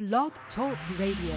Blog Talk Radio.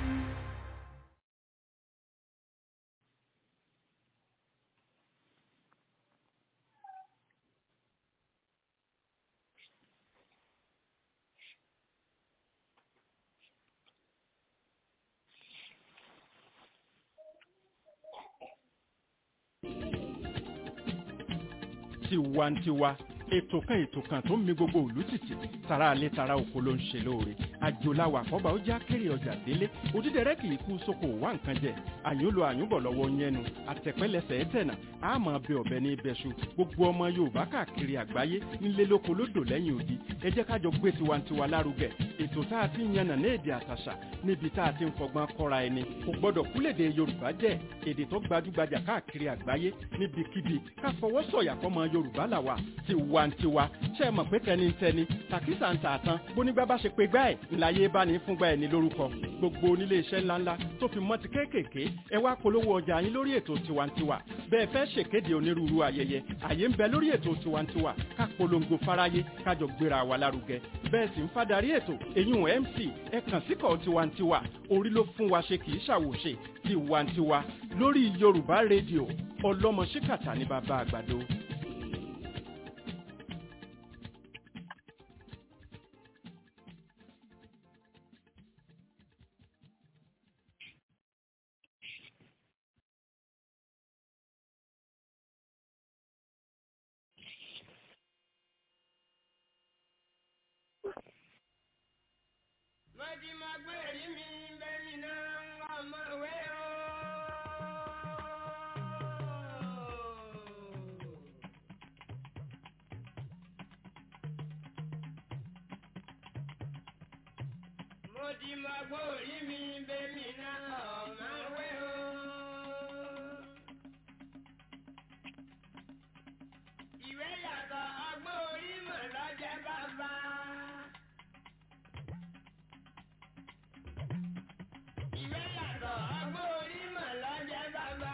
tiwantiwa ètò kan ètò kan tó ń mi gbogbo òlú tìtì tara alẹ́ tara oko ló ń ṣe lóore àjòláwà àkọ́bà ó já kéré ọjà délé òdídẹrẹ́ kì í kú sóko wá nǹkan jẹ àyúnlò àyúnbọ̀ lọ́wọ́ yẹnu àtẹ̀pẹ́lẹsẹ̀ ẹ̀tẹ̀nà àmọ́ ọbẹ̀ ọ̀bẹ ní ibẹ̀ṣu gbogbo ọmọ yorùbá káàkiri àgbáyé nílé lóko lódò lẹ́yìn odi ẹ jẹ́ kájọ gbé tiwantiwa lárugẹ ètò tá a ti ń yànnà ní èdè àtàṣà níbi tá a ti ń fọgbọ́n kọ́ra ẹni kò gbọ́dọ̀ kúlèdè yorùbá jẹ́ èdè tó gbajúgbajà káàkiri àgbáyé níbikíbi ká fọwọ́ sọ̀yà fọmọ yorùbá làwà tiwantiwa ṣe é mọ̀ pé tẹnitẹni tàkísà ń tà tán bónígbà bá ṣe pé gbá ẹ̀ ńláyé bá ní fúngbà ẹ̀ ní lórúkọ gbogbo onílé iṣẹ́ ńláńlá tó fi mọ́ ti kéékèèké ẹ wá polówó ọjà yín lórí ètò tiwantiwa bẹ́ẹ̀ fẹ́ ṣèkéde onírúurú ayẹyẹ àyè ń bẹ lórí ètò tiwantiwa ká polongo fáráyé kájọ gbéra wa lárugẹ bẹ́ẹ̀ sì ń fadarí ètò èyún mc ẹ kàn síkọ̀ tiwantiwa orí ló fún wa ṣe kì í ṣàwòṣe tiwantiwa lórí yorùbá rédíò ọlọ́mọ ṣíkàtà ní bàbá àgbàdo. Mọ̀jì máa gbé èrí mi bẹ́ẹ̀ni náà ọmọ ìwé o. Mọ̀jì máa gbé èrí mi bẹ́ẹ̀ni náà ọmọ ìwé o. Ìwé yàtọ̀ ọgbọ́n orí mọ̀ lọ́jẹ́ bàbá. Ìwé yàtọ̀ ọgbọ́n orí mọ̀ lọ́jẹ́ bàbá.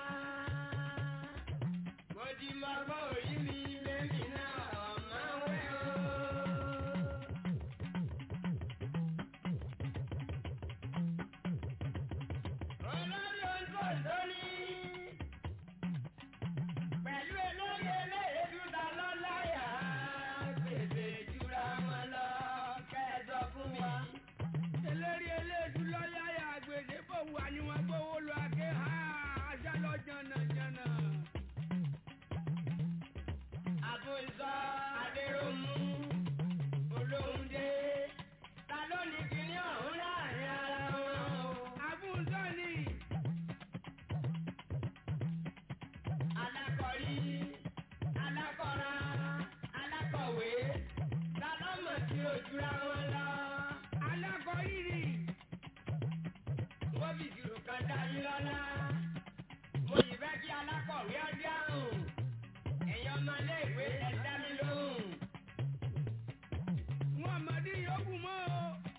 Mo ti mọ ọgbọ́n orí mi lẹ́mí náà ọ̀mọ́ wẹ́ o. Olórí oúnjẹ lórí. Pẹ̀lú elórí eléyèdú ta lọ́láyà. Gbèsè jura wọn lọ kẹ́ẹ̀dọ̀ fún mi. eléri eléèdú lọ́yàyà gbèsè fòwú àníwọ̀n gbówó lọ àké ha aṣá lọ jànàjànà. Àbùsọ Adéròmù Olóhùndé ta ló ní kíní ọ̀hún láàrin ara wọn o. àbúzọ́ ni Alákọ̀rí, alákọ̀ra, alákọ̀wé ta ló mọ̀ sí ojúra wọn lọ. alákọ̀ọ́yìrì Wọ́n fi ìṣirò kan dání lọ́lá. Mo yìí fẹ́ kí alákọ̀wé ọdí àrùn. Ẹ̀yin ọmọ iléèwé ẹ dá mi lóhùn. wọn mọ̀dí yòókù mọ́ o.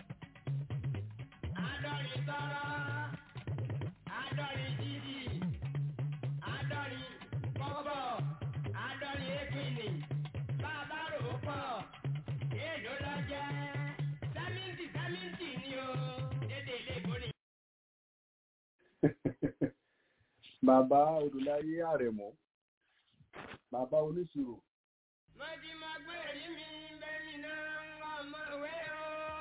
Àádọ́rin tọrọ, àádọ́rin jíjì, àádọ́rin kọ́bọ̀, àádọ́rin épìnì, bàbá rò ó pọ̀, èèlò lọ jẹ́, sẹ́mìntì sẹ́mìntì ni o, dédé ilé ìbòrè. bàbá olùláyé àrẹ̀mọ́ bàbá oníṣirò Mo ti mọ gbé èrí mi bẹ́ẹ̀ni náà ọmọ ìwé o.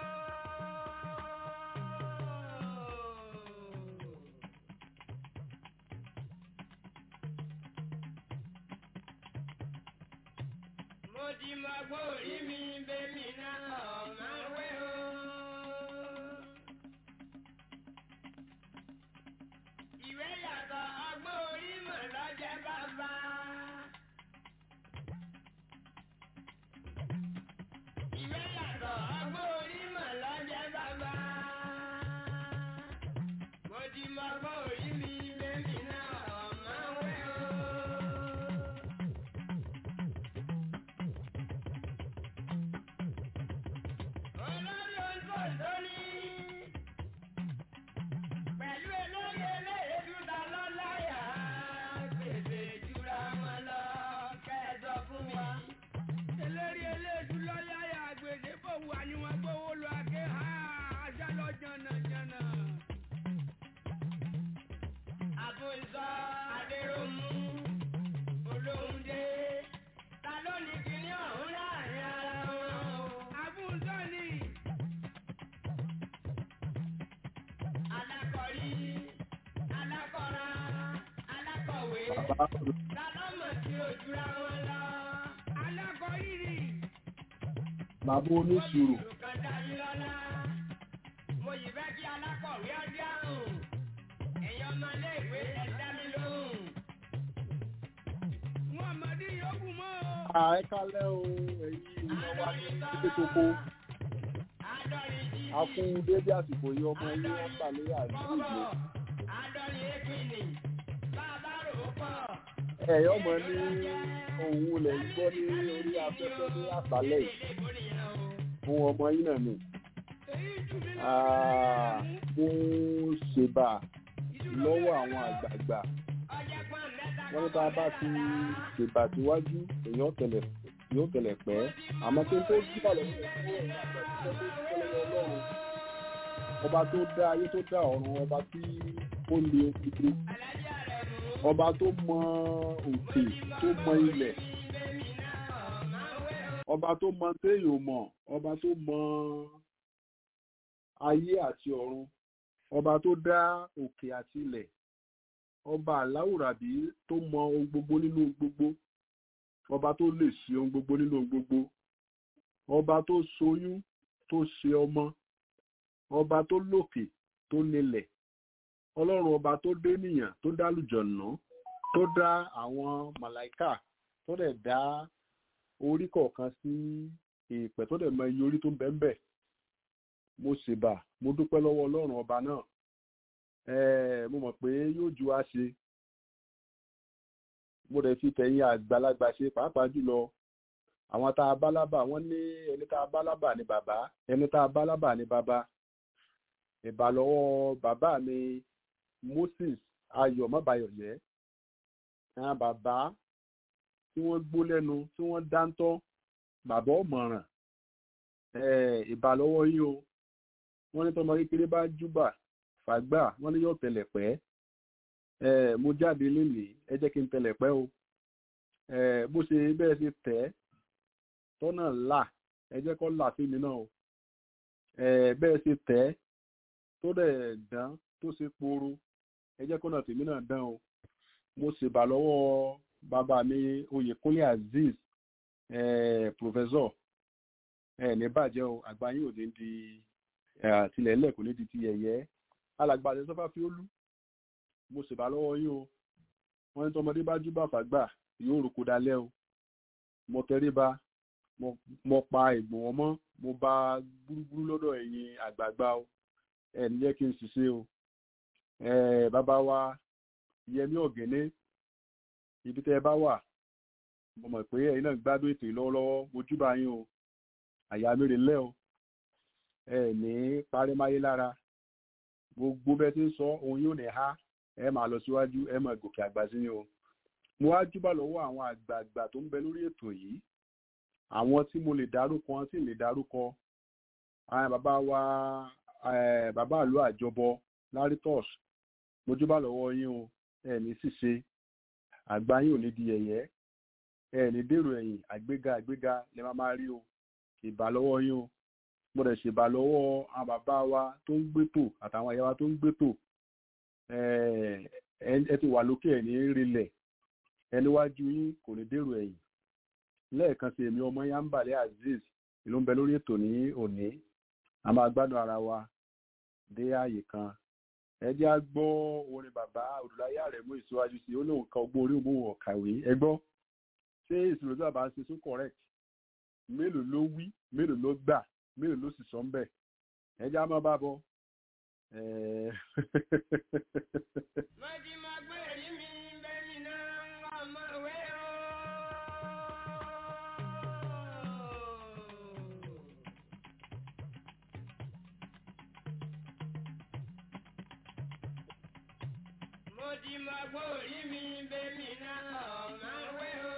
Mo ti mọ gbé èrí mi bẹ́ẹ̀ni náà ọmọ ìwé o. Ìwé yàtọ̀ ọgbọ́n orí mọ̀ lọ́jẹ́ bàbá. Ìwé yàtọ̀ ọgbọ́n orí mọ̀ lọ́jẹ́ bàbá. Mo ti mọ ọgbọ́n orí mi lẹ́mí náà ọ̀mọ́ wẹ́ o. bàbá lálọ́mọ̀ tí ó jura wọn lọ. alákọ̀ọ́rìrì bàbá oníṣirò Nǹkan dáyé lọ́la. Mo yìí fẹ́ kí alákọ̀wé ọdí àrùn. Ẹ̀yin ọmọléèwé ẹ dá mi lóhùn. wọn àmọ́dé yòókù mọ́ o. àẹ́kálẹ́ o ẹ̀yin ìwọ̀n wa ní títí kókó Àádọ́rin jí. a fún dédé àsìkò yìí ọmọ ilé wọn gbà lórí àdúgbò Bọ́bọ̀. Àádọ́rin ékìnì. Bàbá rò ó pọ̀. ẹ̀yọ́ mọ̀ ní òun lẹ̀ ń gbọ́ ní orí afẹ́fẹ́ ní àṣálẹ̀ yìí Ilé ìbò nìyẹn o. fún ọmọ yín náà ni èyí jù mí lọ. Ah, mo ṣèbà lọ́wọ́ àwọn àgbààgbà Ọjọ́ pọ́n mẹ́ta wọ́n ní bá a bá ti ṣèbà síwájú èèyàn tẹ̀lẹ̀ yóò tẹ̀lẹ̀ pẹ́ àmọ́ kí n tó jíbà lọ́wọ́ ẹ̀ fún ẹ̀yìn àgbà tó tó dúpẹ́ lọ́wọ́ ọlọ́run ọba tó dá ayé tó dá ọ̀run ọba tí ó lé ojúdú Alájà rẹ̀ mú. ọba tó mọ òkè tó mọ ilẹ̀ Bébí náà máa wẹ̀ o. ọba tó mọ téèyàn mọ̀ ọba tó mọ ayé àti ọ̀run ọba tó dá òkè àti ilẹ̀ ọba aláwùrábí tó mọ ohun gbogbo nínú ohun gbogbo ọba tó lè ṣe ohun gbogbo nínú ohun gbogbo ọba tó ṣoyún tó ṣe ọmọ ọba tó lòkè tó nílẹ̀ ọlọ́run ọba tó dé nìyàn tó dá lùjọ̀nà tó dá àwọn màláìkà tó dẹ̀ dá orí kọ̀ọ̀kan sí èèpẹ̀ tó dẹ̀ mọ iye orí tó ń bẹ́ẹ̀ bẹ́ẹ̀ mo ṣèbà mo dúpẹ́ lọ́wọ́ ọlọ́run ọba náà ẹ̀ẹ́ mo mọ̀ pé yóò ju wá ṣe mo dẹ̀ fi tẹ̀yìn àgbàlagbà ṣe pàápàá jùlọ àwọn tá a bá lábà wọ́n ní ẹni tá a bá lábà ní bàbá ẹni tá a bá lábà ní bàbá ìbà lọ́wọ́ bàbá mi Moses Ayọ̀ mọ́bayọ̀yẹ́ àwọn bàbá tí wọ́n gbó lẹ́nu tí wọ́n dáńtọ́ bàbá ọ̀mọ̀ràn ìbà lọ́wọ́ yín o wọ́n ní tọ́mọ kékeré bá júbà fàgbà wọ́n ní yóò tẹ̀lẹ̀ pẹ́ mo jáde lénìí ẹ jẹ́ kí n tẹ̀lẹ̀ pẹ́ o bó ṣe bẹ́ẹ̀ ṣe tẹ̀ tọ́nà là ẹ jẹ́ kó là sí mi náà o bẹ́ẹ̀ ṣe tẹ̀ tó dẹ̀ dán tó ṣe poro ẹ jẹ́ kó náà tèmi náà dán o mo ṣèbà lọ́wọ́ bàbá mi Oyèkúnlé Azeez professor ní bàjẹ́ o àgbà yín ò ní di àtìlẹ̀ ńlẹ̀ kò ní di ti yẹ̀yẹ́ alàgbà àti sọ́fà fi ó lú mo ṣèbà lọ́wọ́ yín o wọ́n ní tọmọdé bá jú bá fàgbà yóò roko dalẹ́ o mo tẹríba mo pa ìgbò wọn mọ́ mo bá gbúrúgbúrú lọ́dọ̀ ẹ̀yin àgbààgbà o ẹ̀ ní jẹ́ kí n ṣiṣẹ́ o bàbá wa Yẹmí Ọ̀gẹ́nẹ́ ibi tẹ́ ẹ bá wà mo mọ̀ pé ẹ̀yin náà gbádùn ètò yìí lọ́wọ́lọ́wọ́ mo júbà yín o àyà mèrè lẹ́ o ẹ ní parímáyé lára gbogbo bẹ́ẹ̀ tí ń sọ ohun yóò ní ha ẹ máa lọ síwájú ẹ máa gòkè àgbà sí ni o mo wá júbà lọ́wọ́ àwọn àgbààgbà tó ń bẹ lórí ètò yìí àwọn tí mo lè dárúkọ wọn tí lè dárúkọ àwọn bàbá wa bàbá àlọ́ àjọbọ laritos mo júbà lọ́wọ́ yín o ẹ ní ṣìṣe àgbà yín ò ní di yẹ̀yẹ́ ẹ ní dèrò ẹ̀yìn àgbéga àgbéga lè má máa rí o ìbà lọ́wọ́ yín o mo dẹ̀ ṣèbà lọ́wọ́ àwọn bàbá wa tó ń gbétò àtàwọn àyà wa tó ń gbétò ẹ ti wà lókè ẹ̀ ní rilẹ̀ ẹniwájú yín kò ní dèrò ẹ̀yìn lẹ́ẹ̀kan sí èmi ọmọ yánbàlẹ̀ azeez ìlú ń bẹ lórí ètò ní òní a máa gbádùn ara wa dé ààyè kan ẹ jẹ́ á gbọ́ orin bàbá Odùláyé Àrẹ̀mú ìsíwájú sí ó lóun ka ọgbọ́n orí òun ọ̀kàwé ẹ gbọ́ ṣé ìṣòro tí bàbá ń ṣe tún correct mélòó ló wí mélòó ló gbà mélòó ló sì sọ ń bẹ̀ ẹ jẹ́ á máa bá bọ̀. Mo ti máa gbé èrí mi bẹ́ẹ̀ni náà ń wá ọmọ ìwé o. Mo ti máa gbé èrí mi bẹ́ẹ̀ni náà ọmọ ìwé o.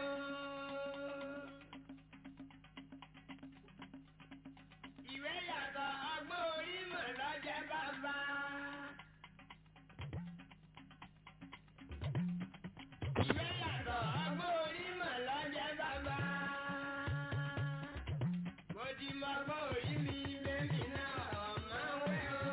Ìwé yàtọ̀ ọgbọ́n orí mọ̀ lọ́jẹ́ bàbá. Ìwé yàtọ̀ ọgbọ́n orí mọ̀ lọ́jẹ́ bàbá. Mo ti mọ ọgbọ́n orí mi bẹ́ẹ̀ni náà ọmọ wẹ́ o.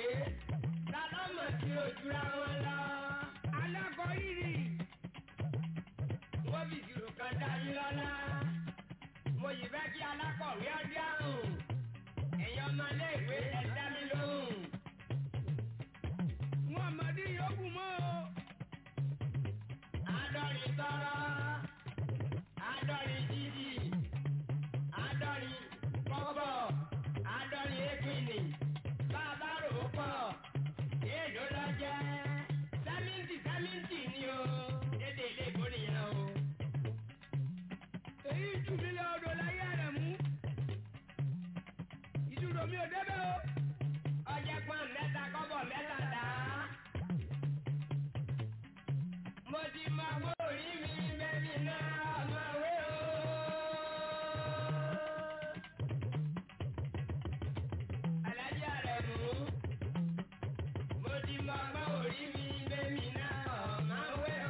lálọ́mọ̀ tí ó jura wọn lọ. alákọ̀ rírì wọ́n fi ìṣirò kan dá yín lọ́lá. mo yìí fẹ́ kí alákọ̀wé ọdí àrùn. ẹ̀yin ọmọ iléèwé ẹ dá mi lóhùn. wọn mọ̀dí yòókù mọ́ o. àádọ́rin tọrọ. àádọ́rin jíjì. àádọ́rin kọ́bọ̀. àádọ́rin égbìnì. bàbá rò ó pọ̀. èèló lọ jẹ́. sẹ́mìntì sẹ́mìntì ni o. dédé ilé ìbò nìyẹn o. èyí jù mí lọ odò láyé rẹ̀ mú. ìṣòro mi ò débẹ̀ o. ọjẹ́ pọ́n mẹ́ta kọ́bọ̀ mẹ́ta dá. mo ti mọ owó orí mi bẹ́bí náà ọmọ òwe o. alájà rẹ̀ mú. mo ti mọ owó orí mi bẹ́bí náà ọmọ òwe o.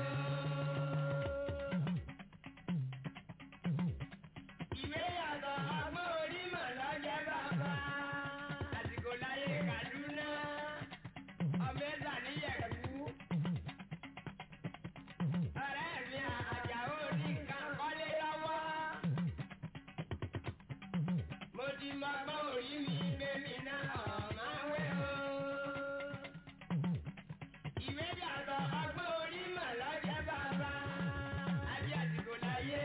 ìwé yàtọ̀ ọgbọ́n orí mọ̀ lọ́jẹ́ bàbá. àsìkò láyé Kaduna ọmọ ẹ̀sà níyẹ̀kú. ọ̀rẹ́ mi àjàó ní nǹkan kọ́lé lọ́wọ́. mo ti mọ ọgbọ́n orí mi bẹ́mi náà ọ̀mọ́ wẹ́ o. ìwé yàtọ̀ ọgbọ́n orí mọ̀ lọ́jẹ́ bàbá. àbí àsìkò láyé.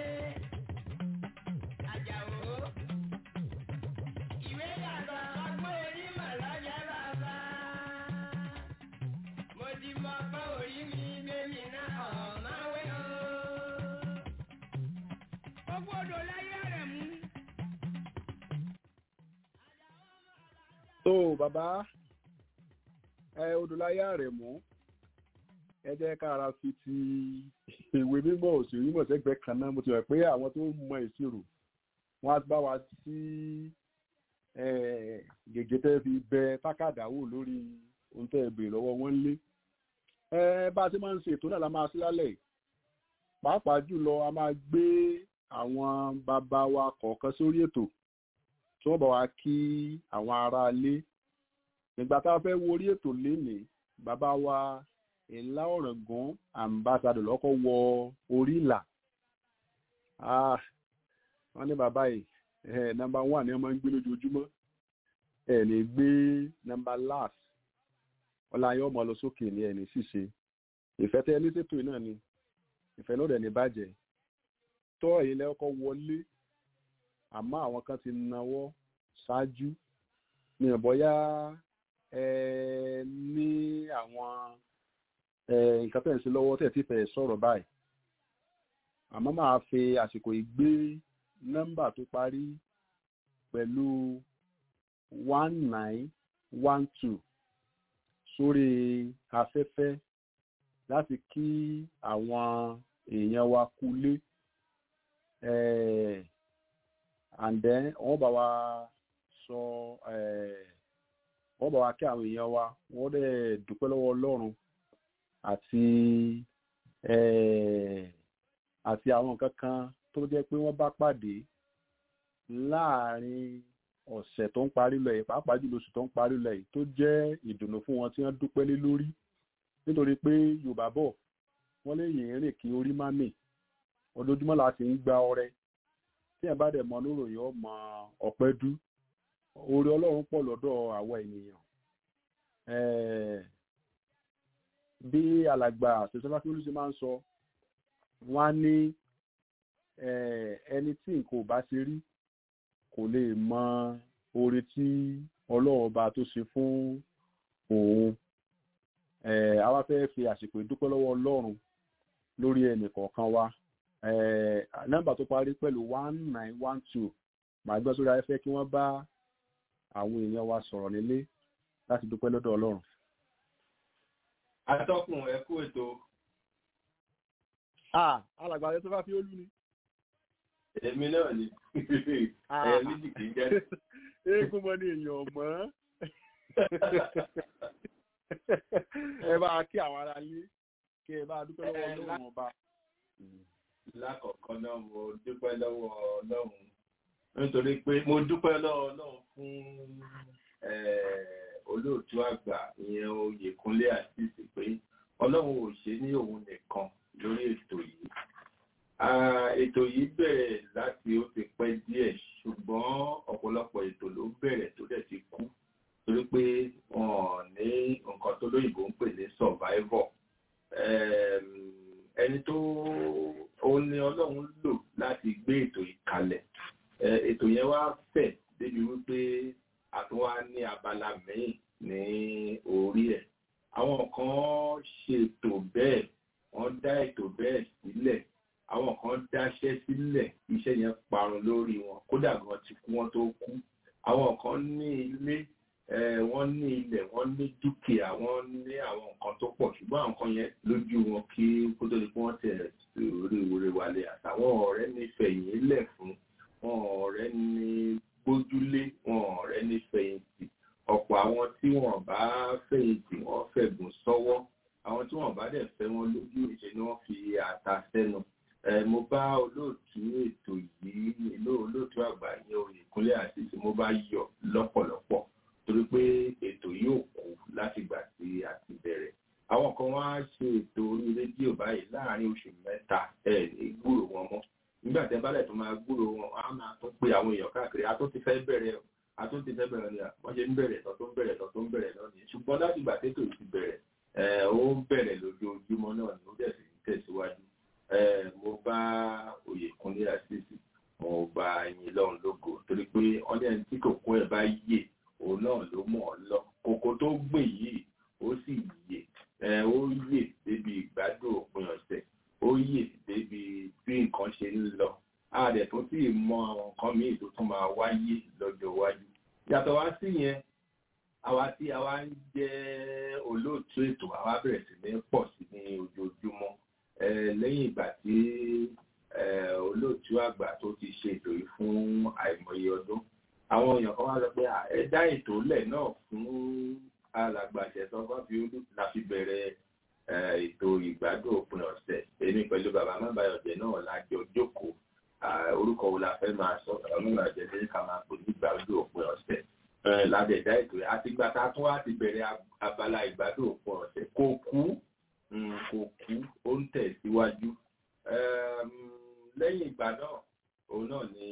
Àjàó. Ìwé yàtọ̀ ọgbọ́n orí mà lọ́jọ́ bàbá. Mo ti mọ ọgbọ́n orí mi bẹ́mi náà ọ̀máwé o. gbogbo odò láyé rẹ̀ mú. tó bàbá ẹ odòláyà rẹ̀ mú ẹ jẹ́ ká ara fi ti ìwé mímọ́ òṣèré mímọ́ sẹ́gbẹ̀ẹ́ kan náà mo ti rẹ̀ pé àwọn tó mọ ìṣirò wọ́n á bá wa sí gègé tẹ́ fi bẹ tákàdá wò lórí ohun tẹ́ ẹ béèrè lọ́wọ́ wọn lé ẹ bá a ti máa ń ṣe ètò náà la máa sí lálẹ́ pàápàá jùlọ a máa gbé àwọn bàbá wa kọ̀ọ̀kan sórí ètò tí wọ́n bá wa kí àwọn aráalé nígbà tá a fẹ́ wo orí ètò lénìí bàbá wa ìlà ọ̀ràngún ambassadọ̀ lọ́kọ́ wọ orí ìlà wọ́n ní bàbá yìí nọ́mbà one ni wọ́n máa ń gbé lójoojúmọ́ ẹ̀ lè gbé nọ́mbà last ọláyọ̀ ọmọ lọ sókè ní ẹni ṣíṣe ìfẹ́ tẹ́ ní ṣètò náà ni ìfẹ́ náà dẹ̀ ní bàjẹ́ tọ́ ẹ̀yin lẹ́kọ́ wọlé àmọ́ àwọn kan ti nawọ́ ṣáájú ní ìbọ̀yá ẹ ní àwọn nǹkan tẹ̀ ń ṣe lọ́wọ́ tẹ̀ tí fẹ́ sọ̀rọ̀ báyìí àmọ́ máa fi àsìkò ìgbé nọ́mbà tó parí pẹ̀lú one nine one two sórí afẹ́fẹ́ láti kí àwọn èèyàn wa kulé and then wọ́n bá wa sọ wọ́n bá wa kí àwọn èèyàn wa wọ́n dẹ̀ dúpẹ́ lọ́wọ́ Ọlọ́run àti àti àwọn nǹkan kan tó jẹ́ pé wọ́n bá pàdé láàrin ọ̀sẹ̀ tó ń parí lọ yìí pàápàá jùlọ oṣù tó ń parí lọ yìí tó jẹ́ ìdùnnú fún wọn tí wọ́n dúpẹ́ lé lórí nítorí pé Yorùbá bọ̀ wọ́n lè yìn rìn kí orí má mì ojoojúmọ́ la ti ń gba ọrẹ tí ẹ̀ bá dẹ̀ mọ lóròyìn ọmọ ọ̀pẹ́ dú oore Ọlọ́run pọ̀ lọ́dọ̀ àwa ènìyàn bí alàgbà ṣẹṣẹlá kí olùsí máa ń sọ wọ́n á ní ẹni tí nǹkan ò bá ṣe rí kò lè mọ oore tí Ọlọ́run ọba tó ṣe fún òun àwa fẹ́ fi àsìkò ìdúpẹ́ lọ́wọ́ Ọlọ́run lórí ẹnì kọ̀ọ̀kan wa nọ́mbà tó parí pẹ̀lú one nine one two màá gbọ́ sórí ayẹ́fẹ́ kí wọ́n bá àwọn èèyàn wa sọ̀rọ̀ nílé láti dúpẹ́ lọ́dọ̀ Ọlọ́run. atọ́kùn ẹ kú ètò. alàgbà rẹ tó bá fi ó lù ní. èmi náà ni ẹ méjì kì í jẹ́. eégún mọ ní èèyàn mọ́ ẹ bá kí àwọn ará lé kí ẹ bá dúpẹ́ lọ́wọ́ Ọlọ́run ọba. lákọ̀ọ́kọ́ náà mo dúpẹ́ lọ́wọ́ Ọlọ́run nítorí pé mo dúpẹ́ lọ́wọ́ Ọlọ́run fún olóòtú àgbà ìyẹn oyèkúnlé àtìsí pé ọlọ́run ò ṣe ní òun nìkan lórí ètò yìí ètò yìí bẹ̀rẹ̀ láti ó ti pẹ́ díẹ̀ ṣùgbọ́n ọ̀pọ̀lọpọ̀ ètò ló bẹ̀rẹ̀ tó dẹ̀ ti kú torí pé wọn ní nǹkan tó lóyìnbó ń pè ní survivor ẹni tó ó ní ọlọ́run lò láti gbé ètò yìí kalẹ̀ ètò yẹn wá fẹ̀ débi wípé a tún wá ní abala míì ní orí ẹ̀ àwọn kan ṣètò bẹ́ẹ̀ wọ́n dá ètò bẹ́ẹ̀ sílẹ̀ àwọn kan dáṣẹ́ sílẹ̀ iṣẹ́ yẹn parun lórí wọn kódà gan ti kú wọn tó kú àwọn kan ní ilé wọ́n ní ilẹ̀ wọ́n ní dúkìá wọ́n ní àwọn nǹkan tó pọ̀ ṣùgbọ́n àwọn kan yẹn lójú wọn kí kó tó di pé wọ́n tẹ̀ orí orí wálé àtàwọn ọ̀rẹ́ ní fẹ̀yìn lẹ̀ fún wọn ọ̀rẹ́ ní gbójúlé wọn ọ̀rẹ́ ní fẹ̀yìntì ọ̀pọ̀ àwọn tí wọ́n bá fẹ̀yìntì wọ́n fẹ̀gùn sọ́wọ́ àwọn tí wọ́n bá dẹ̀ fẹ́ wọn lójú ìṣe ni wọ́n fi ata sẹ́nu mo bá olóòtú ètò yìí ìlú olóòtú àgbà yẹn Oyèkúnlé àṣìṣe mo bá yọ lọ́pọ̀lọpọ̀ torí pé ètò yóò kú látìgbà tí a ti bẹ̀rẹ̀ àwọn kan wá ṣe ètò orí rédíò báyìí láàárín oṣù mẹ́ta ẹ̀ ní gbúrò wọn mọ́ nígbà tẹ́ bálẹ̀ tó máa gbúrò wọn á máa tún pé àwọn èèyàn káàkiri a tó ti fẹ́ bẹ̀rẹ̀ a tó ti fẹ́ bẹ̀rẹ̀ ni wọ́n ṣe ń bẹ̀rẹ̀ tó tó ń bẹ̀rẹ̀ tó tó ń bẹ̀rẹ̀ náà nìyẹn ṣùgbọ́n látìgbà tètò ti bẹ̀rẹ̀ ó ń bẹ̀rẹ̀ lójoojúmọ́ náà ni ó dẹ̀ sì ń tẹ̀síwájú mo bá Oyèkúnlé àṣìṣe mo bá yín lọ́run lógo torí pé ọdẹ ẹni tí kòkó ẹ̀ bá yè òun náà ló mọ̀ ọ́ lọ kòkó tó gbìn yìí ó sì yè ó yè débi ìgbádùn òpin ọ̀sẹ̀ ó yè débi bí nǹkan ṣe ń lọ a dẹ̀ tó sì mọ àwọn nǹkan míì tó tún máa wáyé lọ́jọ́ iwájú yàtọ̀ wá sí yẹn àwa tí àwa ń jẹ́ olóòtú ètò àwa bẹ̀rẹ̀ sí ní pọ̀ sí ní ojoojúmọ́ lẹ́yìn ìgbà tí olóòtú àgbà tó ti ṣe ètò yìí fún àìmọye ọdún àwọn èèyàn kan wá sọ pé ẹ dá ètò lẹ̀ náà fún alàgbàṣẹ tó bá fi olú la fi bẹ̀rẹ̀ ètò ìgbádùn òpin ọ̀sẹ̀ èmi pẹ̀lú bàbá mábàyọ̀jẹ̀ náà lájọ jókòó orúkọ wo la fẹ́ máa sọ bàbá mábàyọ̀jẹ̀ ní ká máa pè ní ìgbádùn òpin ọ̀sẹ̀ ládẹ̀dá ètò yìí àti gbà tá a tún wá ti bẹ̀rẹ̀ abala ìgbádùn òpin ọ̀sẹ̀ kò kú kò kú ó ń tẹ̀síwájú lẹ́yìn ìgbà náà òun náà ni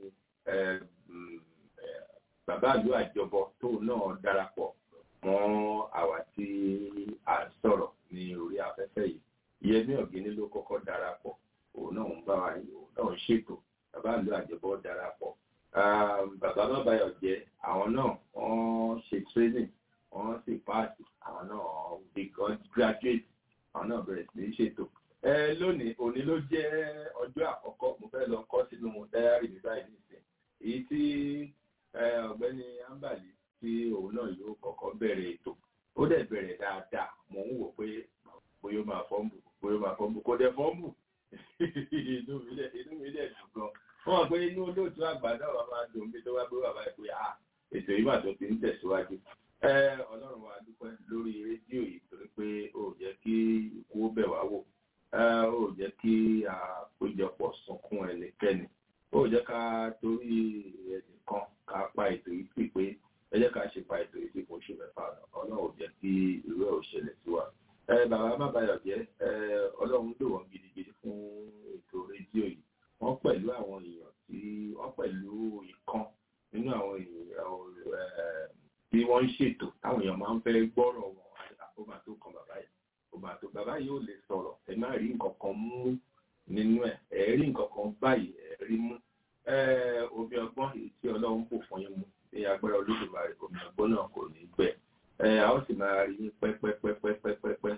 bàbá ìlú àjọbọ tóun náà darapọ̀ mọ́ àwa tí a ń sọ̀rọ̀ ní orí afẹ́fẹ́ yìí Yẹmí Ọ̀gíní ló kọ́kọ́ darapọ̀ òun náà ń bá wa òun náà ń ṣètò bàbá ìlú àjọbọ darapọ̀ bàbá bàbáyọ̀ jẹ́ àwọn náà wọ́n ṣe training wọ́n sì páàsì àwọn náà become graduate àwọn náà bẹ̀rẹ̀ sí í ṣètò ẹ lónìí òní ló jẹ́ ọjọ́ àkọ́kọ́ mo fẹ́ lọ kọ́ sínú dáyárì mi báyìí nìsín èyí tí ọ̀gbẹ́ni ambali tí òun náà yóò kọ́kọ́ bẹ̀rẹ̀ ètò ó dẹ̀ bẹ̀rẹ̀ dáadáa mò ń wò pé bóyá ó máa fọ́ǹbù bóyá ó máa fọ́ǹbù kò dẹ̀ fọ́ǹbù inú mi dẹ̀ dùn gan wọ́n mọ̀ pé inú olóòtú àgbà náà wà máa dùn bí tó wá gbé bàbá ẹ̀ pé à ètò yìí mà tó ti ń tẹ̀síwájú ọlọ́run wa dúpẹ́ lórí rédíò yìí torí pé ó jẹ́ kí ikú ó bẹ̀ wá wò ó jẹ́ kí àpéjọpọ̀ sunkún ẹnikẹ́ni ó jẹ́ ká torí ẹnìkan ká pa ètò yìí sí pé ẹ jẹ́ ká ṣe pa ètò yìí sí fún oṣù mẹ́fà ọlọ́run ò jẹ́ kí irú ẹ̀ ò ṣẹlẹ̀ sí wa. bàbá má bayọ̀ jẹ́ ọlọ́run lò wọ́n gidigidi fún ètò rédíò yìí wọ́n pẹ̀lú àwọn èèyàn tí wọ́n pẹ̀lú ìkan nínú àwọn èèyàn tí wọ́n ń ṣètò táwọn èèyàn máa ń fẹ́ gbọ́rọ̀ wọn àkóbá tó kan bàbá yìí àkóbá tó bàbá yìí ò lè sọ̀rọ̀ ẹ má rí nǹkan kan mú nínú ẹ̀ ẹ rí nǹkan kan báyìí ẹ rí mú omi ọgbọ́n èyí tí ọlọ́run kò fún yín mú ní agbára olódùmarè omi ọgbọ́n náà kò ní gbẹ a ó sì máa rí yín pẹ́pẹ́pẹ́pẹ́pẹ́pẹ́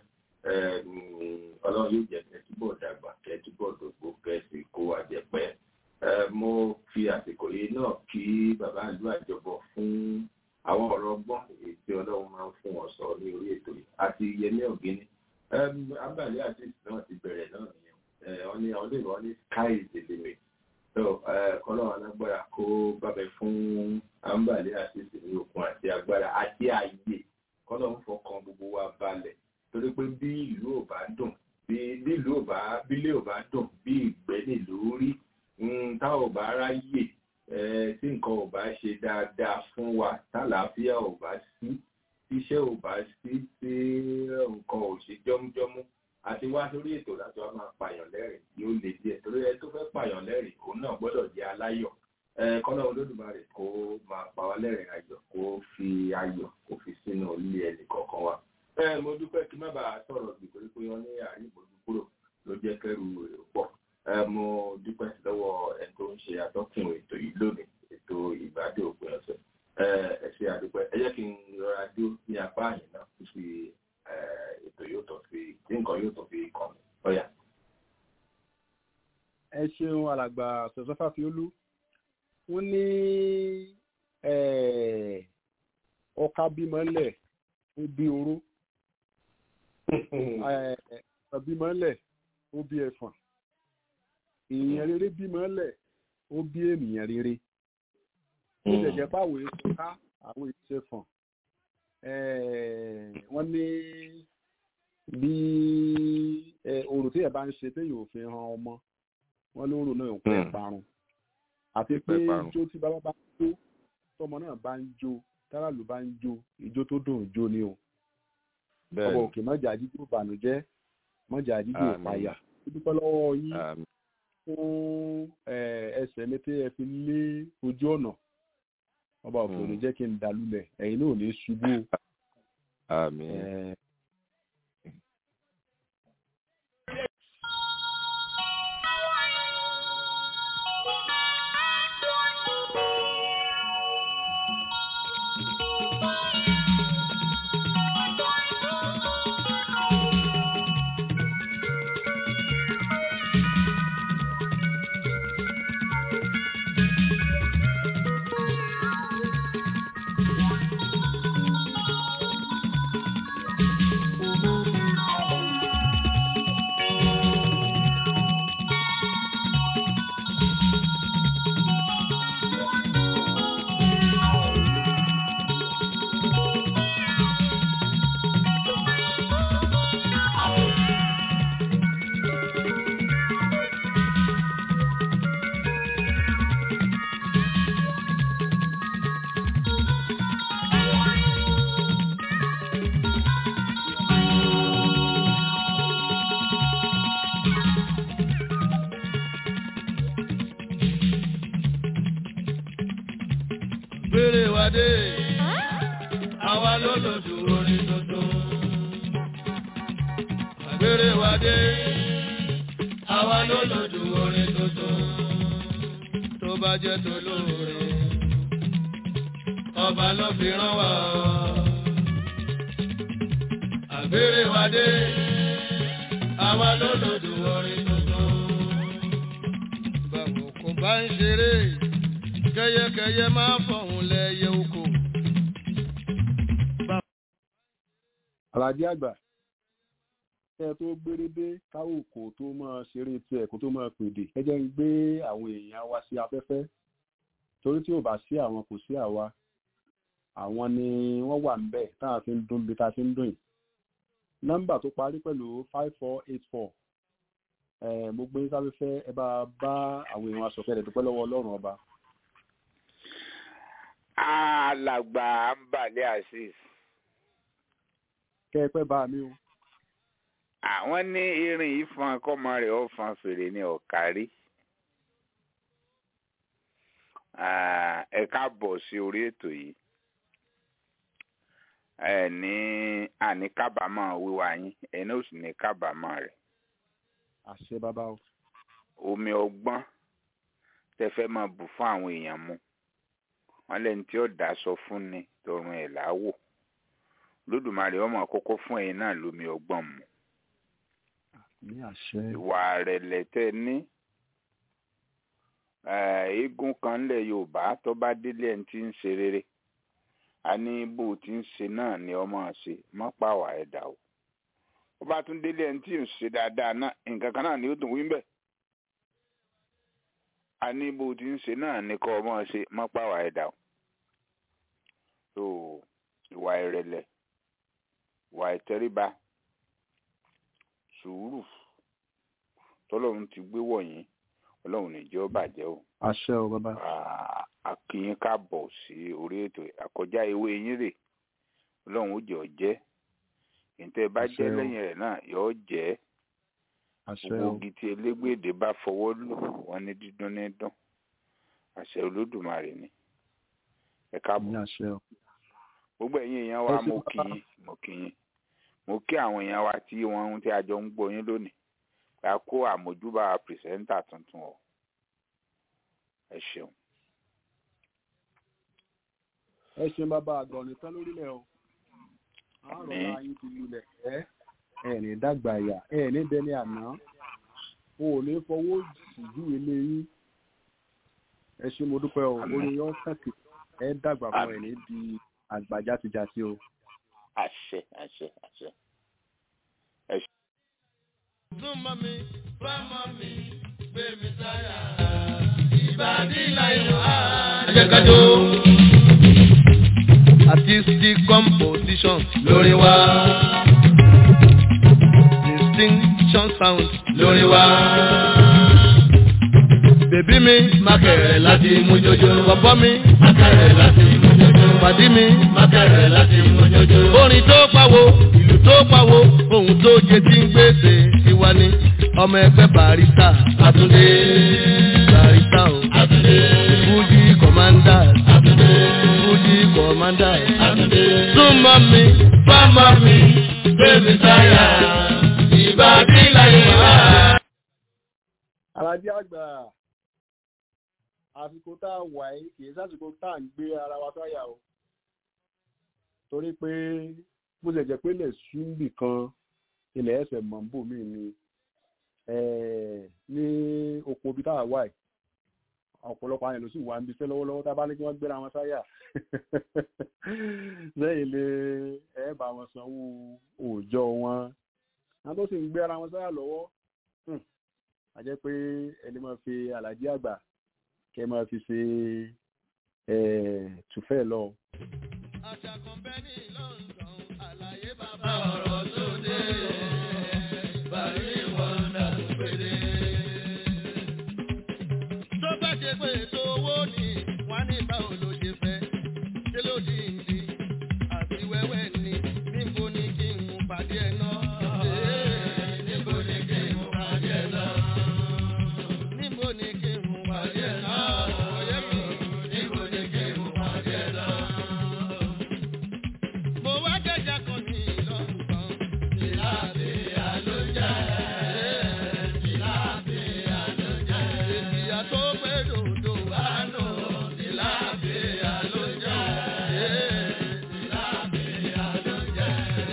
ọlọ́run yóò jẹ́ kẹ́ túbọ̀ dàgbà kẹ́ túbọ̀ dògbò kẹ́ sì kó wa jẹ pẹ́ mo fi àsìkò yìí náà kí bàbá ìlú àjọbọ fún àwọn ọ̀rọ̀ ọgbọ́n èyí tí ọlọ́run máa ń fún wọn sọ ní orí ètò yìí àti Yẹmí Ọ̀gíní abàlẹ́ àti ìsìn náà ti bẹ̀rẹ̀ náà nìyẹn wọ́n ní àwọn olóyìnbó wọ́n ní sky is the limit so kọ́lọ́run alágbára kó bábẹ́ fún àǹbàlẹ́ àti ìsìn ní okun àti agbára àti ààyè kọ́lọ́run fọkàn gbogbo wa balẹ̀ torí pé bí ìlú ò bá dùn bí ìlú ò bá bílé ò bá dùn bí ìgbẹ́ nílùú rí tá ò bá ráyè tí nǹkan ò bá ṣe dáadáa fún wa tálàáfíà ò bá sí iṣẹ́ ò bá sí sí nǹkan ò ṣe jọ́mújọ́mú àti wá sórí ètò láti wá máa pààyàn lẹ́rìn yóò lè díẹ̀ torí ẹ tó fẹ́ pààyàn lẹ́rìn òun náà gbọ́dọ̀ jẹ́ aláyọ̀ kọ́nà olódùmarè kó máa pa wá lẹ́rìn ayọ̀ kó fi ayọ̀ kó fi sínú ilé ẹnì kọ̀ọ̀kan wa. ẹ mo dúpẹ́ kí má bàa sọ̀rọ̀ bí pé pé wọ́n ní àríbòjú kúrò ló jẹ́ kẹ́rù èrò pọ̀. ẹ mo dúpẹ́ lọ́wọ́ ẹni tó ń ṣe atọ́kùn ètò yìí lónìí ètò ìgbádùn òpin ọ̀sẹ̀. ẹ ẹ ṣe àdúpẹ́ ẹ jẹ́ kí n rọra dó ní apá àyìn náà fi ètò yóò tó fi tí nǹkan yóò tó fi kàn mí. ọ̀yà. ẹ ṣeun alàgbà sọ̀sọ́fà fiolú wọ́n ní ọkà bímọ ńlẹ̀ ó bí oró bímọ ńlẹ̀ ó bí ẹ̀fọ̀n èèyàn rere bímọ ńlẹ̀ ó bí ènìyàn rere ó jẹjẹ páwò èso ká àwọn èso ẹ̀fọ̀n wọ́n ní bí orò tí ẹ̀ bá ń ṣe téèyàn ò fi hàn ọmọ wọ́n lóró náà ń pẹ́ parun àti pé ijó tí bàbá bá ń jó tọmọ náà bá ń jó táràlú bá ń jó ijó tó dùn jó ni o ọbọ òkè mọjà jíjó bànújẹ́ mọjà jíjó ìpayà dúpẹ́ lọ́wọ́ yín fún ẹsẹ̀ mi tí ẹ fi lé ojú ọ̀nà ọba òkè òní jẹ́ kí n dàlúlẹ̀ ẹ̀yin náà ò ní ṣubú o. gbére wa dé àwa ló lòdù orin tuntun. gbére wa dé àwa ló lòdù orin tuntun. tó bá jẹ́ tó lóore ọba ló fi rán wa. àgbére wa dé àwa ló lòdù orin tuntun. báwo kò bá ń ṣeré kẹyẹkẹyẹ máa fọhùn lẹyẹ oko. àlàdé àgbà kẹ tó gbére dé káwọ kò tó máa ṣeré tiẹ̀ kó tó máa pèdè ẹ jẹ́ ń gbé àwọn èèyàn wa sí afẹ́fẹ́ torí tí ò bá sí àwọn kò sí àwa àwọn ni wọ́n wà ń bẹ̀ tá a fi ń dún bí tá a fi ń dún yìí nọ́mbà tó parí pẹ̀lú five four eight four mo gbé sáfẹ́fẹ́ ẹ bá bá àwọn èèyàn aṣọ̀kẹ́ rẹ̀ dúpẹ́ lọ́wọ́ ọlọ́run ọba alàgbà ambale azeez. kẹ́ ẹ pẹ́ bá mi o. àwọn ní irin yìí fọn kọ́mọ rẹ̀ ó fọn fèrè ní ọ̀kárí. ẹ káàbọ̀ sí orí ètò yìí. ẹ ní àní kábàámọ̀ wíwá yín ẹ ní òsì ní kábàámọ̀ rẹ̀. àṣẹ bàbá o. omi ọgbọ́n tẹ fẹ́ máa bù fún àwọn èèyàn mu wọn lẹni tí ó dá sọ fún ni tọrùn ẹ láwò lódùmarè ọmọ àkọ́kọ́ fún ẹ̀yin náà lómi ọgbọ́n mu ní àṣẹ. ìwà rẹ̀lẹ̀ tẹ́ ní eégún kan ńlẹ̀ yorùbá tó bá délé ẹni tí ń ṣe rere a ní bó ti ń ṣe náà ni ọmọ ṣe mọ́ pàwọ́ ẹ̀dá o ó bá tún délé ẹni tí ń ṣe dáadáa náà nǹkan kan náà ni ó dùn wí bẹ́ẹ̀ a ní bó ti ń ṣe náà ni kọ́ ọmọ ṣe mọ́ pàwọ́ ẹ̀dá o so ìwà ìrẹ̀lẹ̀ ìwà ìtẹríba sùúrù tọ́lọ́run ti gbé wọ̀nyí ọlọ́run níjẹ́ ó bàjẹ́ o. àṣẹ o bàbá. akínyín káàbọ̀ sí orí ètò àkọjá ewé yín rè ọlọ́run ó jẹ́ ọ jẹ́ ìtẹ́ bá Àṣẹ jẹ́ o. lẹ́yìn rẹ̀ náà yọ ọ jẹ́ àṣẹ gbogbo o igi tí elégbèdè bá fọwọ́ lò wọ́n ní dídún ní dún àṣẹ olódùmarè ni ẹ káàbọ̀ ní àṣẹ o gbogbo ẹ̀yin èèyàn wa Ẹ ṣé mo kí bàbá. yín mo kí yín mo kí àwọn èèyàn wa tí wọ́n tí a jọ ń gbọ́ yín lónìí pé a kó àmójúbà pìrìsẹ́ńtà tuntun o ẹ ṣeun ẹ ṣe bàbá àgbọ̀nrín tán lórílẹ̀ o àárọ̀ Àmín. ayé ti lulẹ̀ ẹ ẹ ní dàgbà yà ẹ ní dẹni àná o ò ní fọwọ́ síjú ilé yín ẹ ṣe mo dúpẹ́ o Àmín. orin yọ kàkì ẹ dàgbà fún ẹ ní di àgbà játijàti o àṣẹ àṣẹ àṣẹ súnmọ́ mi fámọ́ mi gbé mi sáyà. ìbàdí láyọ̀ á. ajẹ́kájọ́ artistic composition lórí wa. distinction sound lórí wa. bèbí mi mákẹ̀rẹ̀ láti mú jojo. bọ̀bọ́ mi mákẹ̀rẹ̀ láti mú jojo. pàdí mi mákẹ̀rẹ̀ láti mú jojo. orin tó pawó ìlú tó pawó ohun tó jẹ tí ń gbèsè tiwa ni ọmọ ẹgbẹ́ barista Àtúndé barista o Àtúndé Fuji commander Àtúndé Fuji commander Àtúndé súnmọ́ mi fámọ́ mi bébí sáyà ìbàdí láyé wá. alájí àgbà àsìkò tá a wà yìí kì í sásìkò tá à ń gbé ara wa sáyà o torí pé bó ṣe jẹ́ pé ilẹ̀ súnbì kan ilẹ̀ ẹsẹ̀ mọ̀nbó mi ni eh, ní oko ibi tá a wà yìí ọ̀pọ̀lọpọ̀ àwọn èèyàn ló sì wà ń bisẹ́ lọ́wọ́lọ́wọ́ tá a bá ní kí wọ́n gbéra wọn sáyà lẹ́yìn lé ẹ bá wọn sanwó òòjọ́ wọn àwọn tó sì ń gbéra wọn sáyà lọ́wọ́ hmm, a jẹ́ pé ẹni máa fi àlàjí àgbà kẹ́ máa fi ṣe eh, tùfẹ́ lọ. àṣà kan bẹ́ ní London àlàyé bàbá ọ̀rọ̀ tó dé bàrí wọ́ndà péré. tó bá ṣe pé ètò owó ni wọ́n á ní báwo ló ṣe fẹ́ ṣé ló di ìdí àti wẹ́wẹ́ ni níbo ni kí n mú pàdé ẹ̀ náà. níbo ni kí n mú pàdé ẹ̀ náà. níbo ni kí n mú pàdé ẹ̀ náà. ọ̀yẹ́ mi níbo ni kí n mú pàdé ẹ̀ náà mo wá jẹjà kan ní London. ìlàbí àlójà ìlàbí àlójà èsìyà tó pé dòdò wá nù. ìlàbí àlójà ìlàbí àlójà.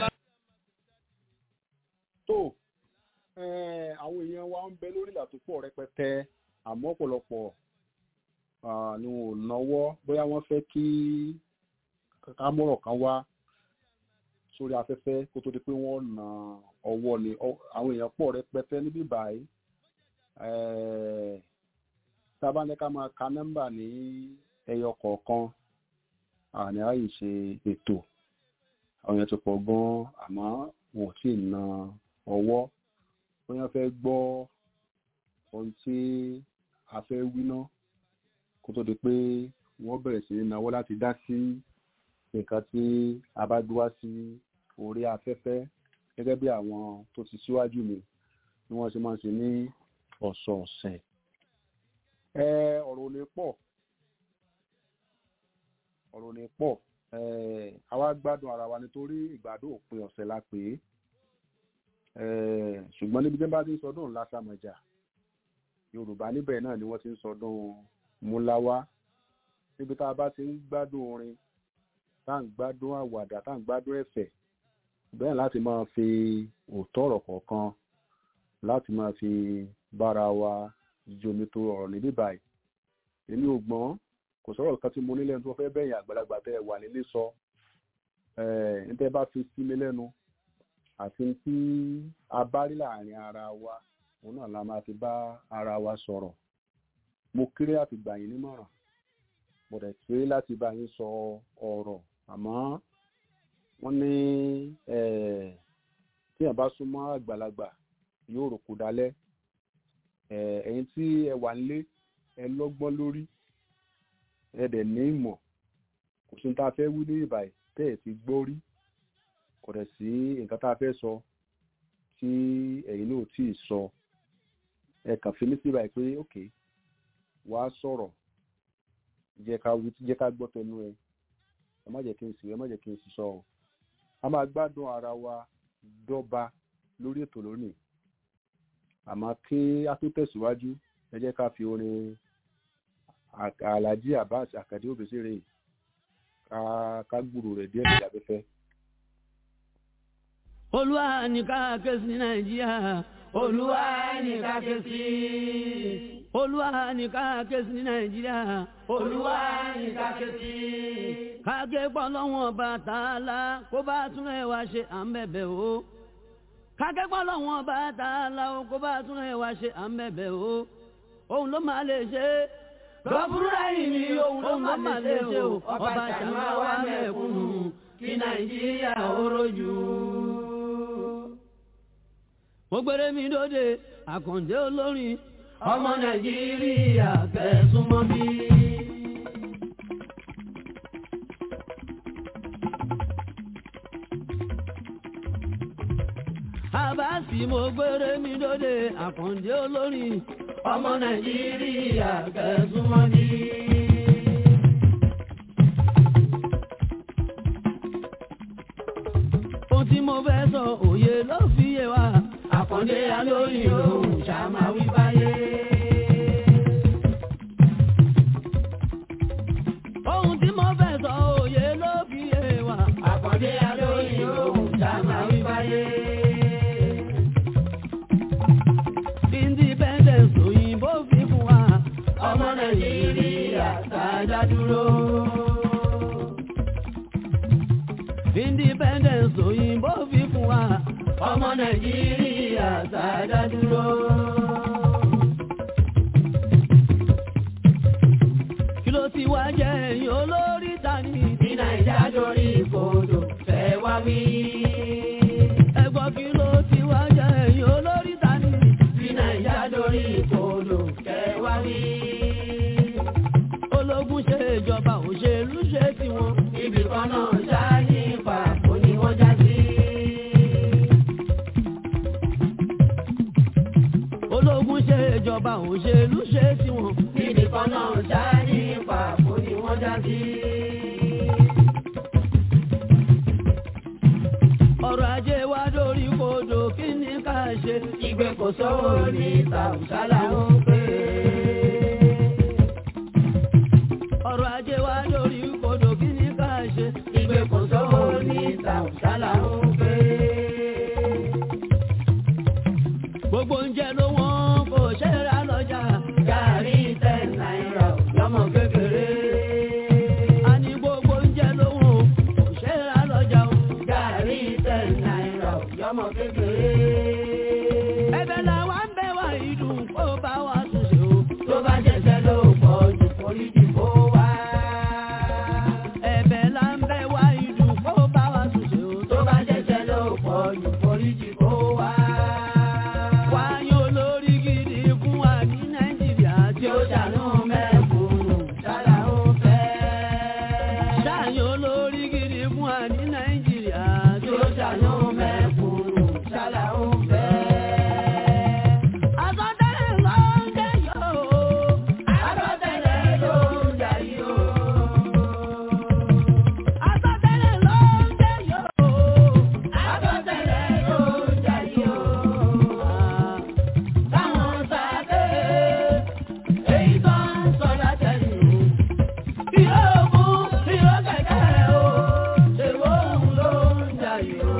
tó eh, àwọn èèyàn wa ń bẹ lórí ìlà tó pọ̀ rẹpẹtẹ àmọ́ ọ̀pọ̀lọpọ̀ ah, ni wọn ò náwó bóyá wọ́n fẹ́ kí kámọ́rọ̀ kan wá sórí afẹ́fẹ́ kó tó di pé wọ́n na ọwọ́ ni Ọ- àwọn èèyàn pọ̀ rẹpẹtẹ níbí báyìí Eh, sábà ní ká máa ka nọ́mbà ní ẹyọ kọ̀ọ̀kan àní àyè ṣe ètò àwọn èèyàn ti pọ̀ gan-an àmọ́ wọn ò tí ì na ọwọ́ bóyá fẹ́ gbọ́ ohun tí a fẹ́ wí ná kó tó di pé wọ́n bẹ̀rẹ̀ sí ní nawọ́ láti dá sí nǹkan tí a bá gbé wá sí orí afẹ́fẹ́ gẹ́gẹ́ bí àwọn tó ti síwájú mi bí wọ́n ṣe máa ń ṣe ní ọ̀sọ̀ọ̀sẹ̀. ẹ ọ̀rọ̀ ò lè pọ̀ ọ̀rọ̀ ò lè pọ̀ ẹ àwa gbádùn ara wa nítorí ìgbádùn òpin ọ̀sẹ̀ la pè é Eh, ṣùgbọ́n níbi tí wọ́n bá ti ń sọdún lásàmọ̀jà yorùbá níbẹ̀ náà ni wọ́n ti ń sọdún múláwá níbi tá a bá ti ń gbádùn orin tá à ń gbádùn àwàdà tá à ń gbádùn ẹ̀fẹ̀ bẹ́ẹ̀ láti máa fi òótọ́ ọ̀rọ̀ kọ̀ọ̀kan láti máa fi bára wa jomi tó ọ̀rọ̀ níbí báyìí èmi ò gbọ́n kò sọ̀rọ̀ kan tí mo ní lẹ́nu tó fẹ́ bẹ̀yìn àgbàlagbà tẹ́ ẹ wà nílé sọ ẹ̀ ń tẹ́ bá fi sí mi lẹ́nu àti tí a bá rí láàrin ara wa òun náà la máa fi bá ara wa sọ̀rọ̀ mo kéré àti gbà yín nímọ̀ràn mo dẹ̀ kéré láti bá yín sọ ọ̀rọ̀ àmọ́ wọ́n ní eh, tí èèyàn bá súnmọ́ àgbàlagbà yóò rò kó dalẹ̀ Eh, ẹ̀yin tí ẹ wà nílé ẹ lọ́gbọ́n lórí ẹ dẹ̀ ní ìmọ̀ kò sí ní tá a fẹ́ wí ní ìbàyí tẹ́ ẹ̀ ti gbọ́ rí kò dẹ̀ sí nǹkan tá a fẹ́ sọ tí ẹ̀yin náà tí ì sọ ẹ kàn fi mí sí báyìí pé ok wàá sọ̀rọ̀ jẹ́ ká wí jẹ́ ká gbọ́ tẹnu ẹ ẹ má jẹ́ kí n sì ẹ má jẹ́ kí n sì sọ ọ a máa gbádùn ara wa dọ́ba lórí ètò lónìí àmọ́ kí a tó tẹ̀síwájú ẹ jẹ́ ká fi orin alhaji abbas akande obesere ká ká gbúrò rẹ̀ díẹ̀ lórí afẹ́fẹ́. olúwa ní ká ké sí nàìjíríà olúwa ní ká ké sí olúwa ní ká ké sí nàìjíríà olúwa ní ká ké sí. ká ké pọ́ lọ́wọ́n bàtàlá kó bá tún ẹ̀ wá ṣe à ń bẹ̀bẹ̀ o kákẹ́kọ̀ọ́ lọ́wọ́n bá ta la o kó bá tún ẹ̀ wá ṣe à ń bẹ̀bẹ̀ o òun ló máa lè ṣe lọ́bùrúdà yìí ni òun ló máa lè ṣe o ọba ṣàmà wà mẹ́kúnnù kí nàìjíríà ó rojú. mo gbére mi dóde àkàndé olórin ọmọ nàìjíríà kẹsùn mọ́ bí. àbáàsì mo gbére mi lóde àkàndé olórin ọmọ nàìjíríà kẹsùmọ́ ní. ohun tí mo fẹ́ sọ òye ló fi yé wa àkàndé alóyìn lòun ṣàmà wí báyé. ohun tí mo fẹ́ sọ òye ló fi yé wa àkàndé alóyìn lòun ṣàmà wí báyé. independence òyìnbó fi fún wa ọmọ nàìjíríà kájà dúró. independence òyìnbó fi fún wa ọmọ nàìjíríà kájà dúró. kí ló ti wá jẹ́ ẹ̀yìn olórí tani tí nàìjà dorí kodò fẹ́ wá wí. ẹ̀gbọ́n kí ló ti wá jẹ́ ẹ̀yìn olórí tani tí nàìjà dorí kodò fẹ́ wá wí. ológun ṣe ìjọba òṣèlú ṣe tiwọn ibì kan náà ṣá ní pàpọ̀ ni wọ́n já sí. ológun ṣe ìjọba òṣèlú ṣe tiwọn ibì kan náà ṣá ní pàpọ̀ ni wọ́n já sí. ọrọ̀ ajé wa dórí kodò kí ni ká ṣe ìgbé kò sówó ní tàùsálà ń pè é. ọrọ̀ ajé wa dórí kodò kí ni ká ṣe ìgbé kò sówó ní tàùsálà ń pè é. gbogbo oúnjẹ ló wọ́n kò ṣe é ra lọ́jà gàrí ten náírà lọ́mọ kékeré. a ní gbogbo oúnjẹ ló wọ́n kò ṣe é ra lọ́jà o gàrí ten náírà lọ́mọ kékeré. ẹ̀bẹ̀ làwa ń bẹ̀ wá ìdùn kó bá wa tún ṣe o tó bá jẹ́sẹ̀ ló pọ̀ jù foríjì kó wá. ẹ̀bẹ̀ là ń bẹ̀ wá ìdùn kó bá wa tún ṣe o tó bá jẹ́sẹ̀ ló pọ̀ jù foríjì kó wá. wáyé olórí gidi fún wa ní nàìjíríà tí ó dànù mẹ́kúnnù sára ó fẹ́. sáyé olórí gidi fún wa ní nàìjíríà tí ó dànù mẹ́kúnnù sára ó fẹ́. Àsọtẹ́lẹ̀ ló ń jẹ́ yóò. Àsọtẹ́lẹ̀ ló ń jẹ́ yóò. Àsọtẹ́lẹ̀ ló ń jẹ́ yóò. Àsọtẹ́lẹ̀ ló ń jẹ́ yóò. Táwọn sábẹ́ èyí tó ń sọ látẹ̀yìn o. Ìró ògùn, ìró kẹ̀kẹ́ o. Èrò òun ló ń jẹ́ yóò.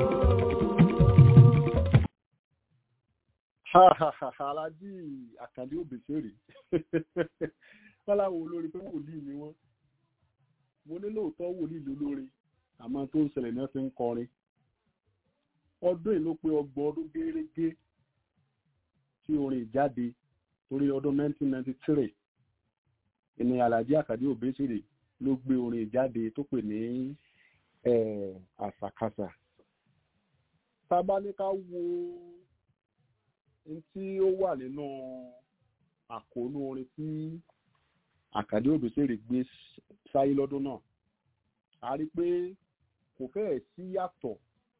alájí àkàndé òbèsèrè wọn láwọn olórin pé wòlíì ni wọn mo ní lóòótọ́ wòlíì lólórin àmọ́ tó ń ṣẹlẹ̀ náà fi ń kọrin ọdún yìí ló pé ọgbọ̀n ọdún gẹ́rẹ́gẹ́ tí orin ìjáde torí ọdún 1993 ìní alájí àkàndé òbèsèrè ló gbé orin ìjáde tó pè ní eh, àṣàkáṣà tá a bá ní ká wo n tí ó wà nínú àkóónú orin tí àkàdé òbísèrè gbé sáyé lọ́dún náà a rí pé kò fẹ́ẹ̀ sí yàtọ̀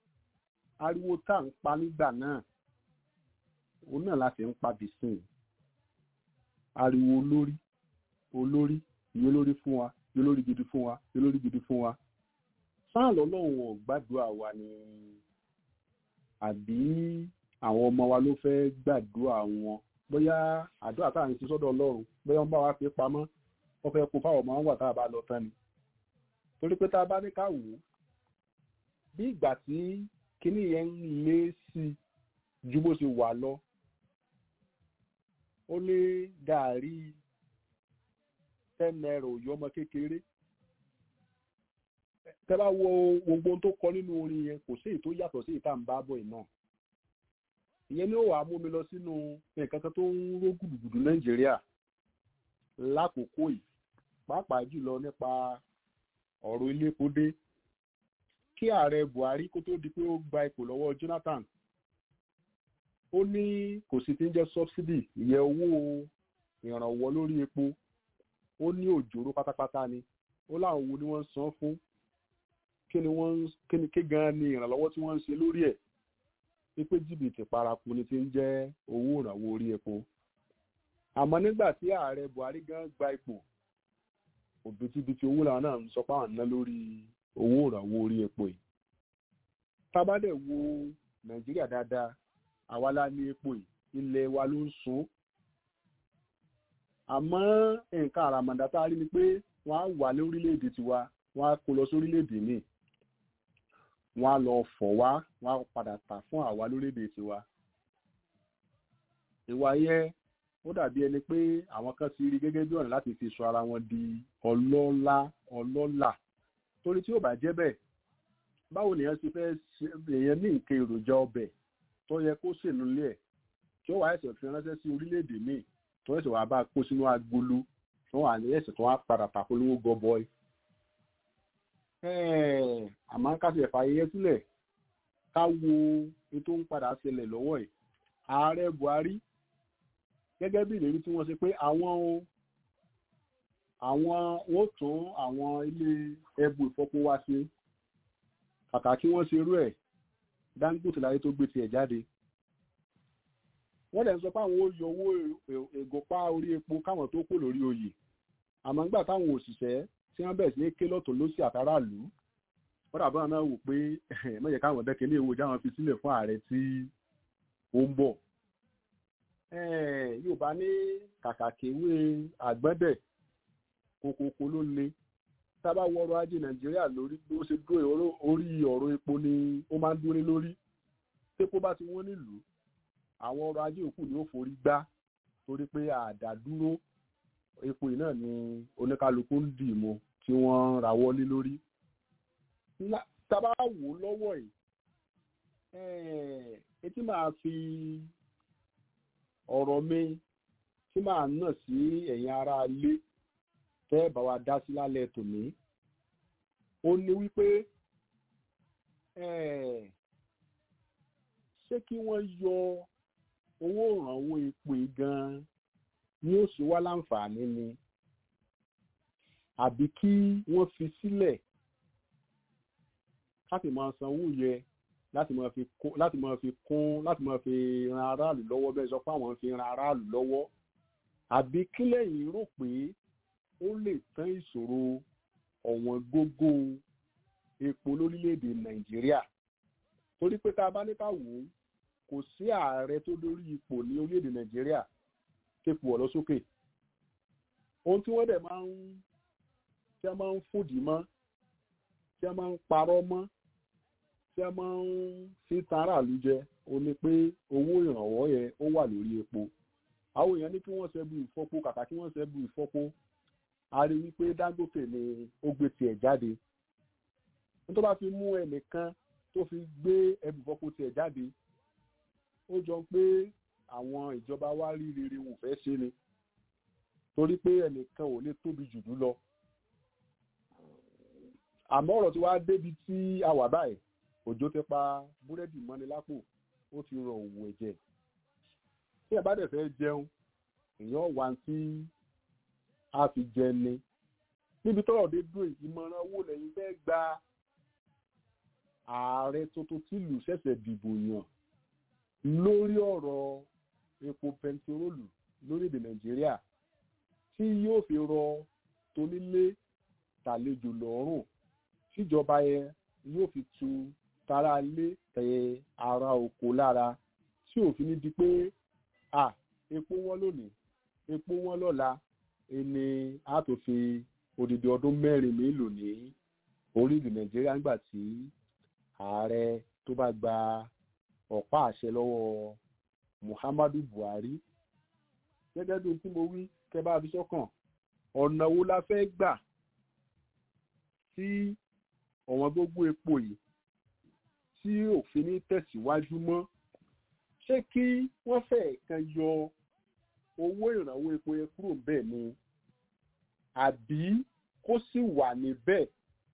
ariwo tá à ń pa nígbà náà òun náà láti ń pa bìsìn ariwo olórí olórí ìyẹn olórí fún wa ìyẹn olórí gidi fún wa ìyẹn olórí gidi fún wa sáà lọ́lọ́run ò gbàdúrà wa ni àbí àwọn ọmọ wa ló fẹ́ gbàdúrà wọn bóyá àdúrà tá à ń ṣe sọ́dọ̀ ọlọ́run bóyá wọ́n bá wa fi pamọ́ wọ́n fẹ́ kó fáwọn ọmọ wọn wà tá a bá lọ tán ni torí pé tá a bá ní ká wò ó bí ìgbà tí kinní yẹn ń lé sí ju bó ṣe wà lọ ó lé gàárì ten naira òyò ọmọ kékeré tẹ́ bá wo gbogbo ohun tó kọ nínú orin yẹn kò sí èyí tó yàtọ̀ sí ìta ń bá bọ̀ iná ìyẹn ni ó wàá mú mi lọ sínú nǹkan kan tó ń ró gùdùgùdù nàìjíríà lákòókò yìí pàápàá jùlọ nípa ọ̀rọ̀ iléepo dé kí ààrẹ buhari kó tó di pé ó gba ipò lọ́wọ́ jonathan ó ní kò sí ti ń jẹ́ subsidy ìyẹn owó ìrànwọ́ lórí epo ó ní òjòrò pátápátá ni ó láwọn wo ni wọ́n ń san fún kí ni wọ́n kí ni kí gan ni ìrànlọ́wọ́ tí wọ́n ń ṣe lórí ẹ̀ wípé jìbìtì paraku ni ti ń jẹ́ owó ìrànwọ́ orí epo àmọ́ nígbà tí ààrẹ buhari gan gba ipò òbítíbitì owó làwọn náà ń sọ pé àwọn ná lórí owó ìrànwọ́ orí epo yìí tábàdẹ̀ wo nàìjíríà dáadáa àwa la ní epo yìí ilẹ̀ wa ló ń sun àmọ́ nǹkan àràmàǹdà tá a rí ni pé wọ́n á wà ní orílẹ̀-èdè tiwa wọ́n á kó lọ sí orílẹ̀-èdè míì wọ́n á lọ fọ̀ wá wọ́n á padà tà fún àwa lórílẹ̀-èdè tiwa ìwà yẹn ó dàbí ẹni pé àwọn kan ti rí gẹ́gẹ́ bí ọ̀nà láti fi sọ ara wọn di ọlọ́lá ọlọ́là torí tí ó bá jẹ́ bẹ́ẹ̀ báwo nìyẹn ti fẹ́ èèyàn ní nǹkan èròjà ọbẹ̀ tó yẹ kó sèlú lé ẹ̀ tí ó wà ẹ̀sẹ̀ fi ránṣẹ́ sí orílẹ̀-èdè míì tó ẹ̀sẹ̀ wàá bá kó sínú agolo tó wà ní ẹ̀sẹ̀ tó wá padà tàpolówó gọbọi. àmọ́ ká sì ẹ̀fà ayẹyẹ sílẹ̀ ká wo ètò ń padà ṣẹlẹ̀ lọ́wọ́ ẹ̀ ààrẹ buhari gẹ́gẹ́ bí ìlérí tí wọ́n ṣe pé àwọn àwọn wọ́n tún àwọn ilé ẹbù ìfọpo wá ṣe kàkà kí wọ́n ṣe irú ẹ̀ dangote láyé tó gbé tiẹ̀ jáde wọ́n dẹ̀ ń sọ pé àwọn ó yọ owó ègòpá orí epo káwọn tó kù lórí oyè àmọ́ nígbà táwọn òṣìṣẹ́ tí wọ́n bẹ̀rẹ̀ sí ní ké lọ́tọ̀ lọ́sì àtàràlú wọ́n dàbọ̀ náà wò pé mọ̀jẹ̀ káwọn dẹ́kẹ́ ní èwo jáwọn fi sílẹ̀ fún ààrẹ tí ó ń bọ̀ yorùbá ní kàkàkéwé àgbẹ́dẹ̀ kòkòkò ló le tábà wọ ọrọ̀ ajé nàìjíríà lórí bí ó ṣe dúró orí ọ̀rọ̀ epo ni ó máa ń dúró lórí tépo bá ti wọ́n nílùú àwọn ọrọ̀ ajé òkú ni ó forí gbá torí pé àdádúró epo yìí náà ni oníkálukú ń dì mọ́ tí wọ́n rawọ́ lé lórí tábà wò lọ́wọ́ yìí etí máa fi ọ̀rọ̀ mi tí màá nà sí ẹ̀yin ará ilé tẹ́ bá wa dá sí lálẹ́ tòní ó ní wípé ṣé kí wọ́n yọ owó ìrànwọ́ epo gan-an ní ó ṣe wá láǹfààní ni àbí kí wọ́n fi sílẹ̀ láti máa sanwó yẹ láti máa fi kún láti máa fi kún láti máa fi ran aráàlú lọ́wọ́ bẹ́ẹ̀ sọ pé àwọn fi ran aráàlú lọ́wọ́ àbí kí lẹ́yìn rò pé ó lè tán ìṣòro ọ̀wọ́n gógó epo lórílẹ̀‐èdè nàìjíríà torí pé tá a bá ní ká wò ó kò sí ààrẹ tó lórí ipò ní orílẹ̀‐èdè nàìjíríà képo ọ̀lọ́ sókè ohun tí wọ́n dẹ̀ máa ń tí a máa ń fòdì mọ́ tí a máa ń parọ́ mọ́ tí a máa ń fi tan aráàlú jẹ ó ní pé owó ìrànwọ́ yẹn ó wà lórí epo àwọn èèyàn ní kí wọ́n ṣẹ́bù ìfọ́po kàkà kí wọ́n ṣẹ́bù ìfọ́po a rí wípé dangote ni ó gbé tiẹ̀ jáde tó bá fi mú ẹnìkan tó fi gbé ẹbù ìfọ́po tiẹ̀ jáde ó jọ pé àwọn ìjọba wa rí rere wò fẹ́ ṣe ni torí pé ẹnìkan ò lè tóbi jù lọ àmọ́ ọ̀rọ̀ tí wàá débi tí a wà báyìí òjò ti pa búrẹ́dì mọ́ni lápò ó ti rọ òwò ẹ̀jẹ̀ tí ẹ bá dẹ̀ fẹ́ jẹun èèyàn wá tí a fi jẹ ni níbi tọ́rọ̀ dé dúró ìmọ̀ràn owó lẹ́yìn fẹ́ gba ààrẹ tuntun tìlú ṣẹ̀ṣẹ̀ dìbò yàn lórí ọ̀rọ̀ epo pẹntiróòlù lórílẹ̀‐èdè nàìjíríà tí yóò fi rọ tonílé tàlejò lọ́rùn tíjọba yẹn yóò fi tu tara lé tẹ ara oko lára tí òfin ní di pé à epo wọn lónìí epo wọn lọ́la ẹni a tó fi odidi ọdún mẹ́rin mélòó ní orílẹ̀ nàìjíríà nígbà tí ààrẹ tó bá gba ọ̀pá àṣẹ lọ́wọ́ muhammadu buhari gẹ́gẹ́ bí ohun tí mo wí kẹ́ bá fi sọ́kàn ọ̀nà wo la fẹ́ gbà tí ọ̀wọ́n gbogbo epo yìí tí òfin ní tẹ̀síwájú mọ́ ṣé kí wọ́n fẹ́ kan yọ owó ìrànwọ́ epo yẹn kúrò bẹ́ẹ̀ ni àbí kó sì wà níbẹ̀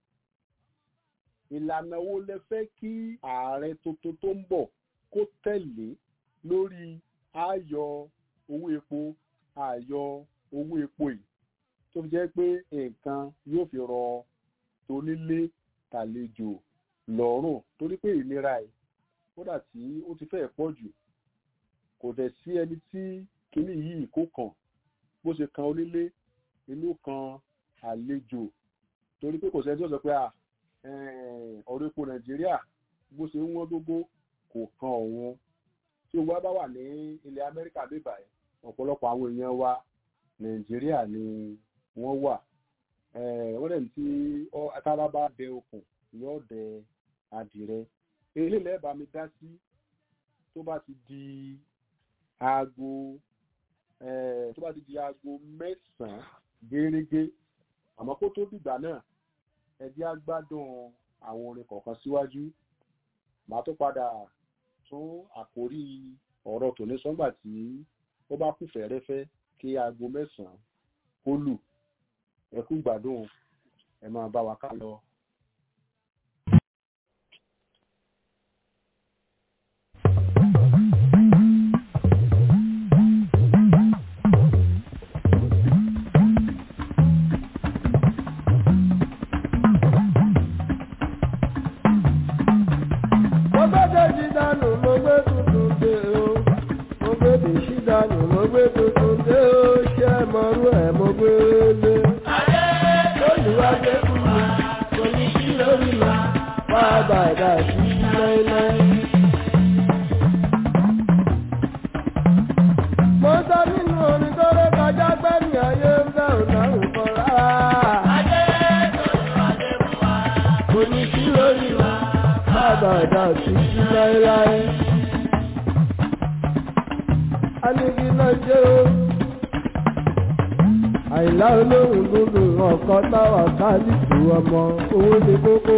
ìlànà wo lẹ fẹ́ kí ààrẹ tuntun tó ń bọ̀ kó tẹ̀lé lórí àyọ owó epo àyọ owó epo yìí tó fi jẹ́ pé nǹkan yóò fi rọ tonílé tàlejò lọ́rùn torí pé ìlera ẹ̀ kódà tí ó ti fẹ́ pọ̀ jù kò dẹ̀ sí ẹni tí kinní yìí kó kàn bó ṣe kan onílé inú kan àlejò torí pé kò sẹ́ni tí ó sọ pé ọ̀rọ̀ epo nàìjíríà bó ṣe ń wọ́n gógó kò kan òun tí owó bá wà ní ilẹ̀ amẹ́ríkà bíbà ẹ̀ ọ̀pọ̀lọpọ̀ àwọn èèyàn wa nàìjíríà ni wọ́n wà wọ́n dẹ̀ ní tí tára bá dẹ okùn yóò dẹ adìrẹ eléyìí lẹ́ẹ̀bà mi dá sí tó bá ti di aago tó bá ti di aago mẹ́sàn-án gẹ́rẹ́gẹ́ àmọ́ kó tó dìgbà náà ẹ jẹ́ á gbádùn àwọn orin kọ̀ọ̀kan síwájú màá tó padà tún àkórí ọ̀rọ̀ tòní sọ́ngbà tí ó bá kù fẹ́rẹ́fẹ́ kí aago mẹ́sàn-án kó lù ẹ kú gbádùn ẹ máa bá wa ká lọ. dànù mo gbé tuntun dé ó ṣe mọ́rú ẹ̀ mo gbé lé. Adé olùwàdé fún mi, kò ní sí lórí wa, wá bàdà sí láéláé. Mo sọ nínú orin tó ré kọjá gbẹ́ni ayé ń bẹ́ òdàrún kan rárá. Adé olùwàdé fún wa, kò ní sí lórí wa, wá bàdà sí láéláé anigi náà jẹ́ o. àìlá olóhùn gbogbo ọ̀kan táwa káàdìtì ọmọ owó ní kókó.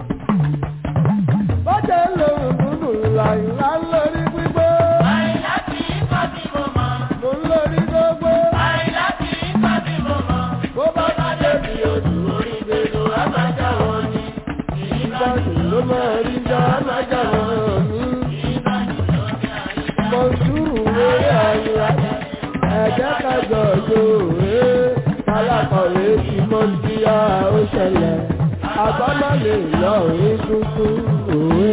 bọ́jà lóhùn gbogbo làìlá lórí gbígbó. àìlá kì í kọ́ sí mo mọ̀. mo ń lórí gbogbo. àìlá kì í kọ́ sí mo mọ̀. bó bá bá débi odò orí gbèdò àbájá wọn ni. ìbàdàn ló máa rí já àbájá wọn ni. ìbàdàn ló ní àyíká. mọ̀sùrù wéré àyíká ẹ̀jẹ̀ kájọ lóore alákọ̀wé tí mo ń di ó ṣẹlẹ̀ àbámọ́ lè lọ orí tuntun òwe.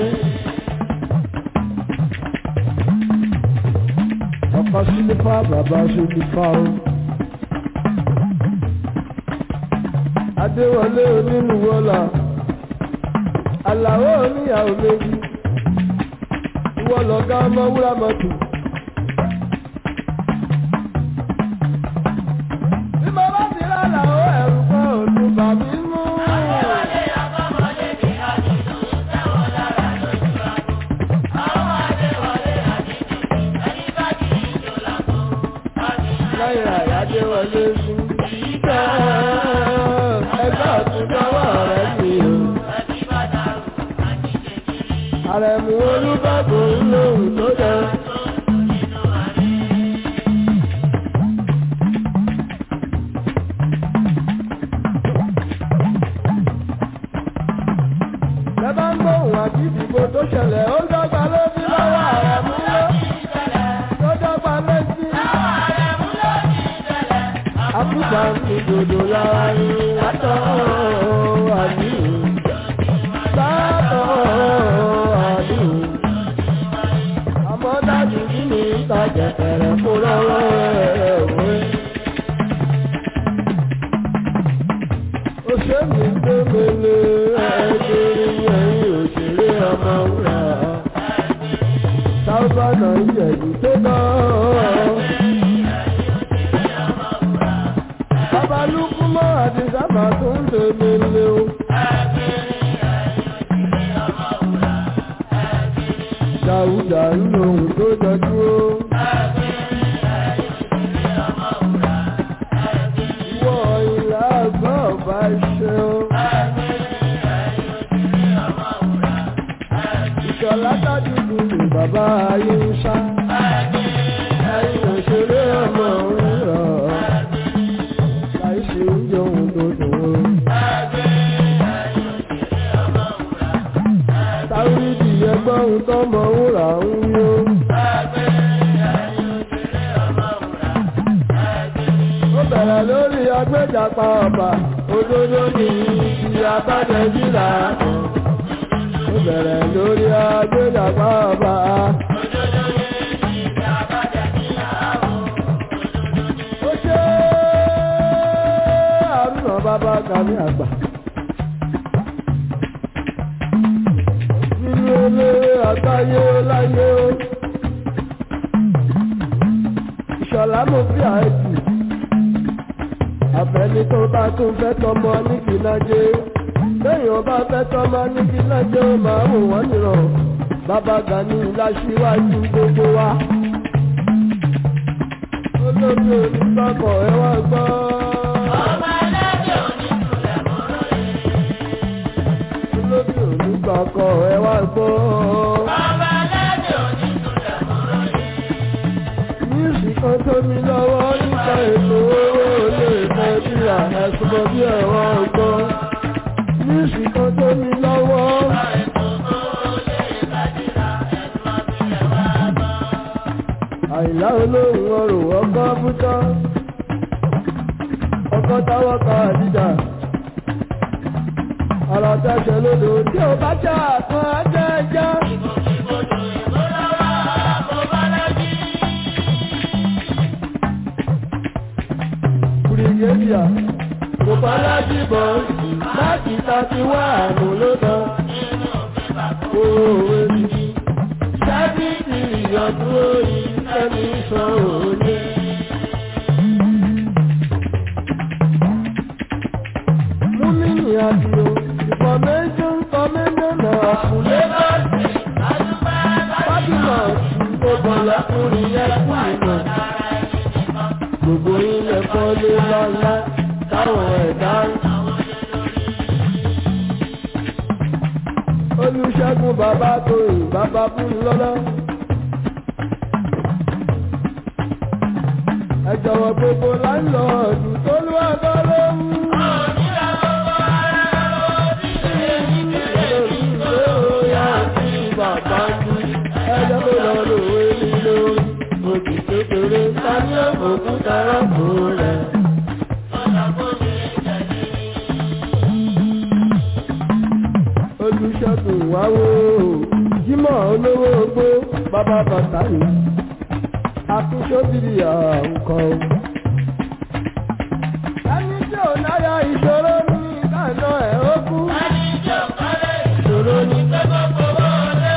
ọkọ̀ sílífà bàbá sílífà o. adéwọlé onínúwọlá àlàó oníyàwó méjì ìwọ lọ̀gá ọmọ wúrà mọ́tò. bí mo bá ti rálá ó ẹ̀rù kan òtún bà mí mú. Adéwọlé àbámọ́lé ní àdìsú tẹ́wọ̀n lára lójú àgbo. Àwọn Adéwọlé àdìsú ẹni bá kì í jò lágbo. náírà adéwọlé sí. ìgbà ẹgbẹ́ ọ̀tún dọ́wọ́ rẹ̀ mi o. Ẹbí bá dàrú àjíjẹ kiri. àrẹ̀mú olúbàbò ń lóhùn tó dẹ. Tó dùn nínú àní. Bẹ́ẹ̀ bá ń gbóhùn àti ìdìbò tó ṣẹlẹ̀ ó dọ́gba lójú lọ́wọ́ àrẹ̀mú ló. tó dọ́gba lójú. Àkùbà ń fi dòdò lára ní látọ̀ àní. Látọ̀ ṣùgbọ́n dájú kí ni ìtajà tẹ̀rẹ̀ kó lọ́wọ́ ẹ̀ òwe. òṣèlú gbẹ́mẹ̀lẹ̀ ẹ̀ẹ́dẹ̀rẹ̀ ẹ̀yìn òṣèré ọmọ wúrà. sábànà ìjẹ̀bù tó náà. babalúkú mọ́ àti sábà tó ń tẹ̀mẹ̀lẹ̀ o. Dàúdà ń lòun tó jọjú ó. Ìwọ ìlà àgbà ọba ṣe ó. Ìṣọ̀lá tájúdú ni bàbá ayé ń ṣá. Ayé òṣèré ọmọ òun rọ̀. Láìsí oúnjẹ ohun tó dùn ó. Táwídì ẹgbọ́n ohun tó mọ wúrà ń yó. Ó bẹ̀rẹ̀ lórí agbẹ́jàpá ọba, òdodo ní ti abájẹ́jìlá. Ó bẹ̀rẹ̀ lórí agbẹ́jàpá ọba. Ó ṣe àrùnà bàbá kàmí àgbà. nínú eléré àgbáyé láyé ó. Ìṣọ̀lá mo fi àìsí. Àfẹ́ni tó bá tún fẹ́ tọmọ ní kìlájé. Lẹ́yìn ọba fẹ́ tọmọ ní kìlájé ó máa wò wọ́n nìrọ̀. Bàbá Gani láṣíwájú gbogbo wa. Olórí onígbàgbọ́ ẹ wá gbọ́. Olórí onígbàgbọ́ ẹ wá gbọ́. Níìsì kan tó mi lọ́wọ́ nípa ètò owó olè Nàìjíríà ẹ̀sùn mọ́ bí ẹ̀rọ ọgbọ́n. Níìsì kan tó mi lọ́wọ́. Àìlá olóhùn ọrùn ọkọ̀ bútọ́. Ọkọ̀ táwọ́ kan àdíjà. Ọ̀rọ̀ tẹ̀sẹ̀ lódò tí ó bá jà kan ajẹ́jẹ́. Bùrìgédìà kò bá lájú bọ̀ láti tàbí wà àmú ló tán. Òwe mi sábìtì ìyọ̀dún orí ẹni sọ òní. Múmínì àdìo information commission of Lagos Fábímọ̀ ìgbòbọ̀lá kúrin ẹkú ìmọ̀. Gbogbo ilẹ̀ kọ́lé lọ́lá táwọn ẹ̀dá ń. Olùṣègùn bàbá tóyìn bàbá fún lọ́lá. Ẹ jọ̀wọ́ gbogbo láńlọ́ọ̀dù tó lù àgọ́ lóhùn. bàbá ní ẹjọ́ tó lọ lòwe nílò òkè kékeré tani òkúta rọ́pò rẹ̀. olùṣègùn wáwó jímọ̀ olówó ogbó bàbá bàtà yìí akúṣọ́bìrì àwùkọ́. ẹni tí ò náyà ìṣòro ní ìdáná ẹ̀ ó kú. ẹni tí ò kọ́lé ìṣòro ní pẹ́pẹ́ fowó lé.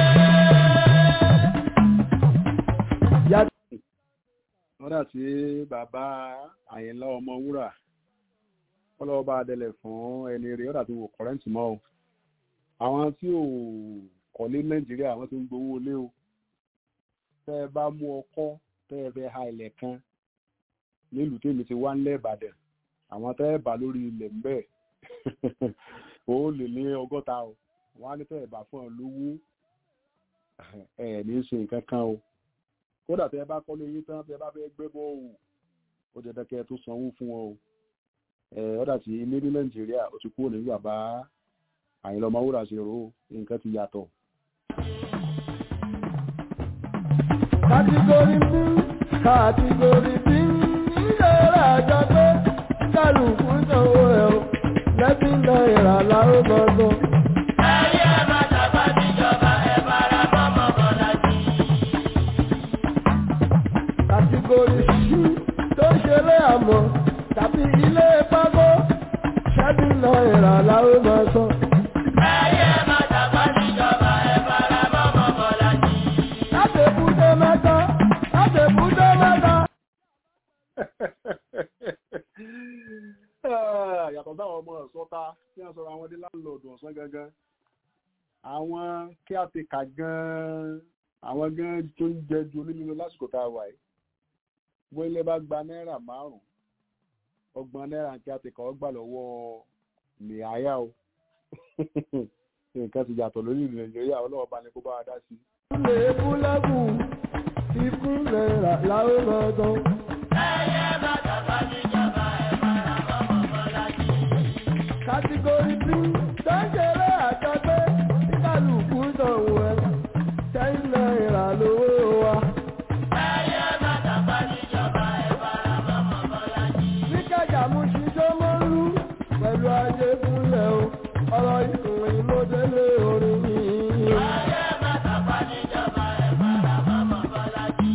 lọ́dà tí bàbá àyìnlá ọmọ wúrà kọ́lọ́wọ́ bá dẹlẹ̀ fún ẹni rẹ̀ lọ́dà tí wò kọ́rẹ́ǹtì mọ́ o àwọn tí ò kọ́lé nàìjíríà wọ́n ti ń gbowó lé o tẹ́ ẹ bá mú ọkọ́ tẹ́ ẹ fẹ́ ha ilẹ̀ kan nílùú tèmi ti wá ńlẹ̀ ìbàdàn àwọn tẹ́ ẹ bá lórí ilẹ̀ ń bẹ̀ ó lè ní ọgọ́ta o wọ́n á ní tẹ́ ẹ bá fún ọ lówó ẹ̀ ní í ṣe nǹkan kan o kódà tẹ́ ẹ bá kọ́lé yín tán tẹ́ ẹ bá fẹ́ gbẹ́ bọ́ òwò ó jẹ́ dẹ́kẹ́ tó sanwó fún wọn o ẹ̀ ọ̀dà tí ilé ní nàìjíríà ó ti kúrò ní bàbá àyìnlá ọmọwúrà ṣe rò ó nǹkan ti yàtọ̀. kàtìgòrì bí kàtìgòrì bí nílẹ̀ àjọ pé kálukú sanwó ẹ̀ o lẹ́bí náírà láró gbọ́ngàn. Ayé ẹ má tàbá níjọba ẹ bára bọ́mọ bọ́lá sí. mọ̀ tàbí ilé pákó ṣẹ́bí náírà làwọn máa sọ. Ẹyẹ má tàpá níjọba ẹ fara mọ́mọ́ Bọ́lájí. láti èbúté mẹ́ta láti èbúté mẹ́ta. Ah, yàtọ̀ sáwọn ọmọ ọ̀sọ́ta tí wọ́n sọ̀rọ̀ àwọn dé láńlọ́ọ̀dù ọ̀sán gangan àwọn kí á ti kà gan-an àwọn gan tó ń jẹ ju onílùú lásìkò tá a wà yìí wọ́n ilé bá gba náírà márùn-ún ọgbọ̀n náírà kí á ti kà ọ́ gbà lọ́wọ́ nìyáyà o nǹkan ti yàtọ̀ lórí ìlú nàìjíríà ọlọ́wọ́ bá ní kó bá wa dá sí. ilé búlẹ́bù ikú náírà làwọn máa sọ. Ẹyẹ má tàpá níjọba ẹ fara mọ́mọ́ Bọ́lájí. kàtígórì tí sẹ́ńkẹ̀rẹ́ àjọpẹ́ kíkàlùkù sanwó ẹ̀ ten náírà lówó wa. Ẹyẹ má tàpá níjọba ẹ fara mọ́mọ́ Bọ́lájí. ní kẹjà mú ṣíṣọ́ mọ́ lú pẹ̀lú ajé fúnlẹ̀ o ọ̀rọ̀ ìkùnrin ló délé orin yìí. Ẹyẹ má tàpá níjọba ẹ fara mọ́mọ́ Bọ́lájí.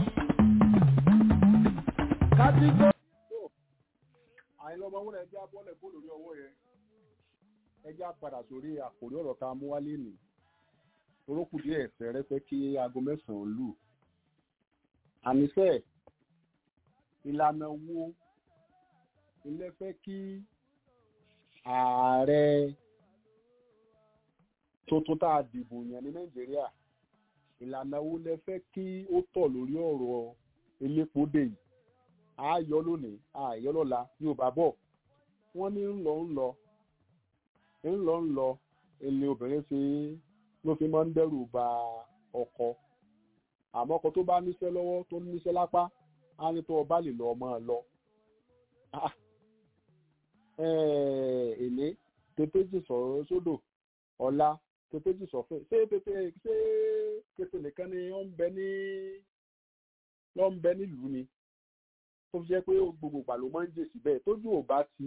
kàtígórì. àìlọ́mọ wọn ẹjẹ́ abọ́lẹ̀ kó lórí ọwọ́ yẹn ẹjẹ́ padà sórí àkòrí ọ̀rọ̀ tá a mú wálé nì orókù díẹ̀ ẹ̀sẹ̀ rẹ fẹ́ kí aago mẹ́sàn-án lù àníṣe ìlànà wo ilé fẹ́ kí ààrẹ tuntun tá a dìbò yàn ní nàìjíríà ìlànà wo lẹ fẹ́ kí ó tọ̀ lórí ọ̀rọ̀ elépo dè yìí ààyọ lónìí ààyọ lọ́la yorùbá bọ̀ wọ́n ní ń lọ ń lọ ń lọ ń lọ ilé obìnrin fi ló fi máa ń dẹ́rù ba ọkọ àmọ́ ọkọ tó bá níṣẹ́ lọ́wọ́ tó níṣẹ́ lápá á ní tó ọba lè lọ ọmọ lọ Ah, eh, èlé tètèjì sọ̀rọ̀ sódò ọ̀la tètèjì sọ̀fẹ́ ṣé tètè ṣé tètè nìkan ni ó ń bẹ ní ló ń bẹ nílùú ni tó fi jẹ́ pé gbogbo ìgbà ló máa ń jèsì bẹ́ẹ̀ tójú ò bá ti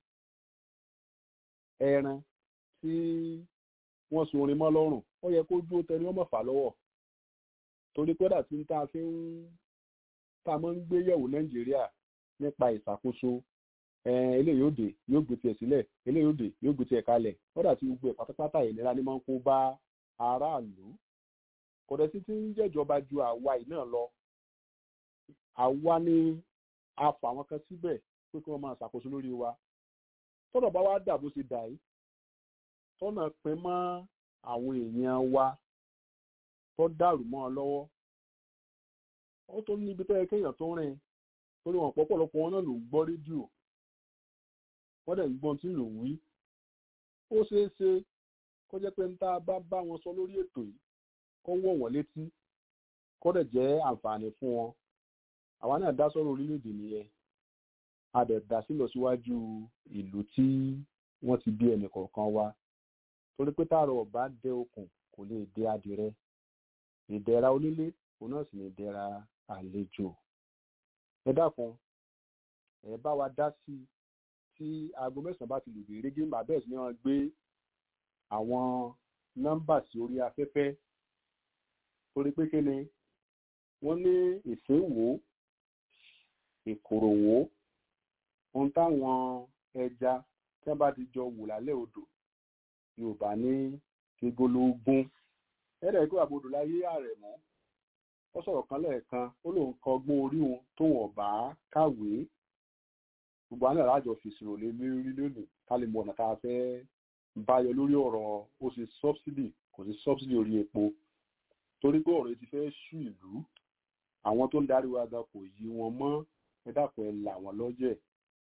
ẹran tí wọ́n sun orin mọ́ lọ́rùn ó yẹ kó dúró tẹni wọ́n mọ̀ fà lọ́wọ́ torí pé dàtí tá a fi ń tá a máa ń gbé yẹ̀wò nàìjíríà nípa ìṣàkóso ẹn, eléyìí yóò dé yóò gbé tiẹ̀ sílẹ̀ eléyìí yóò dé yóò gbé tiẹ̀ kalẹ̀ ó dàtí gbogbo ẹ̀ pátápátá ìlera ni máa ń kó bá aráàlú kò dẹ̀ sí ti ń jẹ́jọba ju àwa yìí náà lọ àwa ni a fà wọn kan síbẹ̀ pé kí wọ́n máa ṣàkóso lórí wa tọ́nà bá wá dà bó ṣe dà yìí tọ́nà pin mọ́ àwọn èèyàn wa tó dàrú mọ́ ọ lọ́wọ́ ó tó níbi tó yẹ kéèyàn tó rìn torí wọn pọ̀pọ̀lọpọ̀ wọn náà ló ń gbọ́ rédíò wọ́n dẹ̀ ń gbọ́n tí ló ń wí ó ṣeé ṣe kó jẹ́ pé ń tá a bá bá wọn sọ lórí ètò yìí kó wọ̀ wọ́n létí kó dẹ̀ jẹ́ àǹfààní fún wọn àwa náà dá sọ́rọ̀ orílẹ̀-èdè nìyẹn a dẹ̀ dá sí lọ síwájú ìlú tí wọ́n ti bí ẹnì kọ̀ọ̀kan wa torí pé táàrọ̀ ọ̀bá dẹ okùn kò lè dé adìrẹ ìdẹ̀ra onílé òun náà sì ní ìdẹ̀ra àlejò ẹ dákun ẹ bá wa dá sí tí aago mẹ́sàn-án bá ti lù bí régé màá bẹ́ẹ̀ sì ni wọ́n gbé àwọn nọ́mbà sí orí afẹ́fẹ́ torí pé kí ni wọ́n ní ìsínwó ìkòròwó ohun táwọn ẹja tí wọ́n bá ti jọ wò lálẹ́ odò yorùbá ní gbígbólógún ẹ̀rẹ̀ kó àbodò láyé ààrẹ mọ́ ó sọ̀rọ̀ kan lẹ́ẹ̀kan ó lóun kọ ọgbọ́n orí wọn tóun ọ̀bá kàwé gbogbo àná ìrájọ fèsìrò lé lórí lónìí ká lè mọ ọ̀nà tá a fẹ́ báyọ lórí ọ̀rọ̀ ó ṣe sọ́bsidì kò sí sọ́bsidì orí epo torí pé ọ̀rọ̀ yìí ti fẹ́ ṣú ìlú àwọn tó ń darí wa gan kò yí wọn mọ́ ẹ dákun ẹ là wọn lọ́jẹ̀.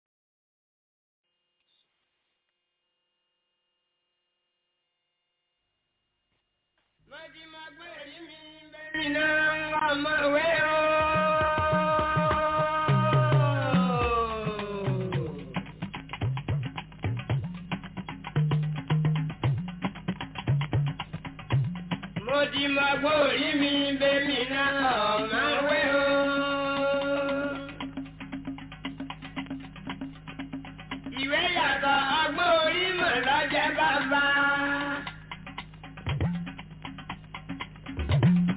mi náà ọmọ ìwé o. mo ti mọ gbórí mi bẹ́mi náà ọmọ ìwé o. ìwé yàtọ̀ ọgbọ́n orí mọ̀ lọ́jẹ́ bàbá.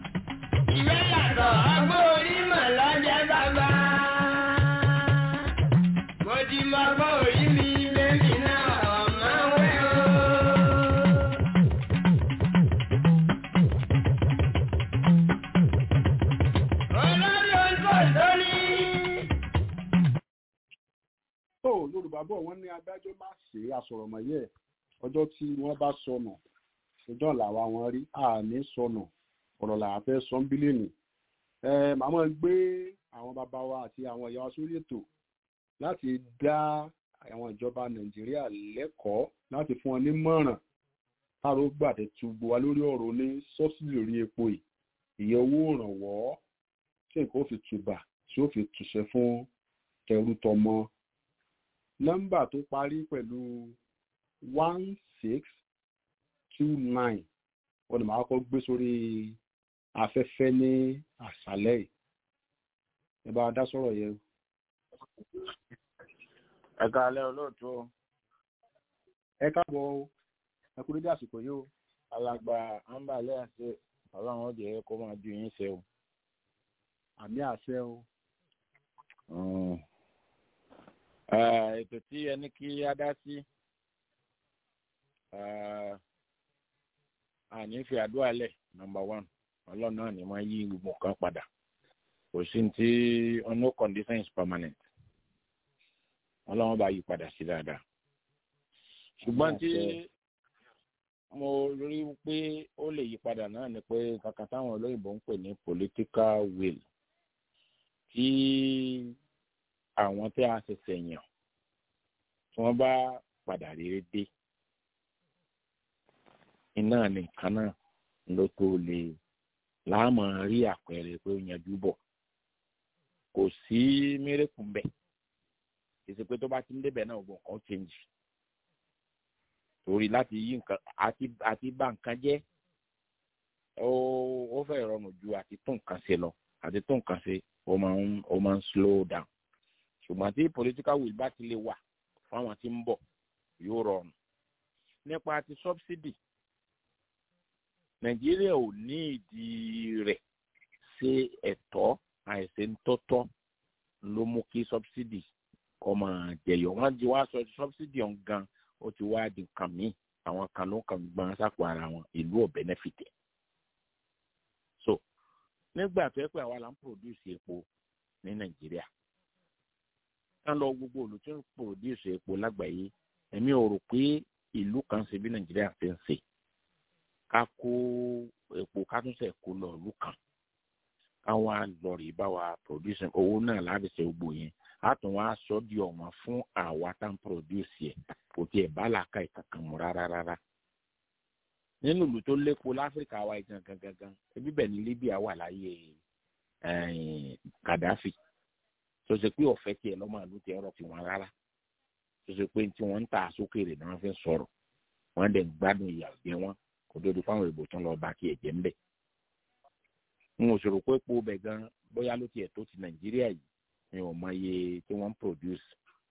ìwé yàtọ̀ ọgbọ́n orí mọ̀ lọ́jẹ́ bàbá. yorùbá bọ̀ wọ́n ní adájọ́ má ṣe àsọ̀rọ̀mọ̀yẹ́ ọjọ́ tí wọ́n bá sọnù ọjọ́ làwa wọn rí àní sọnù ọ̀rọ̀ làwọn fẹ́ sọ ń bílíọ̀nù màmá gbé àwọn bàbá wa àti àwọn ìyá wa sórí ètò láti dá àwọn ìjọba nàìjíríà lẹ́kọ̀ọ́ láti fún wọn nímọ̀ràn káàró gbàdé túbọ̀ wá lórí ọ̀rọ̀ ní sọ́sìlì orí epo yìí ìyẹn owó ìrànwọ́ tí nǹkan ó fi tùbà tí ó fi tùṣẹ́ fún tẹrú tọmọ nọ́mbà tó parí pẹ̀lú one six two nine wọ́n ní màá kọ́ gbé sórí afẹ́fẹ́ ní àṣálẹ́ yìí ẹ bá dá sọ̀rọ̀ yẹn. ẹ káalẹ́ olóòtú o. ẹ káàbọ̀ o ẹ kú dédé àsìkò yìí o. alàgbà àǹbàlẹ́ àṣẹ ọlọ́run ó jẹ́ kó máa ju yín ṣe o. àmì àṣẹ o. ètò tí ẹni kí á dá sí àní fi àdúrà lẹ̀ nọmba one ọlọ́run náà ni máa yí gbogbo nǹkan padà kò sí ní tí no condition is permanent ọlọ́run bá yí padà sí dáadáa ṣùgbọ́n tí mo rí pé ó lè yí padà náà ni pé kankan táwọn olóyìnbó ń pè ní political will tí àwọn tí a ṣẹ̀ṣẹ̀ yàn tí wọ́n bá padà rere dé iná nìkan náà ló tó lè láàmú rí àpẹẹrẹ pé ó yanjú bọ̀ kò sí mérekù ń bẹ̀ èsì pé tó bá ti ń débẹ̀ náà gbọ̀n kan change torí láti yí nǹkan àti àti bá nǹkan jẹ́ ó ó fẹ́ rọrùn ju àti tún nǹkan ṣe lọ àti tún nǹkan ṣe ó máa ń ó máa ń slow down ṣùgbọ́n tí political will bá ti lè wà fún àwọn tí ń bọ̀ yóò rọrùn nípa ti subsidy nàìjíríà ò ní ìdí rẹ̀ ṣe ẹ̀tọ́ àìsèǹtọ́tọ́ ló mú kí subsidy kọ́ máa jẹyọ wọ́n ti wá sọ subsidy ọ̀hún gan ó ti wá di nǹkan míì àwọn kan ló kàn gbọ́n sápò ara wọn ìlú ò benefit so nígbà tó yẹ pé àwa la ń produce epo ní nàìjíríà ká lọ gbogbo olù tó ń produce epo lágbàáyé èmi ò rò pé ìlú kan ṣe bí nàìjíríà ṣe ń ṣe ká kó epo ká tún ṣe kó lọ ìlú kan káwọn lọ rí bá wa produce owó náà láti ṣe gbogbo yẹn a tún wá sọ di ọmọ fún àwa tá n produce yẹ kò tiẹ̀ bá làákà ìkankan mu rárá rárá nínú ìlú tó lépo láfíríkà wa gangan gangan ebi bẹ́ẹ̀ ni libya wà láyé kàdáfì tó ṣe pé ọ̀fẹ́ tiẹ̀ lọ́mọ ìlú tiẹ̀ rọ̀ tiwọn rárá tó ṣe pé tí wọ́n ń ta sókèrè ni wọ́n fi ń sọ̀rọ̀ wọ́n dẹ̀ ń gbádùn ìyà jẹ wọn kò tó di fáwọn èbò tán lọ bá kí ẹ̀jẹ̀ ń bẹ̀. n ò ṣòro pé epo bẹ̀ gan bóyá ló tiẹ̀ tó ti nàìjíríà yìí ni ò mọ iye tí wọ́n ń produce.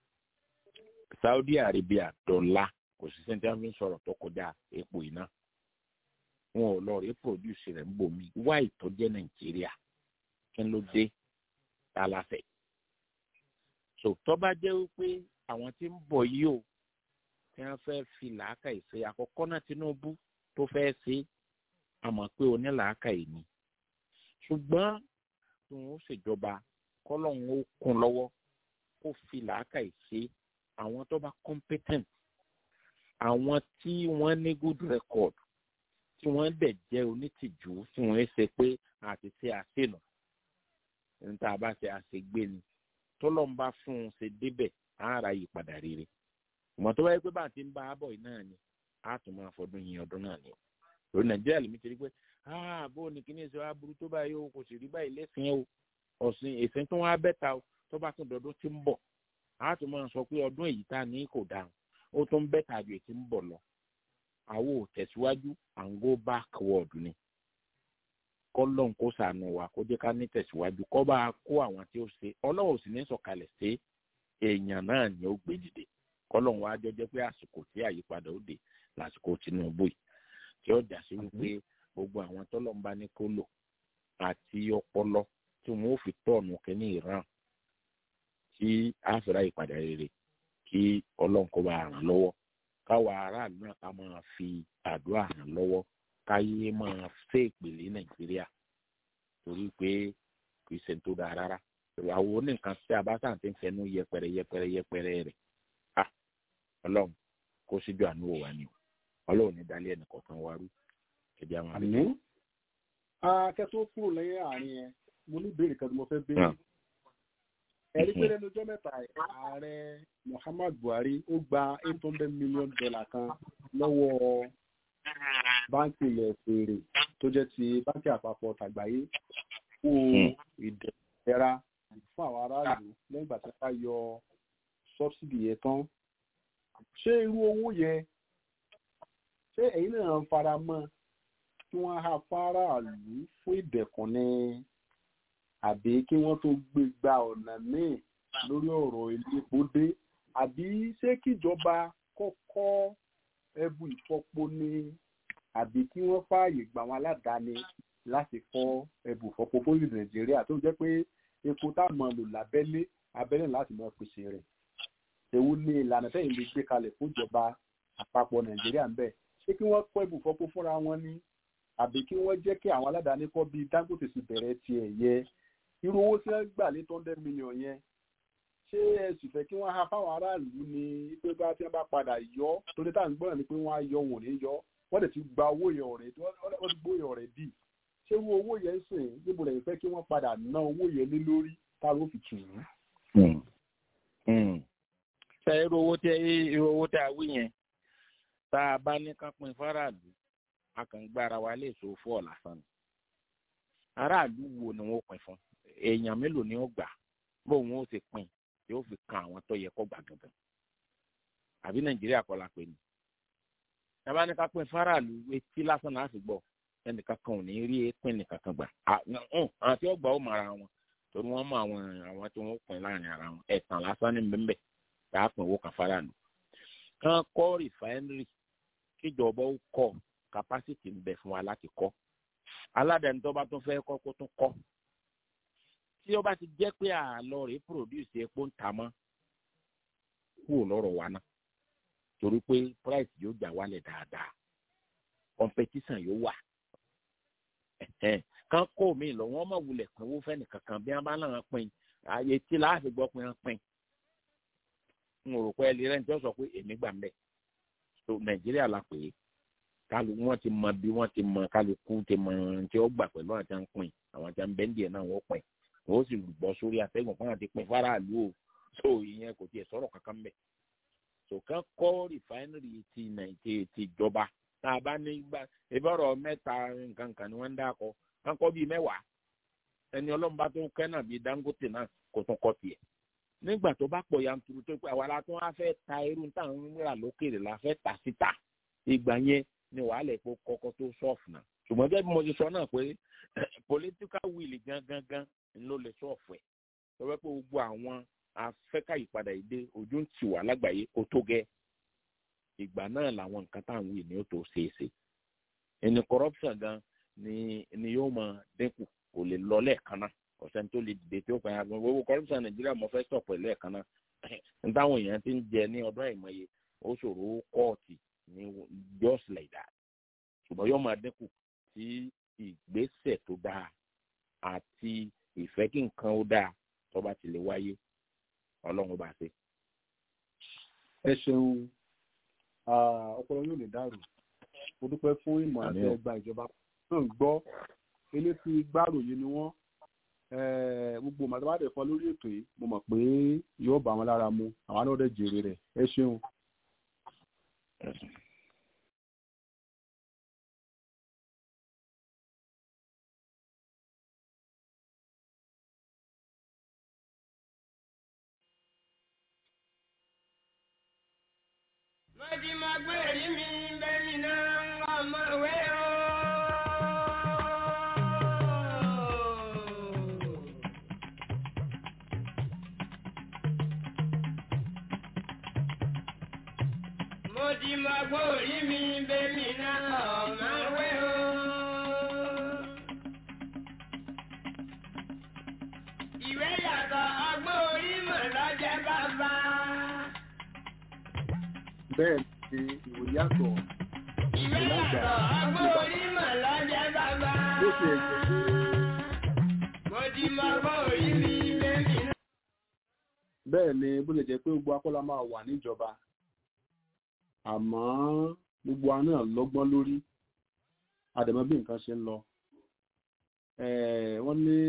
saudi arabia dọ́là kò sí sẹ́ńtì wọn fi ń sọ̀rọ̀ tó kọjá epo iná. wọn ò lọ rí produce rẹ̀ ń bò mí wá ìtọ́jẹ́ nàìjíríà kí ló dé tálàfẹ́. so tó bá jẹ́ wípé àwọn tí ń bọ̀ yìí o tí wọ́n fẹ́ fi làákà ìṣe àkọ́kọ́ náà tinubu tó fẹ́ ṣe àmọ́ pé onílàákà yìí ni ṣùgbọ́n tí wọ́n ṣèjọba kọ́lọ́hún ó kún lọ́wọ́ kó fi làákà ìṣe àwọn tó bá competent àwọn tí wọ́n ní good record tí wọ́n dẹ̀ jẹ́ onítìjú tí wọ́n ṣe pé àti ṣe àṣìnà níta bá ṣe àṣegbé ni tọ́lọ́mbà fún un ṣe débẹ̀ ara yí padà rere ìmọ̀ tó wáyé pé bá a ti ń bá a bọ̀ yìí náà ni a tún máa fọdún yìí ọdún náà ni lórí nàìjíríà lèmi ti rí pé bó ni kíní ìṣe wa burú tó báyìí o kò sì rí báyìí lẹ́sìn o ọ̀sìn ìsìn tó wá bẹ́ta o tó bá tún dọdún tí ń bọ̀ a tún máa sọ pé ọdún èyí tá a ní kò dáhùn ó tún bẹ́ta ju èyí tí ń bọ̀ lọ àwo ò tẹ̀síwájú à ń go backward ni kọ́lọ́n kó sànù wa kó jẹ́ ká ní tẹ̀síwájú kọ́ bá a kó àwọn tí ó ṣe ọlọ́run ò sì ní sọ̀kalẹ̀ sí èèyàn náà ni ó gbé dìde kọlọ́n wa jọ jẹ́ pé àsìkò tí àyípadà ó dé lásìkò tinubu yìí tí ó jà sí wípé gbogbo àwọn tọ́lọ́n bá ní kó lò àti ọpọlọ tí wọn ó fi tọ̀nù kínní ìran tí àfẹ́rẹ́ àyípadà rere kí ọlọ́run kó bá ràn lọ́wọ́ káwa aráàlú náà ká máa fi àdúrà ràn lọ́wọ́ káyé máa fẹ́ ìpèlè nàìjíríà torí pé kì í ṣe tó dáa rárá àwọn oníkan tí a bá sàn ti ń fẹnu yẹpẹrẹ yẹpẹrẹ yẹpẹrẹ rẹ à ọlọ́run kó síjú àánú wò wá ni o ọlọ́run ní dalẹ́ ẹnì kọ̀ọ̀kan wa rú ẹbí àwọn àbí. àmì akẹ́tọ́ kúrò lẹ́yìn àárín yẹn mo ní ìbéèrè kan tí mo fẹ́ béèrè ẹ̀rí pé lẹ́nu ọjọ́ mẹ́ta ààrẹ muhammad buhari ó gba eight hundred million dollar kan lọ́wọ́ báńkì ilẹ̀ òkèèrè tó jẹ́ ti báńkì àpapọ̀ tàgbáyé fún ìdẹ̀ra fún àwọn aráàlú lẹ́yìn ìgbà tí wọ́n bá yọ sọ́bsidì yẹn tán ṣé irú owó yẹn ṣé ẹ̀yin náà ń fara mọ́ kí wọ́n á fáráàlú fún ìdẹ̀kùn ni àbí kí wọ́n tó gbé gba ọ̀nà míì lórí ọ̀rọ̀ elépo dé àbí ṣé kíjọba kọ́kọ́ ẹbù ìfọpo ni àbí kí wọ́n fààyè gba àwọn aládàáni láti fọ́ ẹbù ìfọpo fún ìlú nàìjíríà tó jẹ́ pé epo tá a mọ̀ lò lábẹ́lé abẹ́lé láti mọ̀ pèsè rẹ̀ èwo ni ìlànà tẹ́yìn lè gbé kalẹ̀ fún ìjọba àpapọ̀ nàìjíríà ń bẹ̀ ṣé kí wọ́n kọ́ ẹbù ìfọpo fúnra wọn ni àbí kí wọ́n jẹ́ kí àwọn aládàáni kọ́ bíi dangote sì bẹ̀rẹ̀ tiẹ̀ yẹ irú owó tí wọ́n gbà lé tó hundred million yẹn ṣé ẹ sì fẹ́ kí wọ́n ha fáwọn aráàlú ni pé bá tí wọ́n bá padà yọ torí táà ń gbọ́dọ̀ ni pé wọ́n á yọ wọn ò ní yọ wọ́n dẹ̀ ti gba owó yẹn ọ̀rẹ́ wọ́n ti gbóyè ọ̀rẹ́ dì ṣé irú owó yẹn sìn níbo lẹ́yìn fẹ́ kí wọ́n padà ná owó yẹn lé lórí táwọn ò fi tù ú. ṣe irú owó tẹ irú owó tẹ àwí yẹn tá a bá ní ká pín fáráàlú a kàn ń gbára wa lè so fún ọ̀làsán ni aráàlú wo ni wọ́n pín fún èèyàn mélòó ni ó gbà bóun ó ti pín yóò fi kan àwọn tó yẹ kó gbà gangan àbí nàìjíríà kọ́ la pè ní. ẹ̀bá ní ká pín fáráàlú etí lásán náà sì gbọ́ ẹnìkan kan ò ní rí pín nìkan kan gbà àwọn tí ó gbà ó mara wọn torí wọ́n mọ àwọn àwọn tí wọ́n pín láàrin ara wọn ẹ̀tàn lásán ní bẹ́ẹ̀ tá a pín owó kan fáráàlú. kán kọ́ rìfáínírì kíjọba ó kọ́ kapásítì ń bẹ fún wa láti kọ́ aládàáni tó bá tún fẹ́ kọ́ kó tún kọ́ tí ó bá ti jẹ́ pé àlọ́ rẹ̀ produce epo ń ta mọ́ kúrò lọ́rọ̀ wa náà torí pé price yóò gbà wálẹ̀ dáadáa competition yóò wà kán kó mi lọ wọ́n mọ̀ wulẹ̀ pínwó fẹ́ni kankan bí wọ́n bá náà pín ààyè tí láàfin gbọ́ pé wọ́n pín n ò rò pé ẹlẹ́rìí rẹ̀ ń tẹ́ sọ pé èmi gbà ń bẹ̀ so nàìjíríà la pè é kálu wọn ti mọ bí wọn ti mọ kálukú ti mọ tí ó gbà pẹ̀lú àti à ń pín àwọn tí à ń bẹ́ńdì ẹ̀ náà wọ́n pín wọ́n sì bọ́ sórí atẹ́gùn fún àti pín faraàlú o so ìyẹn kò tiẹ̀ sọ̀rọ̀ kankan mbẹ̀ so kán kọ́ rìfáínírì ti nàìjíríà ti jọba tá a bá ní gbà ìbọ̀rọ̀ mẹ́ta nǹkan kan ni wọ́n ń dákọ̀ kán kọ́ bíi mẹ́wàá ẹni ọlọ́mọba tó kẹ́ náà bíi dangote náà kò tún kọ́ tiẹ̀ nígbà tó bá pọ̀ yanturu tó pé àwa la tún wá fẹ́ ta irú táwọn ń rà lókèrè la fẹ́ tà síta ìgbà yẹn ni wàhálà epo kọ́kọ́ tó sọ́ọ̀fù náà ṣùgbọ́n bí mo ti sọ náà pé political will gangan gan ló lè sọ́ọ̀fù ẹ̀ lọ́wọ́ pé gbogbo àwọn afẹ́ká ìpadà ìdè ojú ń tì wá lágbàáyé kó tó gẹ́ ìgbà náà làwọn nǹkan táwọn wí ni ó tó ṣeé ṣe ẹni corruption gan ni ni yóò máa dínkù kò lè lọ lẹ́ẹ̀kan náà ọ̀sẹ̀ tó lè dìde tí ó fẹ́ yàgbọ́n gbogbo corruption nàìjíríà mo fẹ́ sọ̀pọ̀ lẹ́ẹ̀kan náà n táwọn èèyàn ti ń jẹ ní ọdún àìmọye ó ṣòro kóòtù ní just like that ṣùgbọ́n yóò máa dínkù tí ìgbésẹ̀ tó dáa àti ìfẹ́ kí nǹkan ó dáa tó bá ti lè wáyé ọlọ́run bá ṣe. ẹ ṣeun ọpọlọ yóò lè dàrú mo dúpẹ́ fún ìmọ̀ àti ẹgbà ìjọba náà gbọ́ eléfi gbàròyé ni wọ́n gbogbo màtàbádẹ fọ lórí ètò yìí mo mọ̀ pé yóò bá wọn lára mu àwọn náà dẹ̀ jèrè rẹ̀ ẹ ṣeun. Mọ̀dí máa gbé èrí mi bẹ́ẹ̀ni náà ọmọ ìwé o. Mọ̀dí máa gbé èrí mi bẹ́ẹ̀ni náà ọmọ ìwé o. Ìwé yàtọ̀ ọgbọ́n orí mọ̀ lọ́jẹ́ bàbá bẹ́ẹ̀ ni ìwò yàtọ̀ ìwé yàtọ̀ ọgbọ́n orí mọ̀ lọ́jẹ́ bàbá. ló ṣe ẹ̀jẹ̀ pé. mo ti mọ ọgbọ́n orí mi lẹ́mí náà. bẹ́ẹ̀ ni bó lè jẹ́ pé gbogbo akọ́lá máa wà níjọba àmọ́ gbogbo wa náà lọ́gbọ́n lórí àdèmọ́ bí nǹkan ṣe ń lọ Eh, wọ́n ní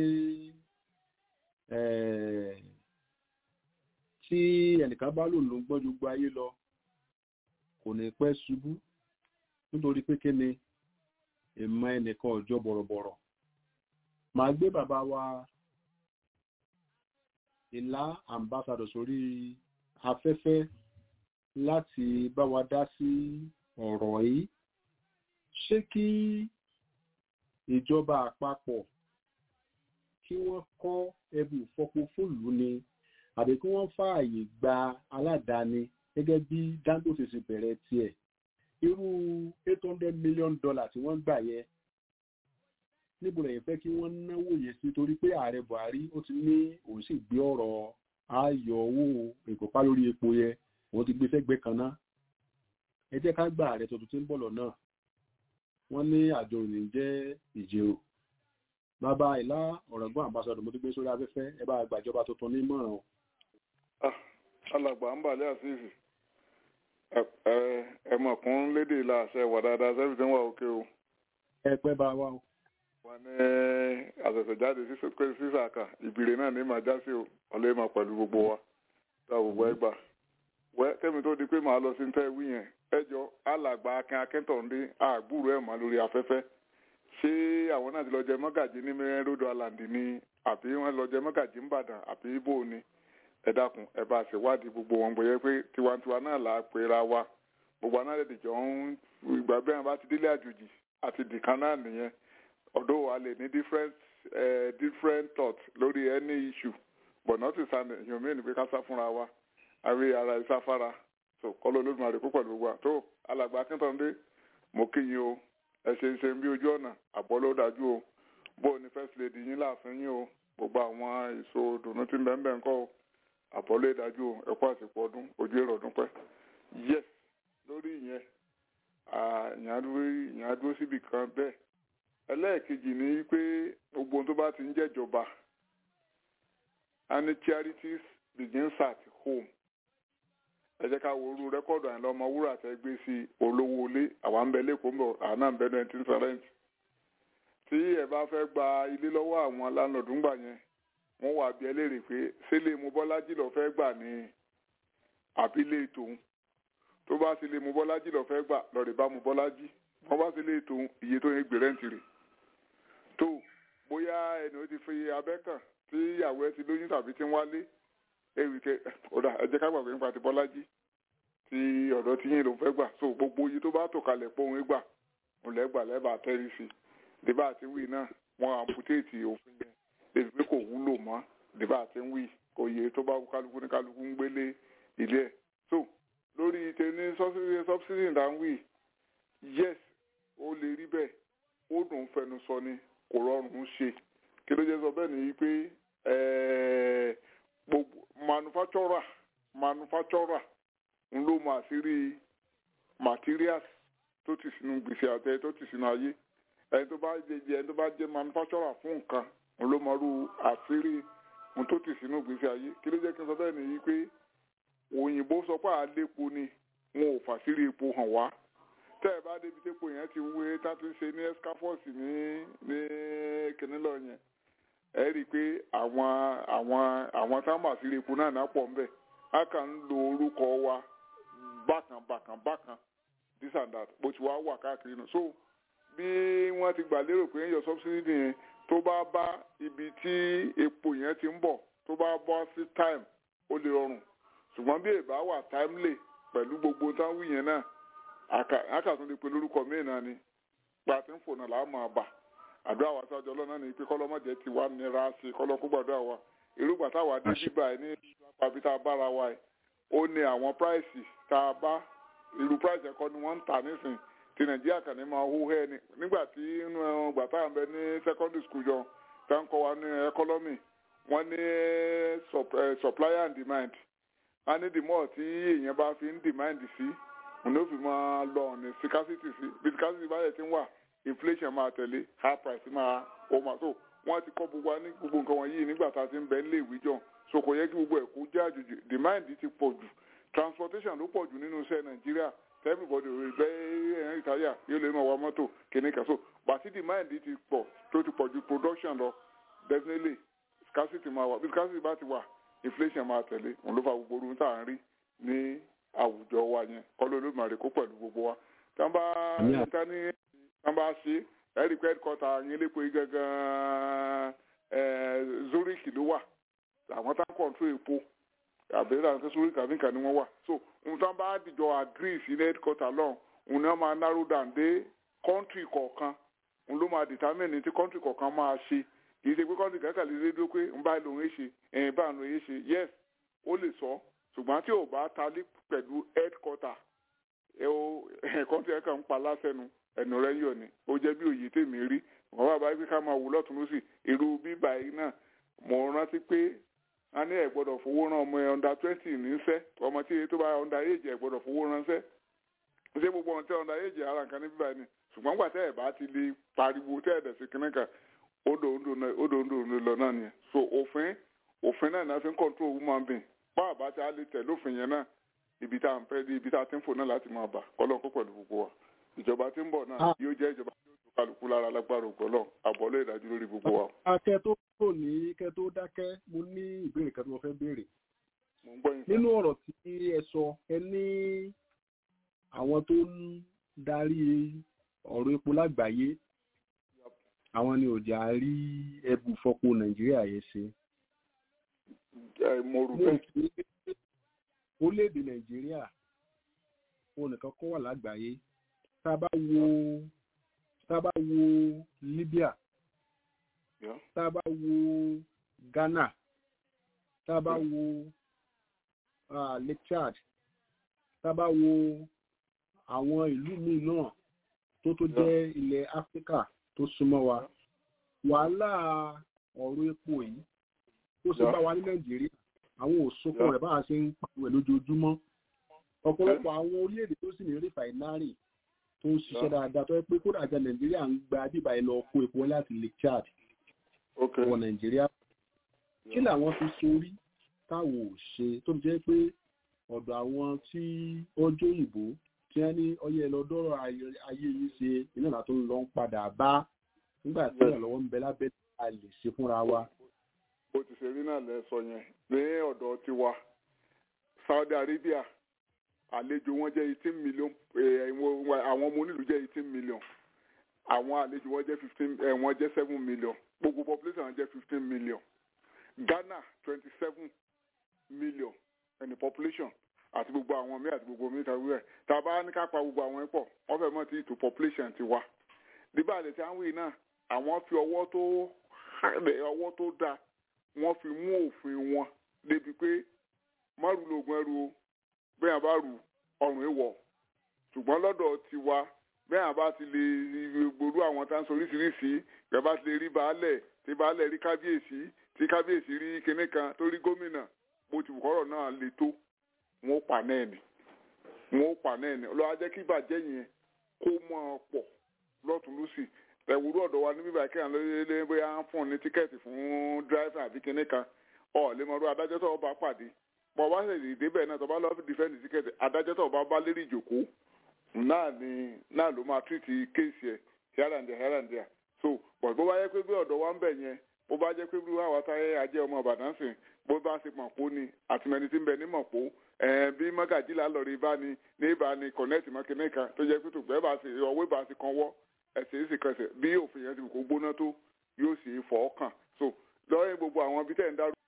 eh, tí ẹnìkan bá lò ló ń gbọ́n ju gbogbo ayé lọ kò ní pẹ́ ṣubú nítorí pé kí ni ìmọ̀ ẹnìkan ọjọ́ bọ̀rọ̀bọ̀rọ̀ màá gbé bàbá wa ìlà ambassador sórí afẹ́fẹ́ láti bá wa dá sí ọ̀rọ̀ yìí ṣé kí ìjọba àpapọ̀ kí wọ́n kọ́ ẹbù ìfọpo fóòlù ni àbí kí wọ́n fààyè gba aládàáni gẹ́gẹ́ bí Dangote ṣe bẹ̀rẹ̀ tiẹ̀ irú eight hundred million dollar tí wọ́n gbà yẹn níbo lẹ́yìn fẹ́ kí wọ́n náwó yẹn sí torí pé ààrẹ Buhari ó ti ní òun sì gbé ọ̀rọ̀ ayọ̀ owó ìkópa lórí epo yẹn òun ti gbé fẹ́gbẹ́ kan náà ẹ jẹ́ ká gba ààrẹ tuntun tí ń bọ̀ lọ́nà wọ́n ní àjọ òní jẹ́ ìjẹun bàbá ìlà ọ̀rọ̀gbọ́n àmbásọ̀dọ̀ mo ti gbé sórí afẹ́fẹ́ ẹ bá gbàjọba tuntun ní mọ̀ràn o. alàgbà ń bàlẹ́ àṣìṣì ẹ mọ̀kún lédè ìlà àṣẹ wà dáadáa sẹ́fì tí ń wà òkè o. ẹ pẹ́ bá wa o. wà ní àṣẹ̀ṣẹ̀jáde sísàkà ìbìrè náà ní màá já sí o ọ̀lẹ́ máa pẹ̀lú gbogbo wa tá gbogbo ẹ gbà. wẹ́ kẹ́mi tó di pé màá lọ sí ń tẹ́ wí yẹn ẹjọ́ alàgbà akin akíntọ̀ndé àgbúrò ẹ̀ mọ́ lórí afẹ́fẹ́ ṣé àwọn náà ti lọ jẹ mọ́gàjì ní mẹ́rin rodo alandi ni àbí wọ́n lọ jẹ mọ́gàjì ńbàdàn àbí ibo ni ẹ dákun ẹ bá ṣèwádìí gbogbo wọn gbòye pé tiwantiwa náà là á pera wa gbogbo aná lè jọ ń ìgbà bẹ́ẹ̀ bá ti délé àjòjì àti dìkan náà nìyẹn ọ̀dọ́ wa lè ní different uh, different thought lórí any issue but not to stand ìyọ̀n mí ni pé ká sá fúnra wa àrí ara ìsáfára so kọ́lọ́ olódùmarè púpọ̀ ló wà tó alàgbà akíntọ́ndé mo kí yín o ẹ ṣe ń ṣe bí ojú ọ̀nà àbọ̀ ló dájú o bó o ní first lady yín láàfin yín o gbogbo àwọn èso dùnú tí ń bẹ́ẹ̀ bẹ́ẹ̀ ń kọ́ o àbọ̀ ló dájú o ẹ kú àsìkò ọdún ojú èrò ọdún pẹ́ yes lórí ìyẹn ìyẹn á dúró síbì kan bẹ́ẹ̀ ẹlẹ́ẹ̀kejì ni pé gbogbo ohun tó bá ti ń jẹ́jọba and charities begins at home ẹ jẹ́ ká wo orú rẹ́kọ̀dù àyìnlá ọmọ wúrà tẹ́ gbé sí olówó ilé àwa ń bẹ lẹ́kọ̀ọ́ mbọ̀ àná ń bẹ nineteen seventy tí ẹ bá fẹ́ gba ilé lọ́wọ́ àwọn láńlọ́ọ̀dù ńgbà yẹn wọ́n wà bí ẹlẹ́rìí pé sílé mu bọ́lájì lọ fẹ́ gbà ní àbílẹ̀ tòun tó bá sílé mu bọ́lájì lọ fẹ́ gbà lọ́ọ̀rẹ́ bá mu bọ́lájì wọ́n bá sílé tòun iye tó yẹ gbé rẹ́ǹtì rẹ̀ tó bóyá ẹni ó ti fi abẹ́ kàn tí ìyàwó ẹ ti lóyún tàbí tí ń wálé ewì kẹ ọ̀dà ẹ jẹ́ ká gbàgbé nípa ti bọ́lájí tí ọ̀dọ́ tí yín ló fẹ́ gbà so gbogbo iye tó bá tò kalẹ̀ pé òun gbà òun lẹ́gbà lẹ́bàá tẹ́rí sí i dèbà àti wí náà wọ́n amputéètì òfin yẹn èyí pé kò wúlò mọ́ dèbà àti wí kò yẹ tó bá kálukú ní kálukú ń gbélé ilé ẹ̀ so lórí tẹni subsidy ìdá ń wí yes ó lè rí bẹ́ẹ̀ ó dùn fẹnu sọ ni kò rọrùn ṣe kí ló jẹ́ sọ bẹ́ẹ̀ ni pé gbogbo manufacturer manufacturer ń ló máa sí rí materials tó ti sínú gbèsè àtẹ tó ti sínú ayé ẹni tó bá jẹ ẹni tó bá jẹ manufacturer fún nǹkan ń ló máa rú àṣírí ohun tó ti sínú gbèsè ayé kí ló jẹ́ kí n sọ bẹ́ẹ̀ nìyí pé òyìnbó sọ pé àlépo ni wọn ò fàṣírí epo hàn wá tẹ́ ẹ bá débi tépo yẹn ti wé tá a ti ń ṣe ní escafos ní ní kìnìlọ yẹn ẹ rí i pé àwọn àwọn àwọn táwọn àṣírí epo náà náà pọ̀ ńbẹ̀ a kàn ń lo orúkọ wa bákan bákan bákan this and that bó ti wá wà káàkiri nù so bí wọ́n ti gbà lérò pé ń yọ subsidy yẹn tó bá bá ibi tí epo yẹn ti ń bọ̀ tó bá bọ́ sí time ó lè rọrùn ṣùgbọ́n bí èbá wà timely pẹ̀lú gbogbo táwọn wí yẹn náà àkàtún lè pe lórúkọ míì náà ni gba tí ń fò náà làá máa bà àdúrà wa sáájú ọlọ́run ní pé kọ́lọ́mọ̀jẹ́ ti wá nira sí kọ́lọ́ kó gbàdúrà wa irúgbà táwa dé bíbà ẹ̀ ní àbí tá a bára wa ẹ̀ ó ní àwọn price tá a bá irú price ẹ̀kọ́ ni wọ́n ń tà nísìn ti nàìjíríà kàn ní máa hó hẹ́ ni nígbà tí inú ẹ̀hún gbà tá à ń bẹ ní secondary school jọ tá ń kọ́ wa ní economy wọ́n ní supply and demand wọ́n ní the more tí èèyàn bá fi ń demand sí òun ló fi máa lọ ní scarcity sí bí scarcity bá yẹ ti ń wà inflation máa tẹ̀lé high price máa ó máa tó wọ́n ti kọ́ gbogbo wa ní gbogbo nǹkan wọ̀nyí nígbà tá a ti ń bẹ nílé ìwé jọ so kò yẹ kí gbogbo ẹ̀ kó jẹ́ àjòjì demand ti pọ̀ jù transportation ló pọ̀ jù nínú iṣẹ́ nàìjíríà everybody rẹ̀ bẹ́ẹ̀ ẹ̀yìn ìtayà yóò lè máa wa mọ́tò kìíní kan so bàtí demand ti pọ̀ tó ti pọ̀ ju production lọ definitely scarcity máa wà bí scarcity bá ti wà inflation máa tẹ̀lé òun ló fa gbogbo orun tá à ń rí ní àwùjọ wa yẹn kọ́ ló lóògùn àrèkó pẹ̀lú gbogbo wa tí wọ́n bá tí wọ́n bá ṣe ẹ̀rí pé headquarter yín lépo yìí gangan Zurich ló wà àwọn tá ń control epo àbẹ̀rẹ̀ àwọn tó Zurich àbíkà ni wọ́n wà so ohun tí wọ́n bá dìjọ agree sí ní headquarter lọ́hùn òun ni wọ́n máa narrow down dé country kọ̀ọ̀kan òun ló máa determine ní tí country kọ̀ọ̀kan máa ṣe kì í ṣe pé country kankan lè dé dúró pé ń bá lòun ẹ̀ ṣe ẹ̀yìn bá lòun ẹ̀ ṣe yes ó lè sọ ṣùgbọ́n tí ò bá talí pẹ̀lú headquarter ẹ o country ẹ̀ka ń pa lásẹ̀nu ẹnu rẹ̀ yọ̀ ni ó jẹ́ bí òye tèmi rí wọ́n bá bá pé ká máa wò lọ́tún lọ́sì irú bíbá yìí náà mo rántí pé a ní ẹ̀ gbọ́dọ̀ fowó rán ọmọ ẹ̀ under twenty níṣẹ́ ọmọ tí tó bá under age ẹ̀ gbọ́dọ̀ fowó ránṣẹ́ ṣé gbogbo ọ̀n tẹ́ under age ara nǹkan ní bíbá yìí ni ṣùgbọ́n gbà tẹ́ ẹ̀ bá ti lè pariwo tẹ́ ẹ̀ dẹ̀ sí kínní kan odò odò odò lọ náà nìyẹn so òfin òfin náà náà fi ń control woman being bá àbá tí a lè tẹ̀ lófin yẹn náà ibi tá à ń fẹ́ ibi tá a ti ń fò náà láti máa bà kọ́lọ́n kó pẹ̀lú gbogbo wa ìjọba tí ń bọ̀ náà yóò jẹ́ ìjọba tí yóò tó kálukú lára lágbára ògbọ́lọ́ àbọ̀lé ìdájú lórí gbogbo wa. akẹ́ tó kò ní kẹ́ tó dákẹ́ mo ní ìbéèrè kan tí mo fẹ́ béèrè. mo ń gbọ́ yín sá. nínú ọ̀rọ̀ tí ẹ sọ ẹ ní àwọn tó ń darí ọ̀rọ̀ epo lágbàáyé àwọn ni òjà rí ẹbù fọpo nàìjíríà yẹn ṣe. mo rò bẹ́ẹ̀. orílẹ̀-èdè nàìjíríà òun nìkan kọ́ wà lágbàáyé tá a bá wo tá a bá wo Libya tá a bá wo Ghana tá a bá wo uh, Lake Chad tá a bá wo àwọn ìlú míì náà tó tó jẹ́ ilẹ̀ Áfíríkà tó súnmọ́ wa wàhálà ọ̀rọ̀ epo yìí tó ṣe bá wa ní Nàìjíríà àwọn òṣùpọ̀ rẹ̀ bá a ṣe ń pàwẹ̀ lójoojúmọ́ ọ̀pọ̀lọpọ̀ àwọn orílẹ̀-èdè tó sì ní rìfàìnárì tó ń ṣiṣẹ́ dáadáa tó yẹ pé kódà àjà nàìjíríà ń gba bíbá ẹ lọ kó epo láti lake chad wọ nàìjíríà kí làwọn fi sórí táwọn ò ṣe tó jẹ́ pé ọ̀dọ̀ àwọn tí ọjọ́ òyìnbó tí wọ́n ní ọyẹ lọ́dọ́rọ̀ ayé yìí ṣe iná ìlà tó ń lọ ń padà bá nígbà tí ìrànlọ́wọ́ ń bẹ lábẹ́ a lè ṣe fúnra wa. bó ti ṣe rí náà lẹ sọ yẹn ní ọ̀dọ̀ tiwa Saudi Arabia àlejò wọn jẹ́ eighteen million àwọn ọmọ onílù jẹ́ eighteen million àwọn àlejò wọn jẹ́ fifteen wọn jẹ́ seven million gbogbo population wọn jẹ́ fifteen million Ghana twenty seven million ẹni population àti gbogbo àwọn míì àti gbogbo míì tàbí ẹ̀ tá a bá ní ká pa gbogbo àwọn pọ̀ wọ́n fẹ́ mọ̀ tí ìtò population ti wá nígbà àlẹ́ tí wọ́n wí náà àwọn fi ọwọ́ tó ọwọ́ tó dáa wọ́n fi mú òfin wọn débi pé márùn lóògùn ẹrù o bẹ́ẹ̀ yẹn bá rù ọrùn èèwọ̀ ṣùgbọ́n lọ́dọ̀ tiwa bẹ́ẹ̀ yẹn bá ti lè gbòòrú àwọn tá à ń sọ oríṣiríṣi bẹ́ẹ̀ bá ti lè rí baálẹ̀ tí baálẹ̀ rí kábíyèsí tí kábíyèsí rí kinní kan tó rí gómìnà bó ti bùkọ́rọ̀ náà le tó wọn ó pa náà ni wọn ó pa náà ni ọlọ́wà jẹ́ kí ìbàjẹ́ yẹn kó mọ́ ọ pọ̀ lọ́tún lọ́sì ẹ̀wúrú ọ̀dọ̀ wa níbí báyìí kéèyàn lóye bóyá ń fún ní tíkẹ́ẹ̀tì fún dráìfà àbí kinní kan ọ̀ lè mọ̀ ọ́ adájọ́ tó bá pàdé bọ́ bá ṣe lè débẹ̀ náà tó bá lọ́ọ́ dìfẹ́ǹdì tíkẹ́ẹ̀tì adájọ́ tó bá bá lérí ìjòkó náà ni náà ló máa tírìtì kéèsì ẹ̀ hẹ́ràǹdẹ̀ hẹ́ràǹdẹ̀ so bọ̀ bó bá yẹ pé bí ọ̀dọ̀ wa ń bẹ̀ yẹn bó bá jẹ́ pé bí wàá táyé ajẹ́ ọmọ Ìbàdàn sìn bó bá ṣe mọ̀pó ni àtìmẹ́ni tí ń bẹ ní mọ̀pó bí mọ́gàjìlá lọ́ọ̀rì bá ní ní ìbá ní kọ̀nẹ́ẹ̀tì mọ́kìnní kan tó jẹ́ pé tògbẹ́ bá ṣe ọwọ́ ìbá ṣe kan wọ́ ẹ̀sẹ̀ èsì kẹsẹ̀ bí òfin yẹn ti kò gbóná tó yóò sì fọ́ kàn so lọ́yìn gbogbo àwọn ibi tẹ̀ ń dárú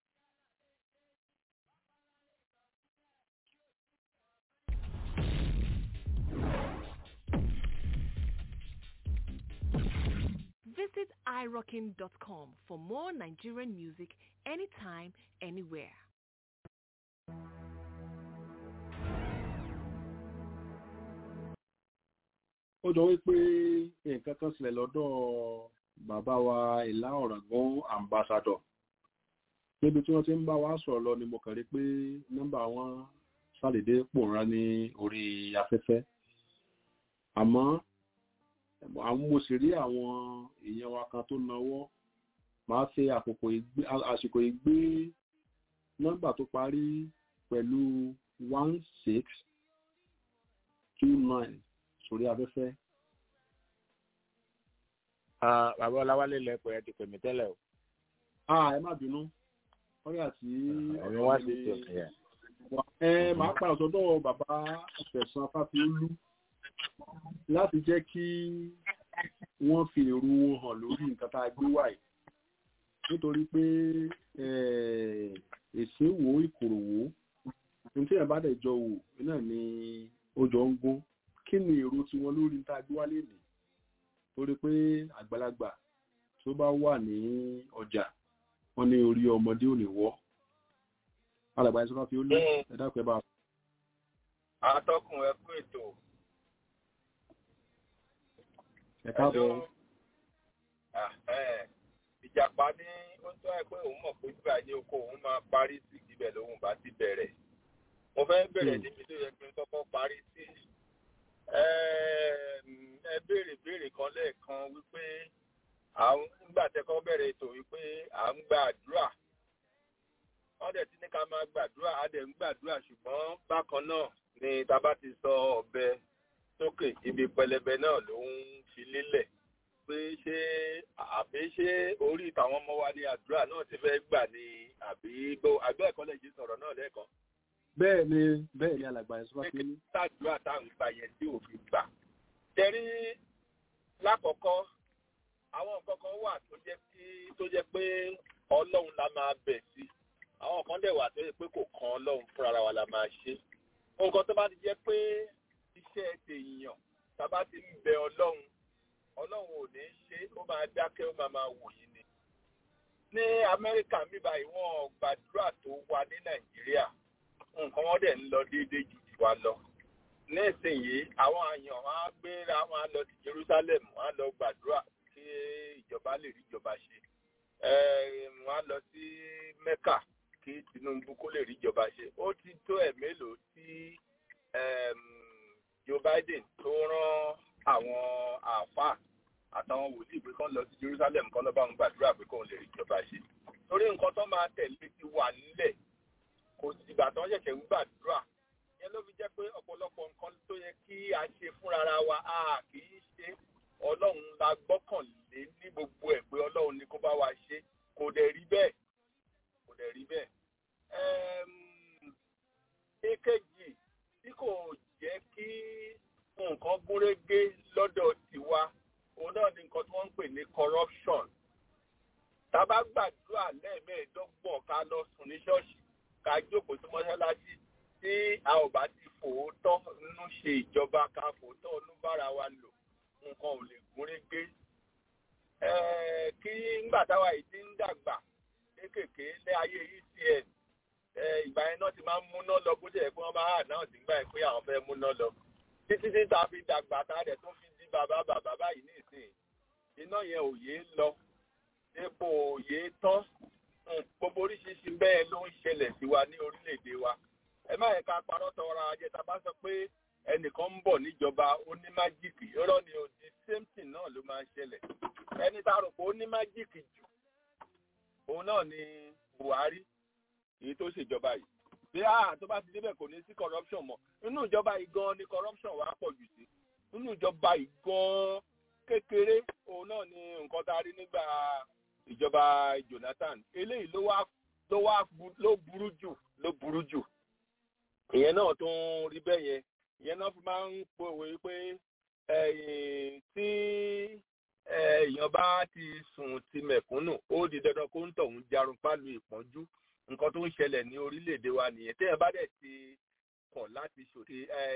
Visit irockin.com for more Nigerian music anytime, anywhere. ó jọ wípé nǹkan kan sílẹ̀ lọ́dọ̀ bàbá wa ìlà ọ̀ràngún ambassador níbi tí wọ́n ti ń bá wa sọ̀rọ̀ lọ ni mo kàn rí pé nọ́mbà wọn ṣàdédé pòórá ní orí afẹ́fẹ́ àmọ́ àwọn mo sì rí àwọn èèyàn wa kan tó náwó máa ṣe àsìkò ìgbé nọ́mbà tó parí pẹ̀lú one six two nine sórí afẹ́fẹ́. bàbá ọláwálé lẹ́pọ̀ ẹ ti pè mí tẹ́lẹ̀ o. ah ẹ má bínú wọ́n yà sí. ẹ̀mí wá sí ti ọ̀sẹ̀ yẹn. ẹ máa padà sọ́dọ̀ bàbá àfẹ̀sán fáfiolú láti jẹ́ kí wọ́n fi èrò wọn hàn lórí nǹkan tá a gbé wáyé nítorí pé èsì wo ìkòròwò ní tí ẹ̀ bá dẹ̀ jọ wò náà ni ó jọ ń gún kí ni èrò tiwọn lórí tá a gbé wálé nì torí pé àgbàlagbà tó bá wà ní ọjà wọn ní orí ọmọdé ò ní wọ́ alàgbà ẹ̀sọ́ fi ó lé ẹ̀dá pẹ́ bá. atọ́kùn ẹ kú ètò. ẹ káàbọ̀. ìjàpá ní ó tọ́ ẹ pé òun mọ̀ pé bíbá ní oko òun máa parí sí ibẹ̀ lòun bá ti bẹ̀rẹ̀. mo fẹ́ bẹ̀rẹ̀ níbi tó yẹ kí n kọ́kọ́ parí sí. ẹ béèrè béèrè kan lẹ́ẹ̀kan wípé àwọn nígbà tẹ́kọ́ bẹ̀rẹ̀ ètò wípé à ń gba àdúrà wọ́n dẹ̀ ti ní ká máa gbàdúrà á dẹ̀ ń gbàdúrà ṣùgbọ́n bákan náà ni tá bá ti sọ ọ̀bẹ sókè ibi pẹlẹbẹ náà ló ń fi lélẹ̀ pé ṣé àbí ṣé orí ìtàwọn ọmọ wa ní àdúrà náà ti fẹ́ gbà ní àbí gbó àgbẹ̀ ẹ̀kọ́ lè jí sọ̀rọ̀ náà lẹ́ẹ̀kan. bẹ́ẹ̀ ni bẹ́ẹ̀ ni alàgbà ẹ̀ sọ́kà sí. ṣáàdúrà táwọn ìgbà yẹn tí òfin gbà. tẹ̀rí lákọ̀ọ́kọ́ àwọn nǹkan kan wà tó jẹ́ kí tó jẹ́ pé ọlọ́run la máa bẹ̀ sí àwọn kan dẹ̀ wà tó yẹ pé kò kan ọlọ́run fúnra wa la máa ṣe nǹkan tó bá ti jẹ́ pé iṣẹ́ tèèyàn tá bá ti ń bẹ ọlọ́run ọlọ́run ò ní ṣe ó máa dákẹ́ ó máa máa wò yín ni. ní amẹ́ríkà mi báyìí wọ́n gbàdúrà tó wà ní nàìjíríà nǹkan wọn dẹ̀ ń lọ déédéé jù jù wa lọ. nísìnyí àwọn àyàn wọn á gbéra wọn á lọ sí jerusalem wọn á lọ gbàdúrà kí ìjọba lè rí ìjọba ṣe. wọn á lọ sí mẹ́kà kí tinubu kó lè rí ìjọba ṣe ó ti tó ẹ̀ mélòó tí joe biden tó rán àwọn àáfàá àtàwọn wòlíì pé kán lọ sí jerusalem kán lọ bá wọn gbàdúrà pé kóun lè rí ìjọba ṣe torí nǹkan tó máa tẹ̀lé ti wà nílẹ̀ kò sì ìgbà tó ń ṣẹ̀ṣẹ̀ ń gbàdúrà yẹn ló fi jẹ́ pé ọ̀pọ̀lọpọ̀ nǹkan tó yẹ kí a ṣe fúnra wa a kì í ṣe ọlọ́run la gbọ́kànlé ní gbogbo ẹ̀ pé ọlọ́run ni kó bá wa ṣe kò dẹ̀ rí bẹ́ẹ̀ kò dẹ̀ rí bẹ́ẹ̀. èkejì tí kò jẹ́ kí nǹkan gúnrégé lọ́dọ̀ tiwa òun náà ni nǹkan tí wọ́n ń pè ní corruption. tá a bá gbàdúrà lẹ́ẹ̀mẹ́ẹ̀ẹ́dọ́gbọ̀n ká lọ sùn ní ṣọ́ọ̀ṣì ká jókòó sí mọ́ṣáláṣí tí a ò bá ti fòótọ́ nínú ṣe ìjọba ká fòótọ́ inú bára wa lò nǹkan ò lè gúnrégé. kí ńgbà táwa yìí ti ń dàgbà kéékèèké ní ayé ecn ìgbà yẹn náà ti máa ń múná lọ bó ṣe yẹ kí wọ́n bá hà náà nígbà yẹn pé àwọn fẹ́ múná lọ títí tí ta fi dàgbà tá a dẹ̀ tún fi di bàbá bàbá báyìí nísìnyí iná yẹn ò yé lọ epo ò yé tán gbogbo oríṣiríṣi bẹ́ẹ̀ ló ń ṣẹlẹ̀ sí wa ní orílẹ̀-èdè wa ẹ má yẹ ká parọ́ tọrọ ajé ta bá sọ pé ẹnìkan ń bọ̀ níjọba onímájíìkì irọ́ ni ò di same thing náà ló máa ń ṣẹlẹ̀ ẹni tá a rò pé onímájíìkì jù òun náà ni buhari èyí tó ṣèjọba yìí bí a tó bá ti débẹ̀ kò ní sí corruption mọ́ inú ìjọba yìí gan ni corruption wà pọ̀ jù sí inú ìjọba yìí gan kékeré òun náà ni nǹkan tá a rí nígbà ìjọba jonathan eléyìí ló wá ló wá ló burú jù ló burú jù ìyẹn náà tó ń rí bẹ́ẹ̀ yẹn ìyẹn náà fi máa ń pòwe pé tí èèyàn bá ti sùn ti mẹ̀kúnnù ó di dandan kó ń tọ̀hún jarun pálu ìpọ́njú nǹkan tó ń ṣẹlẹ̀ ní orílẹ̀-èdè wa nìyẹn téèyàn bá dẹ̀ ti kọ̀ láti ṣòtì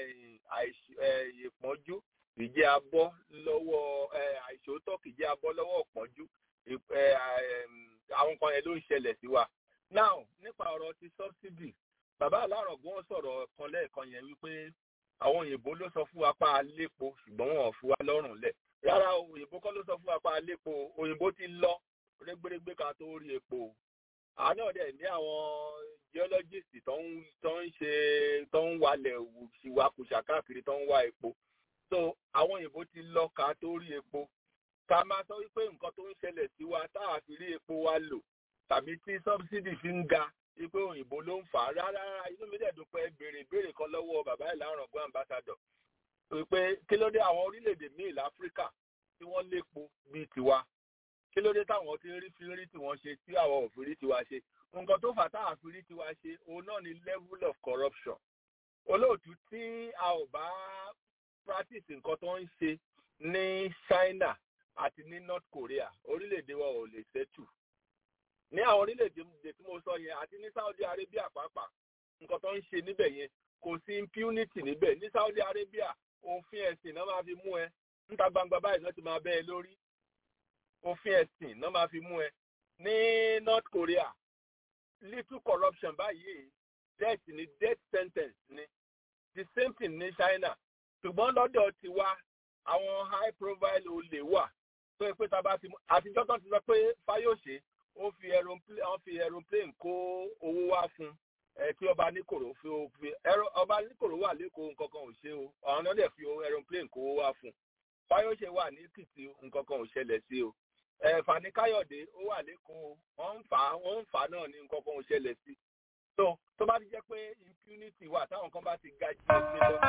ìpọ́njú ìjẹ́ abọ́ lọ́wọ́ àìṣòótọ́ kìjẹ́ abọ́ lọ́wọ́ ìpọ́njú àwọn kan yẹn ló ń ṣẹlẹ̀ sí wa. now nípa ọ̀rọ̀ ti subsidy bàbá alárọ̀gbọ́n sọ̀rọ̀ kan lẹ́ẹ̀kan yẹn wípé àwọn òyìnbó ló sọ fún wa pa alépo ṣùgbọ́n wọn ò fi wá lọ́rùn lẹ̀ rárá òyìnbó kọ́ ló sọ fún wa pa alépo òyìnbó ti lọ rẹ́gbẹ́rẹ́gbẹ́ ká tó rí epo àná ọ̀dẹ̀ ní àwọn geologist tó ń tó ń ṣe tó ń walẹ̀ ṣìwakùsà káàkiri tó ń wá epo so àwọn òyìnbó ti lọ ká tó rí epo ká máa sọ wípé nǹkan tó ń ṣẹlẹ̀ sí wa tá a fi rí epo wa lò tàbí tí subsidy fi ń ga wípé òyìnbó ló ń fà á rárá inú mi dẹ̀ dùn pé béèrè béèrè kan lọ́wọ́ bàbá ìlànà ọ̀gbọ́n ambassador pé kí ló dé àwọn orílẹ̀-èdè míì láfíríkà tí wọ́n lépo bíi tiwa kí ló dé táwọn ti ń rí fi rí tiwọn ṣe tí àwọn ò fi rí tiwa ṣe nǹkan tó fà táwọn fi rí tiwa ṣe òun náà ni level of corruption olóòtú tí a ò bá practice nǹkan tó ń ṣe ní China àti ní North Korea orílẹ̀-èdè wa ò lè ṣẹ́tù ní àwọn orílẹ̀-èdè tí mo sọ yẹn àti ní Saudi Arabia pàápàá nǹkan tó ń ṣe níbẹ̀ yẹn kò sí impunity níbẹ̀ ní Saudi Arabia òfin ẹ̀sìn náà máa fi mú ẹ níta gbangba báyìí náà ti máa bẹ́ ẹ lórí òfin ẹ̀sìn náà máa fi mú ẹ ní North Korea little corruption báyìí death ni death sentence ni the same thing ní China ṣùgbọ́n lọ́dọ̀ tiwa àwọn high profile olè wà tó yẹ pé tá a bá ti mú àtijọ́ tó ti sọ pé Fáyọ̀ṣe ó fi aeroplane ó fi aeroplane kó owó wá fún ẹ tí ọba níkòrò fi fi ọba níkòrò wà lẹ́kọ̀ọ́ nǹkan kan ò ṣe o àwọn náà dẹ̀ fi aeroplane kó owó wá fún Fáyọ̀ṣe wà ní Èkìtì nǹkan kan ò ṣẹlẹ̀ sí o ẹ Fani Káyọ̀dé ó wà lẹ́kọ̀ọ́ wọ́n ń fà á wọ́n ń fà á náà ní nǹkan kan ò ṣẹlẹ̀ sí so tó bá ti jẹ́ pé impunity wà táwọn kan bá ti ga jù ẹsẹ̀ lọ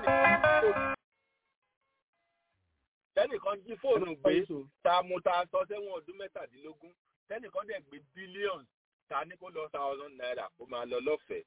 lẹ́nìkan jí fóònù gbé ta mu ta sọ sẹ́wọ̀n ọdún mẹ́tàdínlógún lẹ́nìkan dẹ̀ gbé billions ta ní kó lọ thousand naira kó máa lọ lọ́fẹ̀ẹ́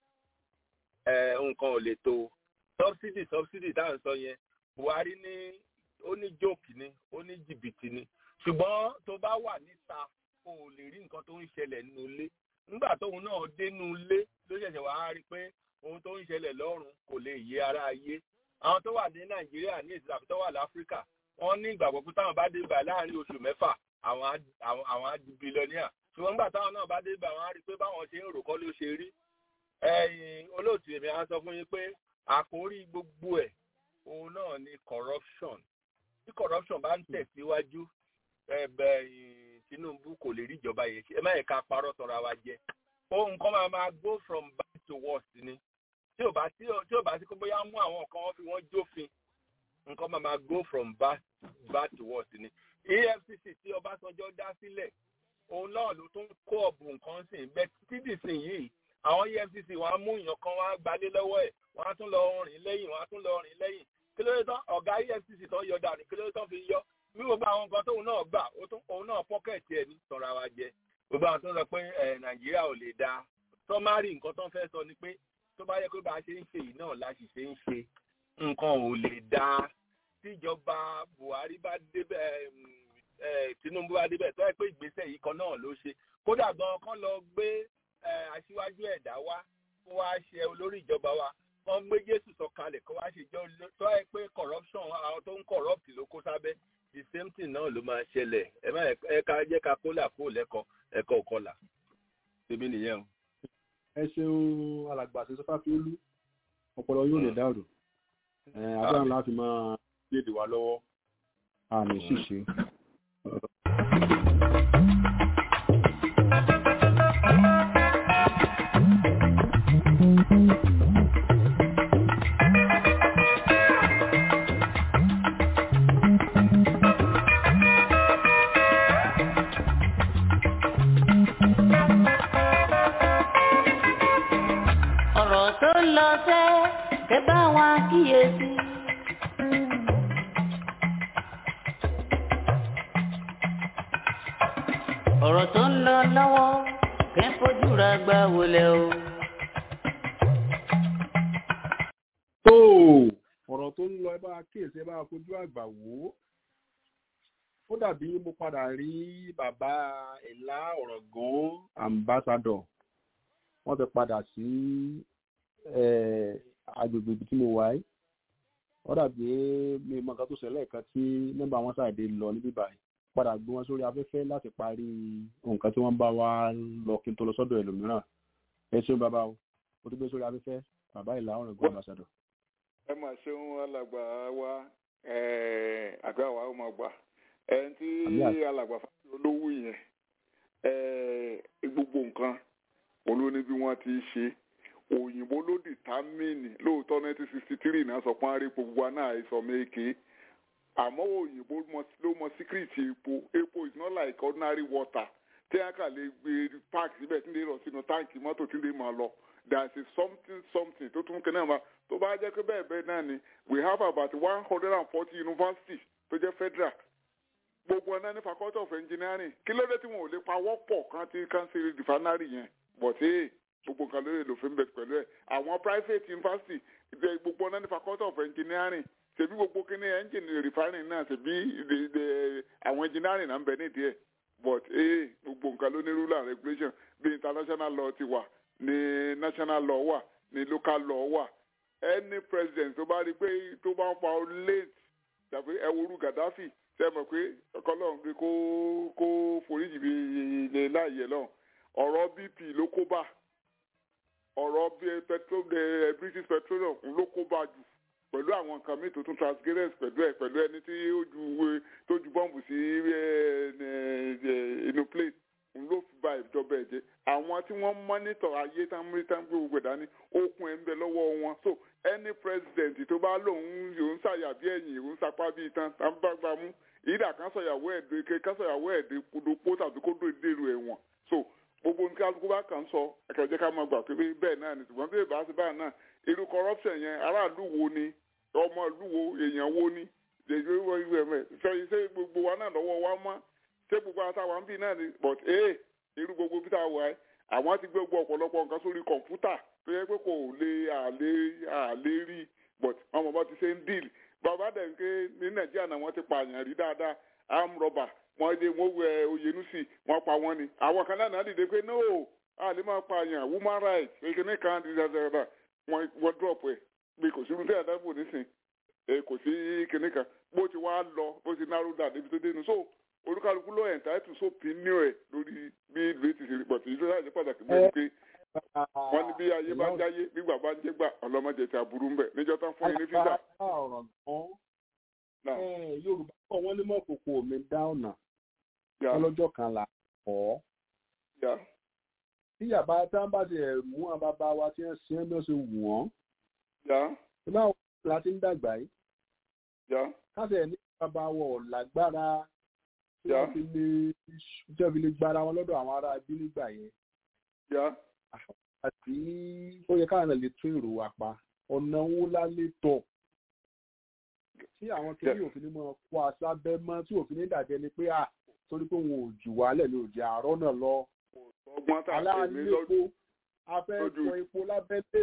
ẹ nǹkan ò lè tó subsidy subsidy tá à ń sọ yẹn Buhari ní ó ní jókì ni ó ní jìbìtì ni ṣùgbọ́n tó bá wà níta o ò lè rí nǹkan tó ń ṣẹlẹ̀ nínú ilé nígbà tóun náà dénú ilé ló ṣẹ̀ṣẹ̀ wá rí pé ohun tó ń ṣẹlẹ̀ lọ́run kò lè yé ara ayé àwọn tó wà ní Nàìjíríà ní ìsìlẹ̀ àbí tó wà láfíríkà wọ́n ní ìgbàgbọ́ pé táwọn bá dé ibà láàrin oṣù mẹ́fà àwọn á di bílíọ̀nìà ṣùgbọ́n nígbà táwọn náà bá dé ibà wọ́n á rí i pé báwọn ṣe ń rò kọ́ ló ṣe rí ẹ̀yin olóòtú èmi á sọ fún yín pé àkórí gbogbo ẹ̀ òun náà ni corruption tí corruption bá ń tẹ̀síwájú ẹ̀bẹ̀ Tinubu kò lè rí ìjọba yẹn ṣe ẹ má yẹ ká parọ́ tọra wa jẹ ohun kan máa máa go from bad to worse ni tí ò bá tí ò bá sí pé bóyá mú àwọn kan wọ́n fi wọ́n jófin nǹkan máa máa go from bad bad to worse ni EFCC tí Ọbásanjọ́ dá sílẹ̀ òun náà ló tún kó ọ̀bùn nǹkan sìn bẹ́ẹ̀ títí sìn yìí àwọn EFCC wọn á mú èèyàn kan wọn á gbalé lọ́wọ́ ẹ̀ wọn á tún lọ rìn lẹ́yìn wọn á tún lọ rìn lẹ́yìn kí ló dé tán ọ̀gá EFCC tó yọ dànù kí ló dé tán fi yọ bí gbogbo àwọn nǹkan tóun náà gbà òun náà pọ́kẹ̀tì ẹ̀ ní sọ̀rọ̀ àwa jẹ gbogbo àwọn tó ń sọ pé Nàìjíríà ò lè dáa sọmárì nǹkan tó ń fẹ́ sọ ni pé tó bá yẹ pé bá a ṣe ń ṣe yìí náà la sì ṣe ń ṣe nǹkan ò lè dáa tíjọba Buhari bá débẹ̀ Tinubu bá débẹ̀ tó yẹ pé ìgbésẹ̀ yìí kan náà ló ṣe kódà gan kan lọ gbé aṣíwájú ẹ̀dá wá kó wá ṣe olórí ìjọba wa kan gbé Jésù sọ̀kalẹ̀ kó wá ṣe jọ tó yẹ pé corruption àwọn tó ń corrupt ló kó sábẹ́ the same thing náà ló máa ṣẹlẹ̀ ẹ má ẹ ká jẹ́ ká kólà kó lẹ́kọ̀ọ́ ẹ̀kọ́ òkọlà tèmi nìyẹn o. ẹ ṣeun alàgbà àti sọfàfiolú ọpọlọ yóò lè dàrú agbára láti máa gbèdè wa lọ́wọ́ àmì ṣìṣe. ọ̀rọ̀ tó ń lọ sẹ́ kẹ́ bá wa kíyèsí. ọ̀rọ̀ tó ń lọ lọ́wọ́ kẹ́ fojú ra gbá wọlé o. tó ọ̀rọ̀ tó ń lọ ẹ bá kíyèsí ẹ bá fojú àgbà wò ó ó dàbí mo padà rí bàbá ìlà ọ̀rọ̀gán ambassador wọ́n ti padà sí agbègbè ibi tí mo wà yìí wọ́n dàbí mi mọ nǹkan tó ṣẹlẹ̀ kan tí nọ́mbà wọn ṣàdé lọ níbí báyìí padà gbé wọn sórí afẹ́fẹ́ láti parí nǹkan tí wọ́n bá wa lọ kí n tó lọ sọ́dọ̀ ẹlòmíràn ẹ ṣeun bàbá o mo ti gbé sórí afẹ́fẹ́ bàbá ìlà ọ̀rọ̀ gbọ́n àbàṣàdọ̀. ẹ mà ṣeun alàgbà wa àgbà wa ó máa gbà ẹni tí alàgbà fásitì olówó yẹn gbogbo nǹkan òun ló ní bí wọ́n ti ṣe òyìnbó ló dìtámìnì lóòótọ́ nineteen sixty three náà sọ pé wọ́n á rí epo gbogbo náà àìsàn méèké àmọ́ òyìnbó ló mọ síkírìtì epo epo is not like ordinary water tí a kà lè gbé park síbẹ̀ tí ń lè rọ̀ sínú táǹkì mọ́tò tí ń lè máa lọ there is something something tó tún kẹ́nà ma tó bá jẹ́ pé bẹ́ẹ̀ bẹ́ẹ̀ náà ni we have about one hundred and forty universities tó jẹ́ federal gbogbo ọ̀nà ní faculty of engineering kí ló dé tí wọn ò lè pa wọ́pọ̀ kan tí kan ṣe refinery yẹn but hey gbogbo nǹkan lórí lòfin bẹ̀ pẹ̀lú ẹ̀ àwọn private university ìdè gbogbo ọ̀nà ní faculty of engineering ṣèbí gbogbo kíní engine refinery náà ṣèbí àwọn engineering náà ń bẹ nídìí ẹ̀ but hey gbogbo nǹkan ló ní rule and regulation bí international law ti wà ní national law wà ní local law wà any president tó bá rí pé tó bá ń fa late tàbí ẹwúrú gaddafi ṣe mọ̀ pé ọkọlọ́run pé kó kó foríjì bí ilé láàyè lọ ọ̀rọ̀ bp ló kó bá ọ̀rọ̀ british petroleum ló kó bá jù pẹ̀lú àwọn nǹkan míì tó tún transgress pẹ̀lú ẹ̀ pẹ̀lú ẹni tí ó ju tó ju bọ́ǹbù sí inú plate ló fi ba ìjọba ẹ̀ jẹ́ àwọn tí wọ́n mọ́nítọ̀ ayé tán mú tán gbé gbogbo dání okun ẹ̀ ń bẹ lọ́wọ́ wọn so any president tó bá lòun yòó ń ṣàyà bí ẹ̀yìn yòó ń sapá bí itan tá ń bá gbà mú ìdá kan sọ̀yàwó ẹ̀dẹ̀ ké kan sọ̀yàwó ẹ̀dẹ̀ kodopó tàbí kó dó dèrò ẹ̀wọ̀n so gbogbo nǹkan kálukú bá kàn sọ ẹ̀kẹ́jẹ́ ká máa gbà pé bẹ́ẹ̀ náà ni ṣùgbọ́n bí ìbá ṣe báyìí náà irú corruption yẹn aráàlú wo ni ọmọ ìlú wo èèyàn wo ni ṣe gbogbo wa náà lọ́wọ́ wa mọ́ ṣé gbogbo àtàwọn ń bì náà ni but ee irú gbogbo bí táwa ẹ àwọn ti gbé gbogbo ọ̀pọ̀lọpọ̀ nǹkan sórí kọ̀ǹpútà tó yẹ pé kò lè àlè àlè rí but wọn mọ̀ bá ti ṣe ń deal bàbá dẹ̀ ń ké ní nàìjíríà náà wọ́n ti pààyàn rí dáadáa arm rubber wọ́n dé wọ́n wẹ oyenusi wọ́n pa wọ́n ni àwọn kan náà dìde pé no àlè máa pààyàn woman rights kékeré kan ti dáadáa wọ́n drop ẹ̀ bí kò sí irúfẹ́ àdábò nísìn kò sí kinní kan bó ti wá lọ bó ti narrow down débi tó dénú so olúkálukú ló ẹ̀ ǹtáìtù sópinio ẹ̀ lórí bí ìlú ti ṣe pọ̀ sí ìlú láti pàtàkì bẹ́ẹ̀ pé wọ́n ní bí ayé bá ń jáyé nígbà bá ń jẹ́ gbà ọlọ́mọdé ti aburú ń bẹ̀ níjọ́ tán fún yín ní fíjà. yorùbá kọ́ wọ́n ní mọ́kòkò mi dá ọ̀nà ọlọ́jọ́ kan là kọ́ tí yàrá tá a bá ti ẹ̀ mú àwọn bàbá wa tí wọ́n ṣe é bí wọ́n ṣe wù wọ́n ìbáwọ̀ la ti ń dàgbà yìí káṣẹ̀ ní bàbá wọ̀ lágbára tí wọ́n fi lè tí wọ́n fi lè gbára wọn lọ́dọ̀ àwọn ará bí nígbà yẹn. àti ó yẹ káwọn náà lè tún èrò wa pa ọ̀nà owó lálé tọ̀ tí àwọn kiri òfin ní máa kó aṣábẹ́ mọ́ tí òfin ní dàjẹ́ ni pé à torí pé wọn ò jù wálẹ̀ ní òjì àárọ̀ náà lọ. aláàlépo afẹ́ sọ epo lábẹ́lé.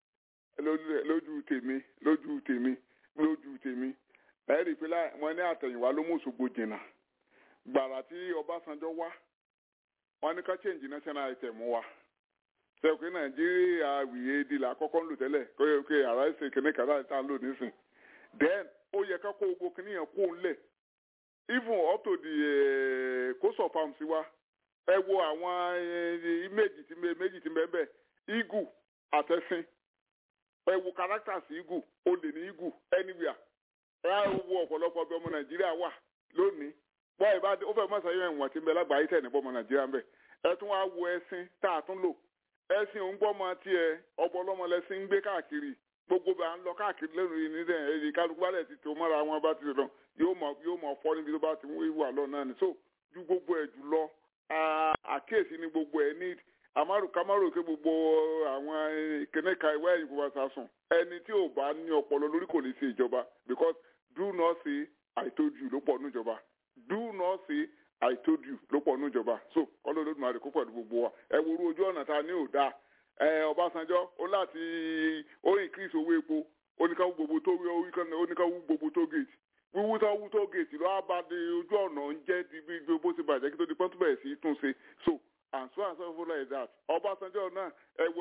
lójú tèmi lójú tèmi lójú tèmi ẹ rí i pé wọn ní àtẹ̀yìnwá ló mú Òṣogbo jìnnà gbàrà tí Ọbásanjọ́ wá wọn ní ká change national item wa ṣe pé Nàìjíríà wìyé di la kọ́kọ́ ń lò tẹ́lẹ̀ kó yẹ kó ara ẹ̀sìn kìnnì kan láti tá à ń lò nísìn then ó yẹ ká kó gbogbo kìnnì yẹn kó lẹ̀ even up to the coast of farms wa ẹ wo àwọn méjì tí méjì tí bẹ́ẹ̀ bẹ́ẹ̀ eagle àtẹ̀sìn ẹ wo characters eagle ó lè ní eagle anywhere ẹ wo ọ̀pọ̀lọpọ̀ bí ọmọ Nàìjíríà wà lónìí bọ́ ìbá ó fẹ́ mọ̀ sẹ́yìn ẹ̀wọ̀n tí ń bẹ lágbàáyé tẹ̀ ní bọ́mọ nàìjíríà ń bẹ̀ ẹ tún wá wo ẹṣin tá a tún lò ẹṣin òun gbọ́mọ tiẹ̀ ọ̀pọ̀ ọlọ́mọ lẹ́sìn ń gbé káàkiri gbogbo bá ń lọ káàkiri lẹ́nu yìí ní dẹ̀ èyí kálukú bá lẹ̀ ti tó mọ́ra wọn bá ti lọ yóò mọ̀ yóò mọ̀ fọ́ níbi tó bá ti wà lọ náà ni so ju gbogbo ẹ̀ jù lọ àkíyèsí ni gbogbo ẹ̀ ní amaru kamaru ké gbogbo àwọn kìnìkan ìwé ẹ̀yìn gbogbo àṣàsùn ẹni tí ò bá ní ọpọlọ lórí kò lè ṣe ìjọba because do not say I told you ló pọ̀ níjọba do not say i told you ló pọ̀ níjọba so kọ́lọ́ ló dùn àdìkú pẹ̀lú gbogbo wa ẹ wo orú ojú ọ̀nà ta ní òdà ẹ Ọbásanjọ́ ó láti ó increase owó epo oníkàwú gbogbo tó oníkàwú gbogbo tó gate wíwú tó wú tó gate ló á bá di ojú ọ̀nà ń jẹ́ di bí bó ti bàjẹ́ kí tó di pọ́n tó bẹ̀rẹ̀ sí tún ṣe so and so and so forth like that Ọbásanjọ́ náà ẹ wo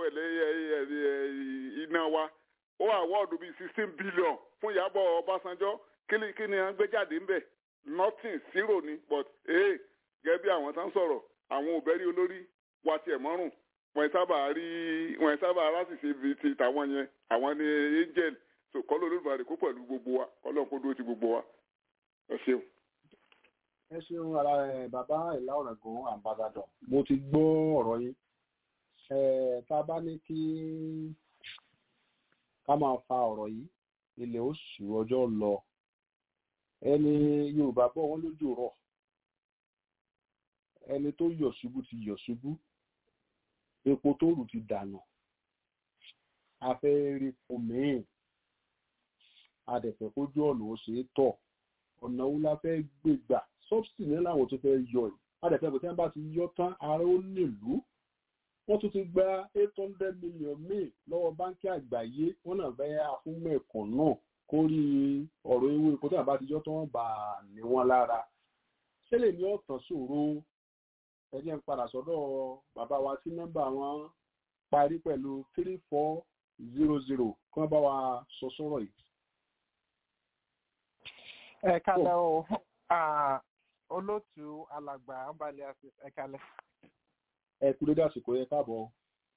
ẹ̀lẹ́ iná wa ó àwọ́ọ̀dù bíi sixteen billion fún Ìyábọ̀ Ọbásanjọ́ kí ni à ń gbé jáde ńbẹ̀ nothing zero ni but ee gẹ́gẹ́ bí àwọn tán sọ̀rọ̀ àwọn òbẹ́rí olórí wa tiẹ̀ mọ́rùn wọ́n sábà rí wọ́n sábà rásìsì bíi ti tàwọn yẹn àwọn ni angel so kọ́ ló lóògbé kó pẹ̀lú gbogbo wa kọ́ lóun kó dúró ti gbogbo wa ẹ ṣeun. ẹ ṣeun ara ẹ bàbá ìlà ọ̀rẹ́gun ambassador mo ti gbọ́ ọ̀rọ̀ yín ẹ tá a bá ní kí ká máa fa ọ̀rọ̀ yìí ilẹ̀ oṣù ọjọ́ lọ ẹni yorùbá bọ̀ wọ́n lójú rọ̀ ẹni tó yọ̀ ṣubú ti yọ̀ ṣubú epo tó rù ti dànù a fẹ́ rí fún míì a dẹ̀ fẹ́ kójú ọ̀nà ó ṣe é tọ̀ ọ̀nà wo la fẹ́ gbé gbà subsidy ní làwọn tó fẹ́ yọ yìí a dẹ̀ fẹ́ pé tí wọ́n bá ti yọ tán ara ó nílùú wọ́n tún ti gba eight hundred million míì lọ́wọ́ báńkì àgbáyé wọ́n náà fẹ́ àfúnmọ̀ ẹ̀kọ́ náà kórí ọ̀rọ̀ ewé epo tí wọ́n bá ti yọ tán wọ́n bá a ní wọn lára ṣé lè ní ọ̀tàn ṣòro ẹ jẹ́ ń padà sọ́dọ̀ bàbá wa tí nọ́mbà wọn parí pẹ̀lú three four zero zero kí wọ́n bá wa sọ sọ́rọ̀ yìí. ẹ kalẹ o Ah, olóòtú alàgbà ambali ẹ kalẹ ẹ kú dédé àsìkò yẹ káàbọ̀.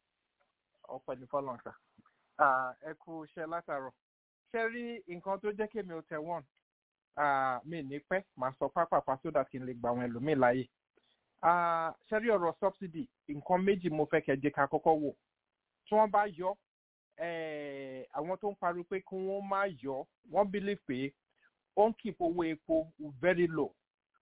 ọpẹ ní fọlọǹkà ẹ kú iṣẹ látàrọ ṣe rí nǹkan tó jẹ kémi ò tẹ wọn mi ní pẹ màá sọ pápápá sódà kí n lè gbà àwọn ẹlòmíì láàyè Ah, ṣe rí ọrọ subsidy nǹkan méjì mo fẹ kẹjẹ ká kọkọ wò tí wọn bá yọ eh, àwọn tó ń pariwo pé kí wọn má yọ wọn believe pé ó ń keep owó epo very low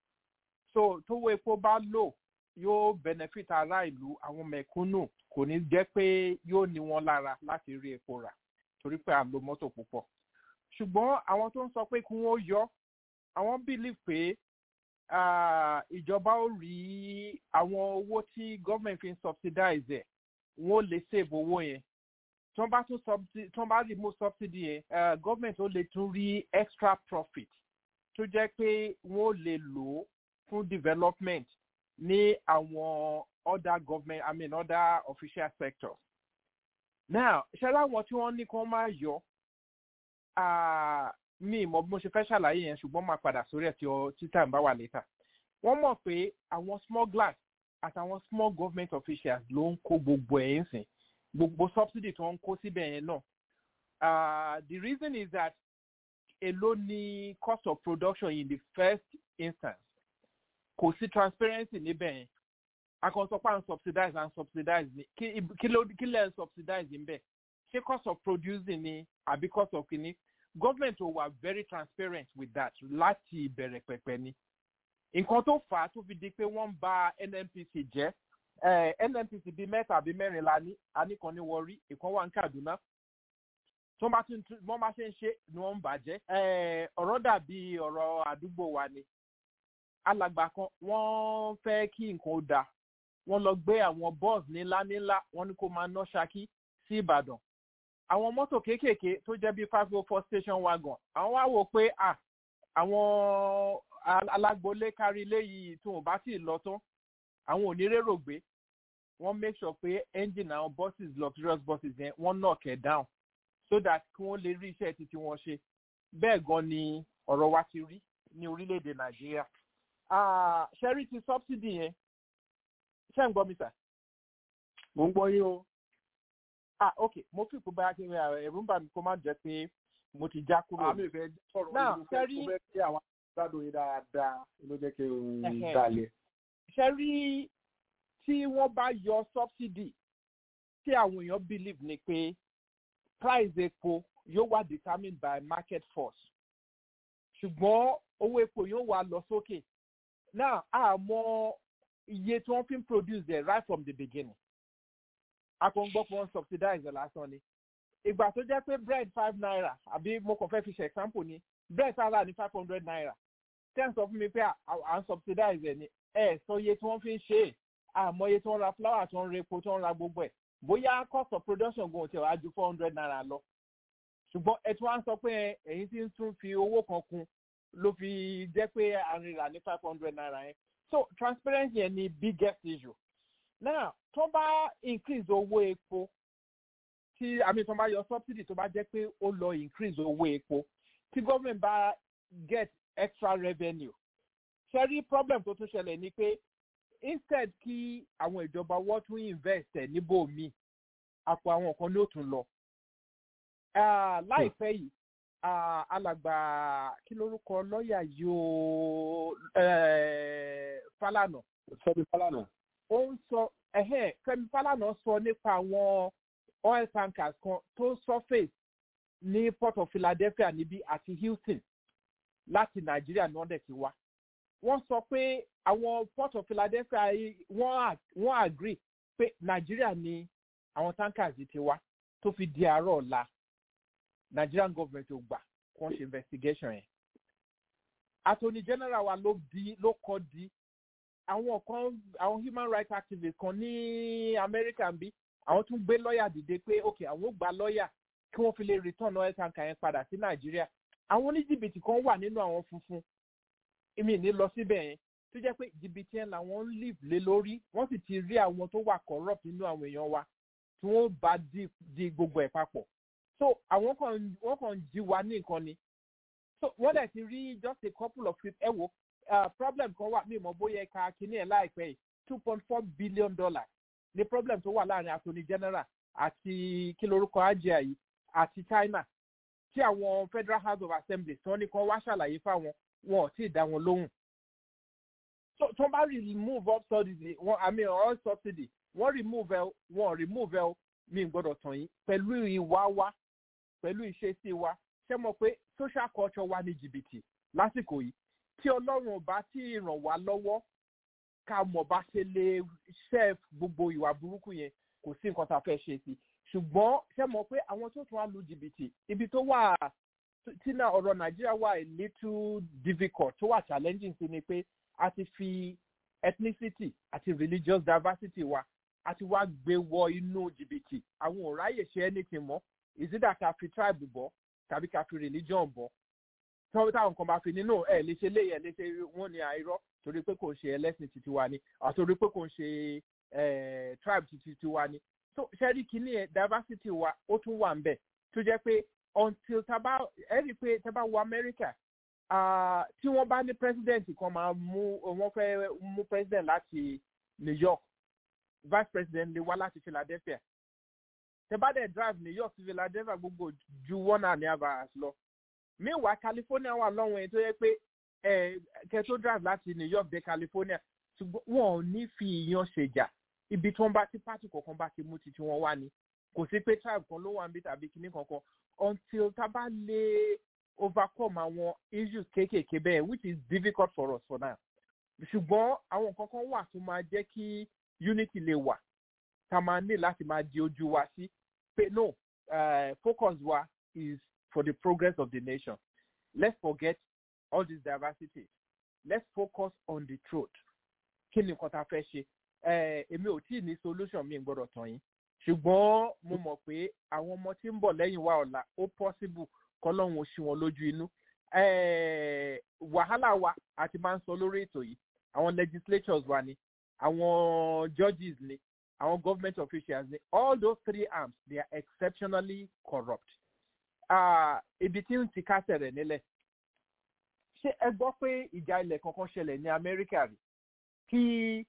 so tówó epo bá low yóò benefit ará ìlú àwọn mẹ̀kúnnù kò ní jẹ́ pé yóò ní wọn lára láti rí epo rà torí pé à ń lo mọ́tò púpọ̀ ṣùgbọ́n àwọn tó ń sọ pé kí wọ́n yọ àwọn believe pé ah, ìjọba ó rí àwọn owó tí government fi ń subsidize ẹ̀ wọ́n lè save owó yẹn tí wọ́n bá tún subsidy tí wọ́n bá remove subsidy yẹn uh, government ó lè tún rí extra profit tó jẹ́ pé wọ́n lè lò ó fún development ní àwọn other government i mean other official sectors. now ṣe láwọn tí wọ́n ní kí wọ́n máa yọ ah, mi mọ bí mo ṣe fẹ́ ṣàlàyé yẹn ṣùgbọ́n máa padà sórí ẹ̀ tí ọ títà ń bá wà létà. wọ́n mọ̀ pé àwọn small glass àtàwọn small government officials ló ń kó gbogbo ẹ̀ ń sìn gbogbo subsidy tó ń kó síbẹ̀ yẹn náà. Uh, the reason is that èló ni cost of production in the first instance kò sí transparency níbẹ̀ yẹn akọ̀sọ́pá ń subsidize and subsidize ni kí kí ló kí lẹ́ ń subsidize níbẹ̀ ṣé cost of producing ni àbí cost of kìíní government ò wà very transparent with that láti ìbẹ̀rẹ̀ pẹ̀pẹ̀ ni nǹkan tó fà á tó fi di pé wọ́n ń ba nnpc jẹ́ eh, nnpc bíi mẹ́ta àbí mẹ́rin la ní aníkan ní wọrí ìkan wà ní kaduna tí wọ́n bá tún tún- wọ́n bá ṣe ń ṣe ni wọ́n ń bàjẹ́ Eh, ọ̀rọ̀ dàbí ọ̀rọ̀ àdúgbò wa ni alàgbà kan wọ́n fẹ́ kí nǹkan ó da wọ́n lọ gbé àwọn bọ́ọ̀sì ńlá ńlá wọ́n ní kó máa ná ṣákí sí ìbàdàn àwọn mọ́tò kéékèèké tó jẹ́ bíi five oh four station wagon àwọn wá wò pé à àwọn al- alágbolé kárí ilé yìí tí wọn bá sì lọ tán àwọn ò ní rérò gbé wọ́n make sure pé engine àwọn buses luxurious buses yẹn wọ́n knock ẹ̀ down so that kí wọ́n lè rí iṣẹ́ títí wọn ṣe bẹ́ẹ̀ gan ni ọ̀rọ̀ wa ti rí ní orílẹ̀-èdè nàìjíríà Ah, ṣẹ́rí ti subsidy yẹn ṣé ń gbọ́ mi sà. mo ń gbọ́ yín o. ah ok mo fi ìpò báyà kí n ẹ̀rù ń bà mí kó má jẹ́ pé mo ti já kúrò. àmì ìfẹ́ sọ̀rọ̀ Now, mo fẹ́ ṣẹ́rí- mo fẹ́ kí àwọn gbádùn yín dáadáa ló jẹ́ kí n Ẹhẹ́. dalẹ̀. ṣẹ́rí tí wọ́n bá yọ subsidy tí àwọn èèyàn believe ni pé price epo yóò wá determined by market force ṣùgbọ́n owó epo yóò wá lọ sókè now àmọ́ iye tí wọ́n fi ń produce there right from the beginning akọ̀ǹgbọ́ fún wọn subsidize ẹ̀ lásán ni ìgbà tó jẹ́ pé bread five naira àbí mo kàn fẹ́ fi ṣe example ni bread sára ní five hundred naira ten sọ fún mi pé à à ń subsidize ẹ̀ ni ẹ̀ sọ iye tí wọ́n fi ń ṣe é àmọ́ iye tí wọ́n ra flour tí wọ́n ra epo tí wọ́n ra gbogbo ẹ̀ bóyá cost of production gan ti wá ju four hundred naira lọ ṣùgbọ́n ẹ tí wọ́n á sọ pé ẹ̀yin tí ń tún fi owó kan kun ló fi jẹ́ pé àrìnrà ní five hundred naira yẹn so transparency yẹn ni biggest issue now tó bá increase owó epo tí àmì tó bá yọ subsidy tó bá jẹ́ pé ó lọ increase owó epo tí government bá get extra revenue ṣe rí problem tó tún ṣẹlẹ̀ ni pé instead kí àwọn ìjọba wọ́n tún invest ẹ̀ níbòmíì àpò àwọn kan ló tún lọ Ah, láìpẹ́ yìí ah, alàgbà kí lórúkọ lọ́ọ̀yà yóò falana fẹ́mi fálànà. ó ń sọ ẹ̀hẹ́n fẹ́mi falana sọ nípa àwọn oil tankers kan tó surface ní port of philadelphia níbí àti houston láti nàìjíríà ní wọ́n dẹ̀ ti wá wọ́n sọ pé àwọn port of philadelphia yìí wọ́n ag- wọ́n agree pé nàìjíríà ni àwọn tankers yìí ti wá tó fi di àárọ̀ ọ̀la nigerian government ò gbà kí wọ́n ṣe investigation yẹn attorney general wa ló di ló kọ́ di àwọn kan àwọn human rights activists kan ní america ń bí àwọn tún gbé lọ́ọ̀yà dìde pé ok àwọn ò gba lọ́ọ̀yà kí wọ́n fi lè return oil tanker yẹn padà sí nàìjíríà àwọn oníjìbìtì kan wà nínú àwọn funfun èmi ní lọ síbẹ̀ yẹn tó jẹ́ pé jìbìtì yẹn làwọn ń live lé lórí wọ́n sì ti rí àwọn tó wà corrupt nínú àwọn èèyàn wa tí wọ́n bá di di gbogbo ẹ̀ papọ̀ so àwọn kan wọ́n kàn ń jí wa ní nǹkan ni so wọ́n dẹ̀ ti rí just a couple of people ẹ wo uh, problem kan wà mí mọ̀ bóyá ẹ̀ka kínní ẹ̀ láìpẹ́ yìí two point four billion dollars ní problem tó wà láàrin attorney general àti kí lorúkọ ajé yìí àti china tí àwọn federal house of assembly tí wọ́n ní kán wá ṣàlàyé fáwọn wọn ò tí ì dá wọn lóhùn so tó bá remove up subsidy wọn i mean all subsidy wọ́n remove ẹ wọn remove ẹ mi gbọ́dọ̀ tàn yín pẹ̀lú ìwà wa pẹ̀lú ìṣesí wa ṣé mo pé social culture wa ní jìbìtì lásìkò yìí tí ọlọ́run ò bá tí ì ràn wá lọ́wọ́ ká mọ̀ bá ṣe lè ṣẹ́ gbogbo ìwà burúkú yẹn kò sí nǹkan tá a fẹ́ ṣe sí ṣùgbọ́n ṣé mo pé àwọn tó tún á lu jìbìtì ibi tó wà tí náà ọ̀rọ̀ nàìjíríà wà a little difficult tó wà challenging sí ni pé a ti fi ethnicity àti religious diversity wa a ti wá gbé wọ inú jìbìtì àwọn ò ráyè ṣe anything mọ́ ìsídà ká fi tribe bọ́ tàbí ká fi religion bọ́ tọ́wọ́ táwọn kan bá fi nínú ẹ̀ lè ṣe léyẹ̀ lè ṣe wọ́n ní àìrọ́ torí pé kò ń ṣe ẹlẹ́sìn titi wa ni àtorí pé kò ń ṣe tribe titi tiwa ni so ṣẹ́rí kìíní ẹ̀ diversity wa ó tún wà ń bẹ̀ tó jẹ́ pé until taba ẹ rí i pé taba wo America tí wọ́n bá ní president kan máa mú wọ́n fẹ́ mú president láti New York vice president lè wá láti Philadelphia tẹ́bá dẹ̀ drive New York sí Philadelphia gbogbo ju one and a half hours lọ meanwhile California wà lọ́wọ́ yẹn tó yẹ pé kẹ́ tó drive láti New York dé California ṣùgbọ́n wọn ò ní fi ìyan ṣèjà ibi tí wọ́n bá ti pátì kọ̀ọ̀kan bá ti mú titi wọn wá ni kò sí pé tribe kan ló wà níbi tàbí kinní kankan until tá a bá lè overcome àwọn issues kéékèèké bẹ́ẹ̀ which is difficult for us for now ṣùgbọ́n àwọn nǹkan kan wà tó máa jẹ́ kí unity lè wà tá a máa ní láti máa di ojú wa sí pé no uh, focus wa is for the progress of the nation let's forget all this diversity let's focus on the truth kí ni nǹkan tá a fẹ́ ṣe èmi ò tí ì ní solution mi gbọ́dọ̀ tàn yín ṣùgbọ́n mo mọ̀ pé àwọn ọmọ tí ń bọ̀ lẹ́yìn wa ọ̀la ó possible kọ́lọ́hún oṣù wọn lójú inú wàhálà wa àti máa ń sọ lórí ètò yìí àwọn legislatures wa ni àwọn judges ni àwọn government officials ni all those three arms they are exceptionally corrupt ibi tí ń ti kásẹ̀ rẹ̀ nílẹ̀ ṣé ẹ gbọ́ pé ìjà ilẹ̀ kankan ṣẹlẹ̀ ní amẹ́ríkà rí kí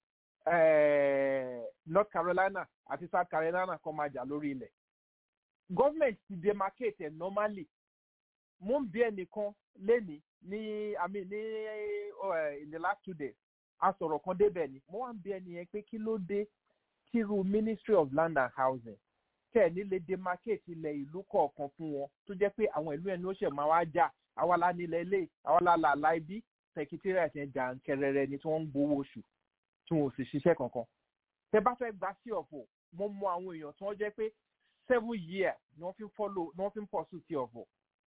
north carolina àti south carolina kan máa jà lórí ilẹ̀ government ti demarcate ẹ̀ normally mo ń bí ẹnìkan lénìí ní i mean ní uh, in the last two days a sọ̀rọ̀ kan débẹ̀ ni mo wá ń bí ẹni yẹn pé kí ló dé tíru ministry of land and housing tẹ̀ nílé demarcate ilẹ̀ ìlú kọ̀ọ̀kan fún wọn tó jẹ́ pé àwọn ìlú ẹni ó ṣẹ̀ máa wá jà àwa la nílẹ̀ ilé àwa la là láì bí secretariat yẹn jà ń kẹrẹrẹ ni tí wọ́n ń gbowó oṣù tí wọn ò sì ṣiṣẹ́ kankan tẹ bá fẹ́ gba sí ọ̀fọ̀ mo mọ àwọn èèyàn tí wọ́n jẹ́ pé seven years ni wọ́n fi ń follow ni wọ́n fi ń pọ̀ sí ọ̀fọ̀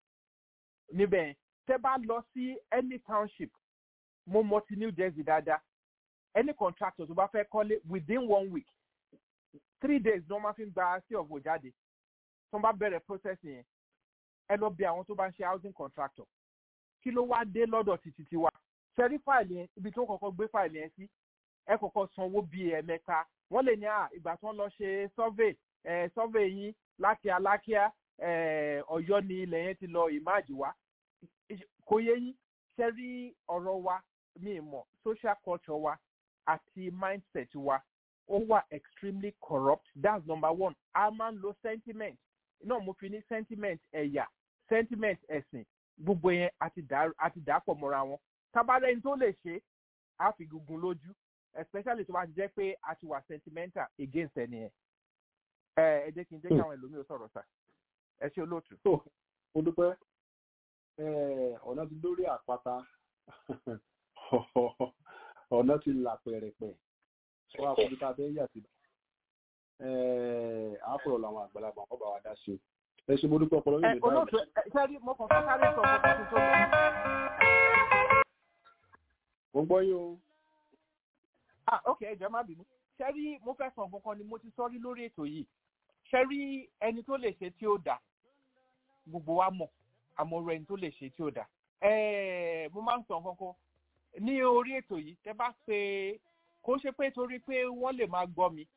níbẹ̀ tẹ bá lọ sí any township mo mọ ti New Jersey dáadáa any contractor tó bá fẹ́ kọ́lé within one week three days ni wọ́n máa fi ń gba sí ọ̀fọ̀ jáde tí wọ́n bá bẹ̀rẹ̀ process yẹn ẹ lọ bí àwọn tó bá ń ṣe housing contractor kí ló wá dé lọ́dọ̀ títí tiwa ṣẹ́rí fáìlì yẹn ibi tó kọ́kọ́ gbé fáìlì yẹn sí ẹ kọ́kọ́ sanwó bíi ẹ̀mẹ́ta wọ́n lè ní à ìgbà tí wọ́n lọ ṣe survey ẹ̀ survey yín láti alákíá ẹ̀ ọ̀yọ́ ni ilẹ̀ yẹn ti lọ ìmáàjì wá kò yẹ yín ṣẹ́rí ọ̀rọ̀ wa mi mọ̀ social culture wa àti mindset wa ó wà extremely corrupt that's number one a máa ń lo sentiment náà mo fi ní sentiment ẹ̀yà sentiment ẹ̀sìn gbogbo yẹn àti dàpọ̀ mọ́ra wọn tábàlẹ́ ní tó lè ṣe á fi gungun lójú especially tó bá ti jẹ́ pé a ti wà sentimental against ẹni yẹn ẹ ẹ jẹ́ kí n jẹ́ kí àwọn ẹlòmíràn sọ̀rọ̀ sà ẹ ṣe olóòtú. mo dúpẹ́ ọ̀nà ti lórí àpáta ọ̀nà ti là pẹ̀rẹ̀pẹ̀ sọ àkókò tá a fẹ́ yà sí. àáfọ̀rọ̀ làwọn àgbàlagbà kọ́ bá wa dá sí ẹ ṣe mo dúpẹ́ ọpọlọ yóò ẹ lè dá olóòtú ẹ sẹ́rí mo kàn fẹ́ sáré sọ fún tuntun tó lọ. mo gbọ́ yín o. ah ok ẹ jẹ́ má bínú sẹ́rí mo fẹ́ sọ nǹkan kan ni mo ti sọ rí lórí ètò yìí sẹ́rí ẹni tó lè ṣe tí ó dà gbogbo wa mọ̀ àmọ́ ọ̀rọ̀ ẹni tó lè ṣe tí ó dà ẹ̀ẹ́ mo máa ń sọ nǹkan kan ní orí ètò yìí tẹ́ bá pé kó ṣe pé torí pé wọ́n lè máa gbọ́ mi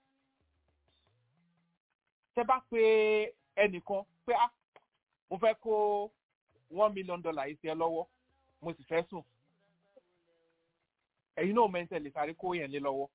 tẹ́ bá pé ẹnìkan pé ah mo fẹ́ kó one million dollar yìí sí ẹ lọ́wọ́ mo sì fẹ́ sùn ẹ̀yin náà mẹ́ńtẹ̀ lè sáré kó yẹn lé lọ́wọ́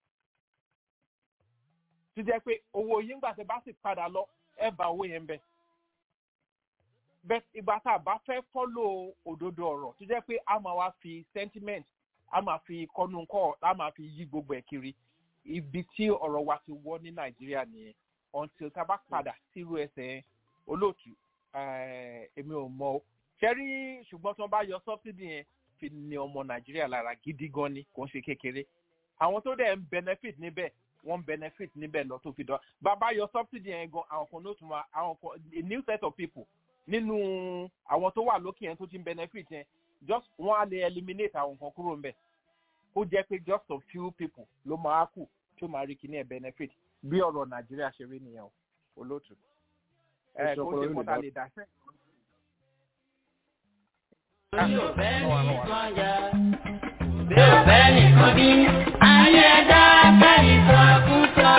tó jẹ́ pé owó yín gbà tẹ́ bá sì padà lọ ẹ bá owó yẹn bẹ̀ bẹ́ẹ̀ ìgbà tá a bá fẹ́ fọ́lò òdodo ọ̀rọ̀ tó jẹ́ pé a máa wá fi sentiment a máa fi kọ́nu kọ́ a máa fi yí gbogbo ẹ̀ kiri ibi tí ọ̀rọ̀ wa ti wọ́ ní nàìjíríà nìyẹn until tá a bá padà sírú ẹsẹ̀ olóòtú eh, èmi ò mọ o ṣẹ́rí ṣùgbọ́n tí wọ́n bá yọ subsidy yẹn fi ní ọmọ nàìjíríà lára gidi gan ni kò ń ṣe kékeré àwọn tó dẹ̀ ń benefit níbẹ̀ wọ́n ń benefit níbẹ̀ lọ tó fi dán bàbá yọ subsidy yẹn gan àwọn kan ló tún wá àwọn kan a new set of people nínú àwọn tó wà lókè yẹn tó ti ń benefit yẹn just wọ́n á lè eliminate àwọn kan kúrò ńbẹ̀ ó jẹ́ pé just a few people ló máa kù tó máa rí kíní ẹ̀ benefit bí ọ̀rọ̀ nàìjíríà ṣe rí nìyẹn o olóòtú ẹ Ẹ ṣe kó ọpọlọ ṣe yín kọ́ta lè lè dá sẹ́. bí ò fẹ́ nìkan bí ayé ẹ̀dá kẹ́yìn sọ fún sọ.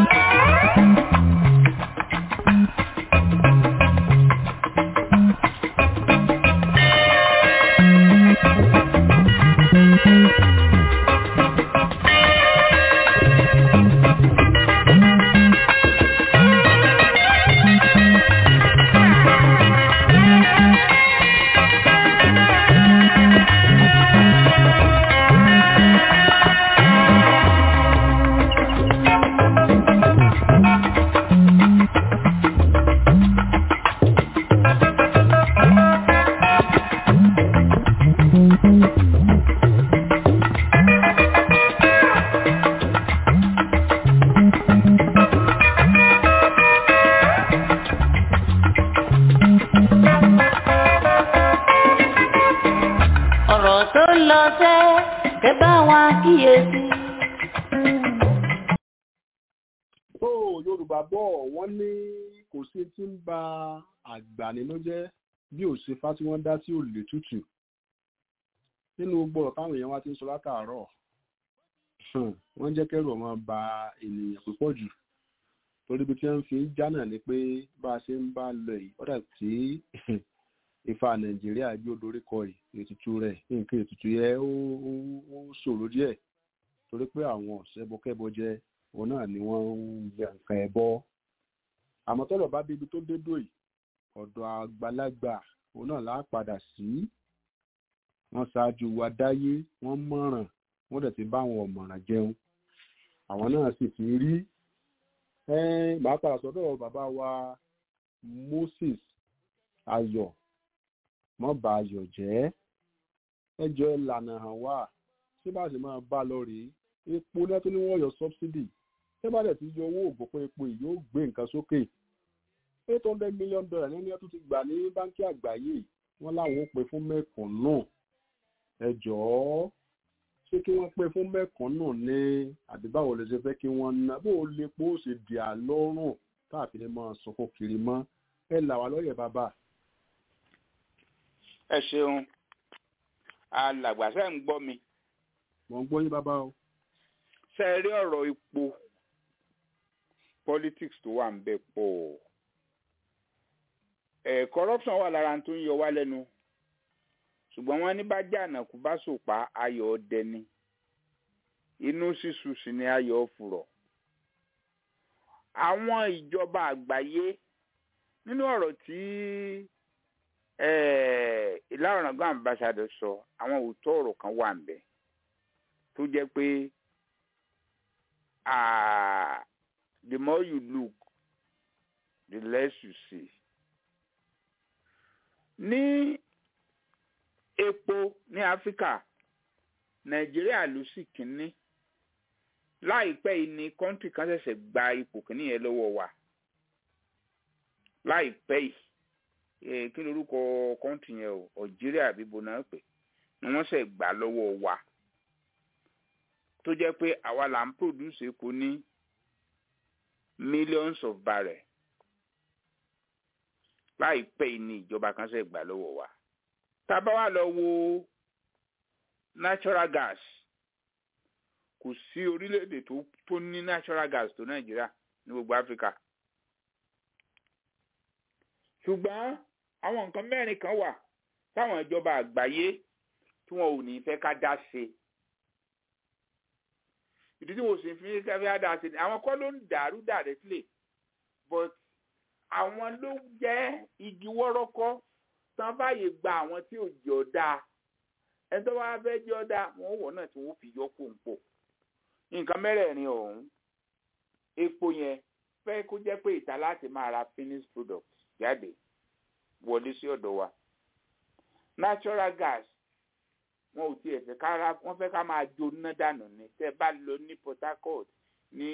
ọ̀rọ̀ tó lọ sẹ́ kẹ́ bá wa kíyèsí. tó yorùbá bọ̀ wọ́n ní kò sí tí ń ba àgbà nínú jẹ́ bí òṣèfá tí wọ́n dá sí òlè tútù nínú gbogbo ọ̀rọ̀ táwọn èèyàn wá ti ń sọ látàárọ̀ hmm, wọ́n jẹ́ kẹ́rù ọmọ ba ènìyàn púpọ̀ jù torí ibi tí wọ́n fi ń já náà ni pé bá a ṣe ń bá lọ yìí ọ̀dà tí ifá nàìjíríà gbé odori kọ yìí ètùtù rẹ̀ nǹkan ètùtù yẹ ó ó- ó ṣòro díẹ̀ torí pé àwọn ọ̀sẹ̀bọkẹ́bọ jẹ òun náà ni wọ́n ń ya nǹkan ẹbọ àmọ́ tọ́lọ̀ bá débi tó dé dòyì ọ̀dọ̀ àgbàlagbà òun náà láà padà sí wọ́n ṣáájú wa dáyé wọ́n mọ̀ràn wọ́n dẹ̀ ti bá àwọn ọ̀mọ̀ràn jẹun àwọn náà sì ti rí ẹ́n màá padà sọ́dọ̀ bàbá wa Moses Ayọ̀ mọ́ bá Ayọ̀ jẹ́ ẹjọ́ ìlànà hàn wá ṣé bá ṣe máa bá lọ rèé epo náà tó ní wọ́n yọ subsidy ṣé bá dẹ̀ ti yọ owó ògbó pé epo yìí yóò gbé nǹkan sókè eight hundred million dollar ní ẹni tó ti gbà ní báńkì àgbáyé wọ́n láwọn ó pè fún mẹ́kànnù ẹ jọ̀ọ́ ṣé kí wọ́n pè fún mẹ́kànnù ní àbí báwo lè ṣe fẹ́ kí wọ́n ná bó o lè pò ó ṣe dì á lọ́rùn káàfin lè máa sọkò kiri mọ́ ẹ là wá lọ́yẹ̀ bàbá. ẹ ṣeun alàgbà ṣe ń gbọ́ mi mò ń gbọ́ yín bàbá o. ṣe rí ọ̀rọ̀ epo politics tó wà ń bẹ pọ̀ ẹ̀ corruption wà lára tó ń yọ wá lẹ́nu ṣùgbọ́n wọ́n ní bá jàǹdàkú bá sòpá ayọ̀ ọdẹ ni inú sísù sì ni ayọ̀ fùrọ̀ àwọn ìjọba àgbáyé nínú ọ̀rọ̀ tí ìlàrọ̀nàgbọ́n ambassador sọ àwọn òótọ́ ọ̀rọ̀ kan wà ń bẹ tó jẹ́ pé ah, the more you look the less you see. ní epo ní áfíríkà nàìjíríà ló sì kínní láìpẹ́ yìí ni kọ́ńtì kan ṣẹ̀ṣẹ̀ gba ipò kìíní yẹn lọ́wọ́ wa láìpẹ́ yìí kí lorúkọ kọ́ńtì yẹn o algeria àbí bona pè ni wọ́n ṣẹ̀ gbà lọ́wọ́ wa tó jẹ́ pé àwa là ń produce epo ní millions of barrel láìpẹ́ yìí ni ìjọba kan ṣẹ̀ gbà lọ́wọ́ wa tá a bá wà lọ wo natural gas kò sí orílẹ̀-èdè tó tó ní natural gas tó nàìjíríà ní gbogbo áfíríkà ṣùgbọ́n àwọn nǹkan mẹ́rin kan wà táwọn ìjọba àgbáyé tí wọn ò ní fẹ́ ká dá ṣe ìdí tí mo sì fi ká fẹ́ dá ṣe àwọn kọ́ ló ń dàrú dàrẹ́ sílẹ̀ but àwọn ló jẹ́ igi wọ́rọ́kọ́ tán báyìí gba àwọn tí ò jẹ́ ọ̀dà ẹni tó bá fẹ́ jẹ́ ọ̀dà wọn wọ̀ náà tí wọ́n fi yọ pòǹpò nǹkan mẹ́rẹ̀ẹ̀rin ọ̀hún epo yẹn fẹ́ kó jẹ́ pé ìta láti máa ra finished product jáde wọlé sí ọ̀dọ̀ wa natural gas wọn ò tiẹ̀ fẹ́ ká ra wọ́n fẹ́ ká máa jó ná dànù ni tẹ́ bá lọ ní port harcourt ní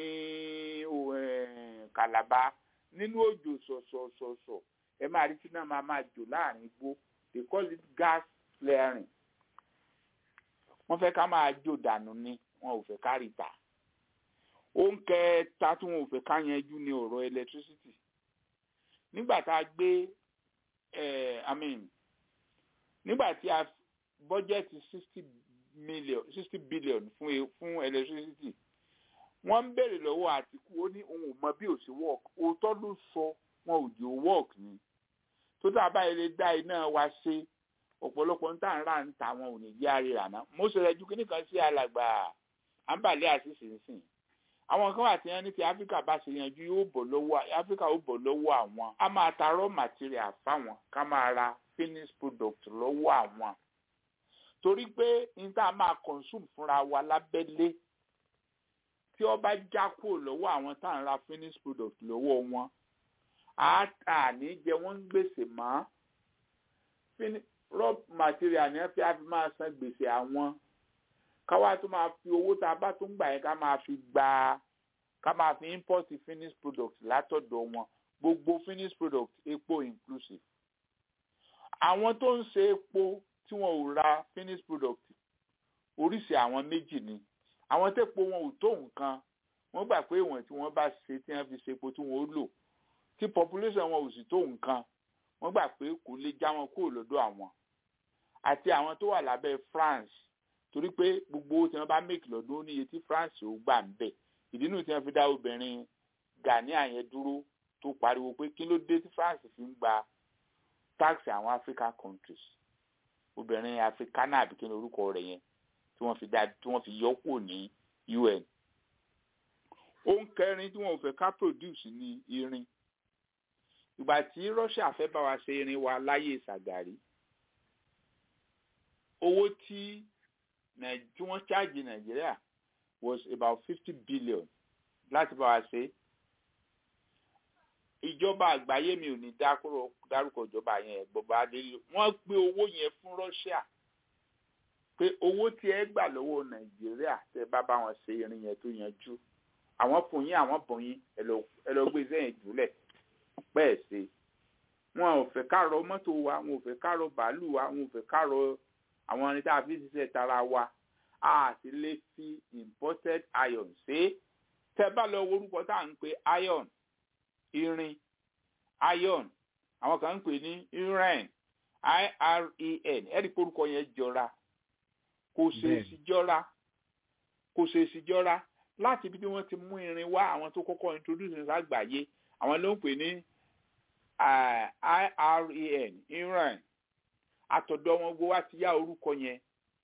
calabar nínú òjò sọ̀sọ̀sọ̀sọ̀ ẹ máa rí tí náà máa máa jò láàrin igbó they call it gas flaring wọ́n fẹ́ ká máa jó dànù ni wọn ò fẹ́ ká rí ta ohun kẹta tí wọn ò fẹ́ ká yanjú ní ọ̀rọ̀ electricity nígbà tá a gbé i mean nígbà tí a bọ́jẹ́tì sixty million sixty billion fún fún electricity wọ́n ń béèrè lọ́wọ́ àtìkú ó ní òun ò mọ bí ò sí work òótọ́ ló sọ wọn ò jò work ni tó tá a báyìí lè dá iná wa ṣe ọ̀pọ̀lọpọ̀ ń tà ń rà ń ta wọn ò ní jẹ́ àríra náà mo sọ rẹ̀ ju kíní kan sí alàgbà àǹbàlẹ́ àṣìṣe nsìn àwọn kan wà tí wọ́n ní ti áfíríkà bá ṣe yanjú yóò bọ̀ lọ́wọ́ áfíríkà ó bọ̀ lọ́wọ́ àwọn a máa ta raw material fáwọn ká máa ra finished product lọ́wọ́ àwọn torí pé n tá a máa consume fúnra wa lábẹ́lé tí ó bá já kúrò lọ́wọ́ àwọn tá à ń ra finished product lọ́wọ́ wọn á tà ní jẹ wọ́n ń gbèsè mọ́ raw material ni wọ́n fi á fi máa san gbèsè àwọn káwá tó máa fi owó tá a bá tó ń gbà yẹn ká máa fi gba ká máa fi import finished product látọ̀dọ̀ wọn gbogbo finished product epo inclusive àwọn tó ń ṣe epo tí wọn ò ra finished product oríṣi àwọn méjì ni àwọn tẹ́po wọn ò tó nǹkan wọ́n gbà pé ìwọ̀n tí wọ́n bá ṣe tí wọ́n fi ṣe epo tí wọ́n ó lò tí population wọn ò sì tó nǹkan wọ́n gbà pé kò lè já wọn kúrò lọ́dọ̀ àwọn àti àwọn tó wà lábẹ́ France torí pé gbogbo owó tí wọ́n bá make lọ́dún ó níye tí France ò gbà ń bẹ̀ ìdí nù tí wọ́n fi dá obìnrin Ghanaian yẹn dúró tó pariwo pé kí ló dé tí France fi ń gba tax àwọn African countries obìnrin africana àbí kí ni orúkọ rẹ̀ yẹn tí wọ́n fi dá tí wọ́n fi yọ kúrò ní UN ohun kẹrin tí wọ́n ò fẹ́ ká produce ní irin ìgbà tí Russia fẹ́ bá wa ṣe irin wa láyé Ṣàgàrí owó tí tí wọ́n ṣáàjì Nàìjíríà was about fifty billion láti bá wa ṣe ìjọba àgbáyé mi ò ní dárúkọ ìjọba yẹn bọba adélé wọ́n gbé owó yẹn fún Russia pé owó tí ẹ gbà lọ́wọ́ Nàìjíríà tẹ́ bá bá wọn ṣe irin yẹn tó yanjú àwọn fún yín àwọn bùn yín ẹ lọ gbé sẹ́yìn jùlẹ̀ bẹ́ẹ̀ ṣe wọn ò fẹ́ kárọ mọ́tò wa wọn ò fẹ́ kárọ bàálù wa wọn ò fẹ́ kárọ àwọn irin tá a fi ṣiṣẹ́ tara wa a sì lè fi imported iron ṣe tẹ́ bá lọ orúkọ tá à ń pè iron irin iron àwọn kan ń pè ní iren iren ẹ̀rí porúkọ yẹn jọra kò ṣèèṣì jọra kò ṣèèṣì jọra láti ibi tí wọ́n ti mú irin wá àwọn tó kọ́kọ́ introduce ní àgbáyé àwọn ló ń pè ní iren iren àtọ̀dọ̀ wọn gbọ́ wá ti yá orúkọ yẹn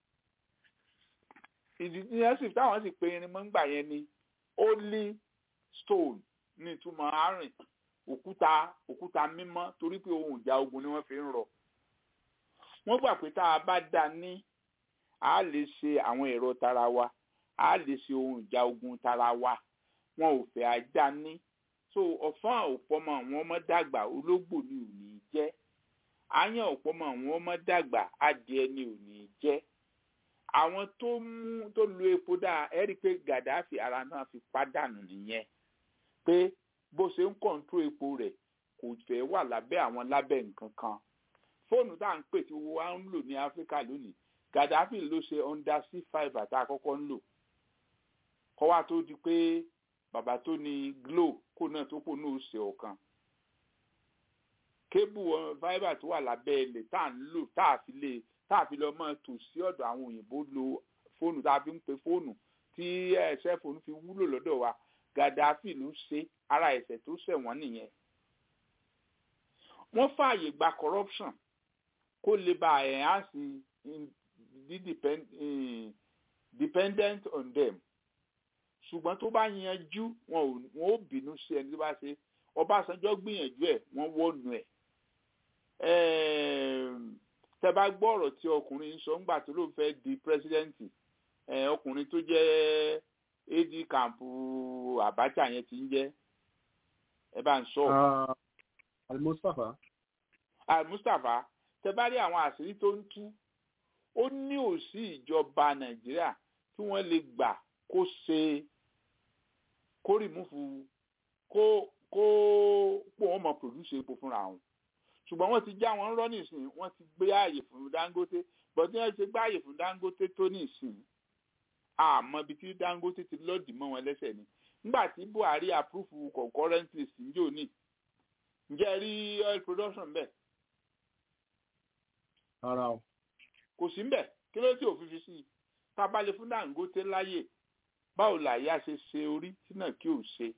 ìdí tí wọ́n sì táwọn sì pe irin mọ́ ń gbà yẹn ni holy stone ní ìtumọ̀ àárín òkúta òkúta mímọ́ torí pé ohun ìjà ogun ni wọ́n fi ń rọ. wọ́n gbà pé tá a bá dá ní a lè ṣe àwọn ẹ̀rọ tara wa a lè ṣe ohun ìjà ogun tara wa wọn ò fẹ́ ajá ní. so ọ̀fọ́n òpọ́mọ àwọn ọmọ dàgbà ológbò ni ò ní jẹ́ àyàn òpọ́mọ àwọn ọmọ dàgbà adìẹ ni ò ní jẹ́ àwọn tó mú tó lu epo dáa ẹ rí i pé Gaddafi ara náà fi pàdánù nìyẹn pé bó ṣe ń kọ̀ǹtró epo rẹ̀ kò fẹ́ wà lábẹ́ àwọn lábẹ́ nǹkan kan fóònù tá à ń pè tí wọ́n á ń lò ní Áfíríkà lónìí Gaddafi ló ṣe under c five àti àkọ́kọ́ ń lò kọ́ wa tó di pé bàbá tó ní Glo kó náà tó kó náà ṣe ọ̀kan kébù fibre tó wà lábẹ́ ilẹ̀ tá à ń lò tá à fi lè tá a fi lọ máa tò sí ọ̀dọ̀ àwọn òyìnbó lo fóònù tá a fi ń pe fóònù tí ẹ̀ṣẹ́ fóònù fi wúlò lọ́dọ̀ wa Gaddafi ló ṣe ara ẹ̀ṣẹ̀ tó ṣẹ̀ wọ́n nìyẹn. wọ́n fààyè gba corruption kó lè ba enhance dependent on them ṣùgbọ́n tó bá yanjú wọn ò bínú sí ẹni tó bá ṣe Ọbásanjọ́ gbìyànjú ẹ̀ wọ́n wọ́nu ẹ̀ tẹ bá gbọ́ ọ̀rọ̀ tí ọkùnrin sọ ńgbà tó ló fẹ́ di pírẹsidẹ́ǹtì ọkùnrin tó jẹ́ ad camp Abacha yẹn ti ń jẹ́ ẹ bá ń sọ. Al-Mustapha. Al-Mustapha tẹ bá rí àwọn àṣírí tó ń tú ó ní òsì ìjọba Nàìjíríà tí wọ́n lè gbà kó ṣe kó rìmúfù kó kó pò wọ́n mọ̀ pòdúṣe epo fúnra wọn ṣùgbọ́n wọ́n ti já wọn rọ́ nísìn wọ́n ti gbé ààyè fún Dangote bọ́dún ẹ̀ ṣe gbé ààyè fún Dangote tó nísìn àmọ́ ibi tí Dangote ti lọ́ọ̀dì mọ́ wọn lẹ́sẹ̀ ni nígbà tí Buhari approve concurrent list njó ní ǹjẹ́ rí oil production bẹ́ẹ̀. ara o. kò sí mbẹ̀ kí ló tí òfin fi sí i tá a bá lè fún Dangote láyè báwo làyà ṣe ṣe orí tí náà kí ò ṣe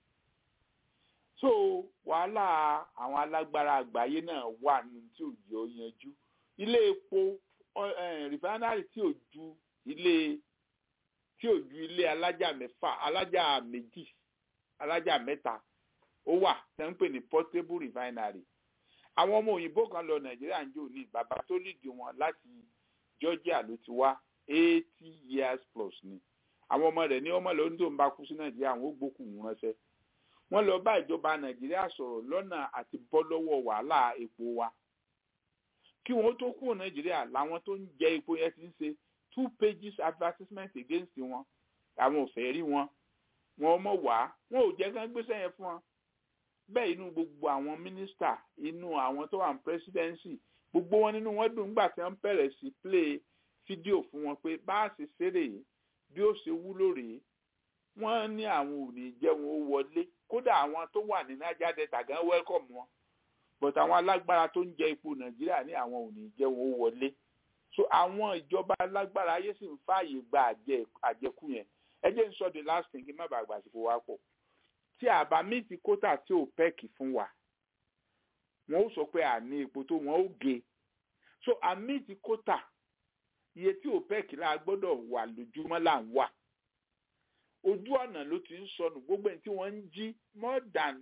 so wàhálà àwọn alágbára àgbáyé náà wà ní tí ò yọ yanjú ilé epo rìfánárì tí ò ju ilé tí ò ju ilé alájà mẹ́fà alájà méjì alájà mẹ́ta ó wà tẹ́ ń pè ní portable refinery àwọn ọmọ òyìnbó kan lọ nàìjíríà ń jò ní bàbá tó lìdí wọn láti georgia ló ti wá eighty years plus ni àwọn ọmọ rẹ̀ ní ọmọ lọ́dún tó ń bá kú sí nàìjíríà àwọn ó gbókùn ránṣẹ́ wọ́n lọ bá ìjọba nàìjíríà sọ̀rọ̀ lọ́nà àti bọ́ lọ́wọ́ wàhálà epo wa kí wọ́n tó kúrò nàìjíríà làwọn tó ń jẹ epo yẹn ti ń ṣe two pages advertisement against wọn àwọn ò fẹ́ rí wọn wọn mọ̀ wá wọn ò jẹ́ kán gbéṣẹ́ yẹn fún wọn bẹ́ẹ̀ inú gbogbo àwọn mínísítà inú àwọn tó wà ní presidency gbogbo wọn nínú wọn dùn nígbà tí wọ́n bẹ̀rẹ̀ sí play fídíò fún wọn pé bá a ṣe ṣeré yìí bí ó ṣe wúlò rèé wọ́n ní àwọn ò ní jẹ́ wọn ó wọlé kódà àwọn tó wà ní niger delta gan welcome wọn but àwọn alágbára tó ń jẹ epo nàìjíríà ní àwọn ò ní jẹ́ wọn ó wọlé so àwọn ìjọba alágbára ayé sì ń fààyè gba àjẹkù yẹn ẹ jẹ́ n sọ the last thing kí n má bàa gbàsìkò wa pọ̀ tí àbá míìtì kótà tí ò pẹ́ẹ̀kì fún wa wọn ó sọ pé àní epo tó wọn ó gé so àmíìtì kótà iye tí ò pẹ́ẹ̀kì láà gbọ́dọ̀ wà lójúmọ́ là ń wà ojú ọ̀nà ló ti ń sọnù gbogbo ẹni tí wọ́n ń jí more than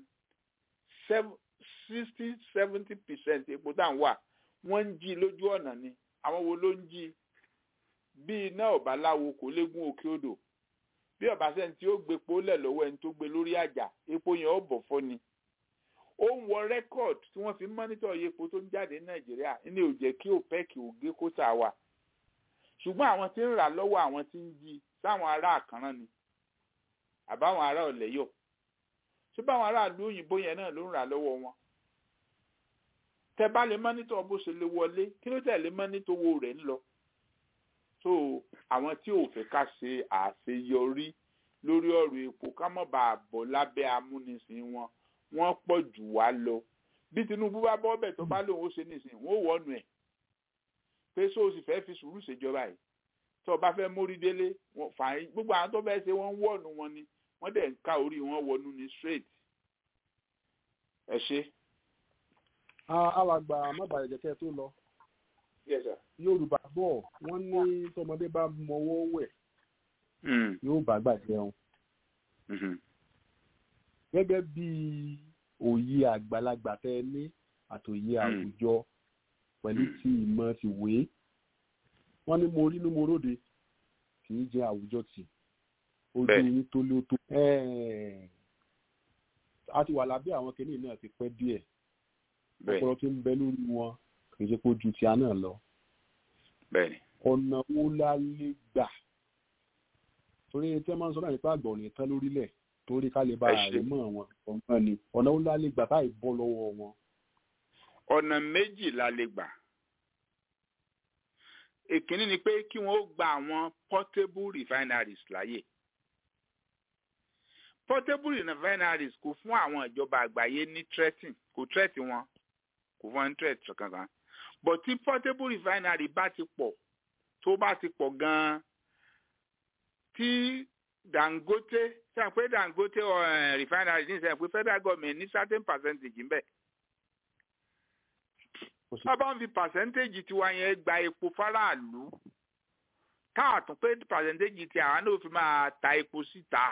sixty seventy percent epo tá à ń wà wọ́n ń jí lójú ọ̀nà ni àwọn wo ló ń jí bí iná ọ̀bá láwo kò léegun òkè odò bí ọ̀bá sẹ́ni tí ó gbé epo lẹ̀ lọ́wọ́ ẹni tó gbé lórí àjà epo yẹn ó bọ̀ fọ́ ni ó ń wọ rẹ́kọ̀d tí wọ́n fi ń mọ́nítọ̀ iye epo tó ń jáde ní nàìjíríà ní ò jẹ́ kí opec ò gé kóta wa ṣùgbọ́n àwọn tí ń rà lọ́wọ́ àwọn tí ń jí sáwọn ará àkànrán ni àbáwọn ará ọ̀lẹ́yọ̀ ṣé báwọn aráàlú òyìnbó yẹn náà ló ń rà lọ́wọ́ wọn tẹ bá lè mọ́nítọ̀ bó ṣe lè wọlé kí ló tẹ̀ lè mọ́nítọ̀ owó rẹ̀ ń lọ so àwọn tí ò fẹ́ ká ṣe àṣeyọrí lórí ọ̀rọ̀ epo ká mọ̀ bá a bọ̀ lábẹ́ amúnisìn wọn wọ́n pọ̀ jù wá lọ bí Tinubu bá bọ́ bẹ̀ tó bá lòun ó ṣe nísìnyí wọ́n ó wọ́nu ẹ̀ pé so o sì fẹ́ fi sùúrù ṣèjọba yìí tó o bá fẹ́ mórí délé fàáyín gbogbo àwọn tó fẹ́ ṣe wọ́n ń wọ̀nù wọn ni wọ́n dẹ̀ ń ká orí wọn wọnú ní straight ẹ ṣe. alàgbà mábàyẹ̀jẹ̀kẹ́ tó lọ Yes, sir. yorùbá bọ̀ wọ́n ní tọmọdé bá mọwọ́ wẹ̀ yóò bá gbà jẹun gẹ́gẹ́ bí òye àgbàlagbà tẹ ní àtòye àwùjọ pẹ̀lú ti ìmọ̀ ti wé wọ́n ní mo rí ní mo róde kì í jẹ àwùjọ tì ojú yín tó lé tó a ti wà lábẹ́ àwọn kìnìún náà ti pẹ́ díẹ̀ ọpọlọ tó ń bẹ lórí wọn kì í ṣe pé ojú ti a náà lọ. bẹ́ẹ̀ni. ọ̀nà wo la lè gbà torí tí wọ́n máa ń sọ náà nípa àgbà òní tán lórílẹ̀ torí ká lè bá ààrẹ mọ́ àwọn ọ̀gbọ́n ni ọ̀nà wo la lè gbà táì bọ́ lọ́wọ́ wọn. ọ̀nà méjì la lè gbà èkínní ni pé kí wọ́n ó gba àwọn portable refineries láyè portable refineries kò fún àwọn ìjọba àgbáyé ní threatin kò threat wọn kò fún wọn ní threat kankan but tí portable refinery bá ti pọ̀ tó bá ti pọ̀ gan-an tí dangote sẹ́yìn pé dangote uh, refinery ní sẹ́yìn pé federal government ní certain percentage ń bẹ̀. sábà ń fi percentage tiwa yẹn gba epo faraàlú káàtún pé percentage ti àwọn náà fi máa ta epo síta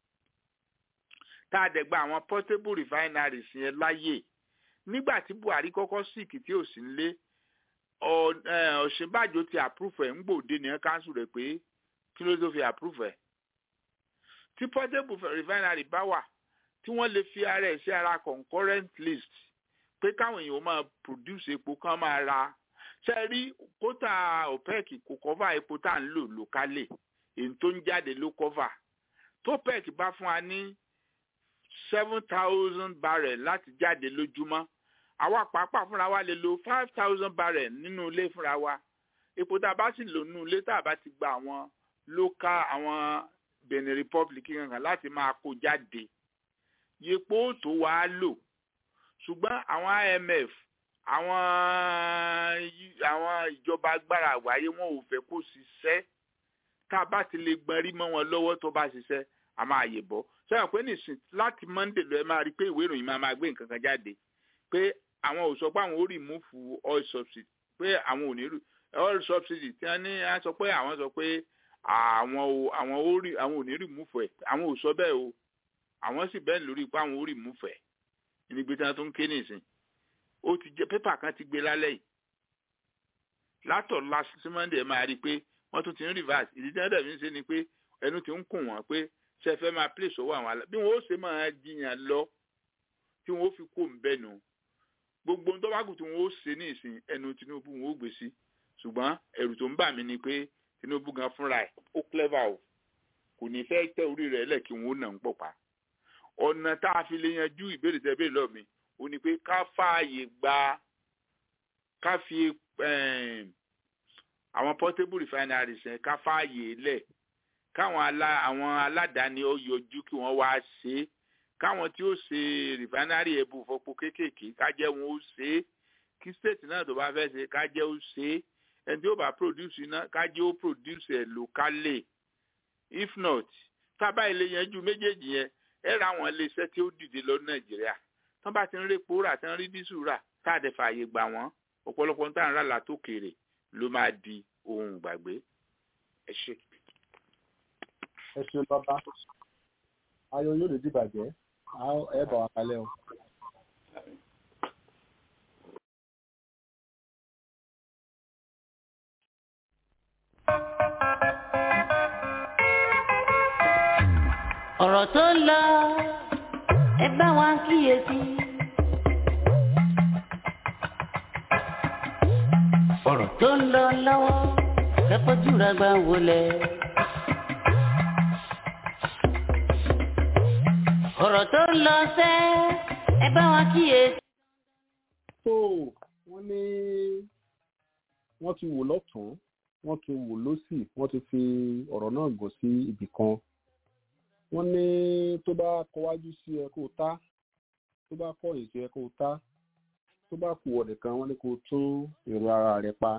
tá a dẹ̀ gba àwọn portable refineries yẹn láyè nígbà tí buhari kọ́kọ́ síìkì tí ò sí nílé ọ̀ṣínbàjò ti approve ẹ̀ ń gbòde nìyẹn council rẹ̀ pé kí ló tó fi approve ẹ̀ tí portable refinery bá wà tí wọ́n lè fi ara ẹ̀ sí ara concurrent list pé káwọn èèyàn máa produce epo kán máa ra ṣe rí kótà opec kò cover epo tá à ń lò locally èyí tó ń jáde ló cover tó opec bá fún wa ní seven thousand barrel láti jáde lójúmọ́ àwa pàápàá fúnra wa lè lo five thousand barrel nínú ilé fúnra wa epo tá a bá sì lò nínú ilé tá a bá ti gba àwọn local àwọn benin republic kankan láti máa kó jáde yepo tó wàá lò ṣùgbọ́n àwọn imf àwọn àwọn ìjọba agbára àgbáyé wọn ò fẹ́ kó ṣiṣẹ́ tá a bá ti lè gbọ́n rí mọ́ wọn lọ́wọ́ tó bá ṣiṣẹ́ a máa yè bọ́ sọ́yìn pé nìsín láti monday lọ ẹ máa rí i pé ìwé ìròyìn máa máa gbé nǹkan kan jáde pé àwọn ò sọ pé àwọn ò rìmúfù oil subsidy pé àwọn ò ní oil subsidy tí wọ́n ní á sọ pé àwọn sọ pé àwọn ò àwọn ò rí àwọn ò ní rìmúfù ẹ̀ àwọn ò sọ bẹ́ẹ̀ o àwọn sì bẹ́ẹ̀ lórí pé àwọn ò rìmúfù ẹ̀ níbi tí wọ́n tún ké nìsín ó ti jẹ pépà kan ti gbé lálẹ́ yìí látọ̀ last monday ẹ máa rí i pé wọ́n tún ti ń reverse ìdí tí wọ́n dẹ̀ fi ń ṣe ni pé ẹnu ti ń kùn wọ́n pé ṣe fẹ́ máa place owó àwọn alá bí wọ́n ó ṣe máa jiyàn lọ tí wọ́n ó fi kó ń bẹ́nu gbogbo ohun tó bá kù tí wọ́n ó ṣe ní ìsìn ẹnu tinubu wọn ó gbé sí ṣùgbọ́n ẹ̀rù tó ń bà mí ni pé tinubu gan fúnra ẹ̀ ó clever o kò ní fẹ́ tẹ orí rẹ̀ lẹ̀ kí wọ́n ó nà ń pọ̀ pa ọ̀nà tá a fi lè yanjú ìbéèrè tẹ béèrè lọ́ọ̀ mi ó ní pé ká fààyè gba ká fi àwọn portable refineries yẹn ká fààyè lẹ̀ káwọn alá àwọn aládàáni ó yọjú kí wọ́n wá ṣe é káwọn tí ó ṣe rìfánárì ẹ̀bù fọpo kéékèèké kájẹ́ wọn ó ṣe é kí state náà tó bá fẹ́ ṣe kájẹ́ ó ṣe é ẹni tí ó bá produce iná kájẹ́ ó produce ẹ̀ locally if not tábà ilé yẹn ju méjèèjì yẹn ẹ ra àwọn iléeṣẹ́ tí ó dìde lọ nàìjíríà tán bá ti ń rí epo rà tán rí dísù rà tá a dẹ̀ fààyè gbà wọ́n ọ̀pọ̀lọpọ̀ tá à ń rà látòkèrè ló máa di ohun ìgbàgbé ẹ ṣe ẹ ṣeun bàbá ayọ̀ yóò lè dìbàjẹ́ ẹ bọ̀ wá kalẹ̀ o. ọ̀rọ̀ tó ń lọ ẹ bá wa kíyèsí. ọ̀rọ̀ tó ń lọ lọ́wọ́ ẹ fojú ra gbà wọlé. ọ̀rọ̀ tó ń lọ sẹ́ ẹ bá wa kíyèsí. tó wọ́n ní wọ́n ti wò lọ́tún wọ́n ti wò lọ́sì wọ́n ti fi ọ̀rọ̀ náà gùn sí ibì kan wọ́n ní tó bá kọwájú sí ẹ kó tá tó bá kọ̀yìn sí ẹ kó tá tó bá kù ọ̀dẹ̀ kan wọ́n ní kó tún èrò ara rẹ̀ pa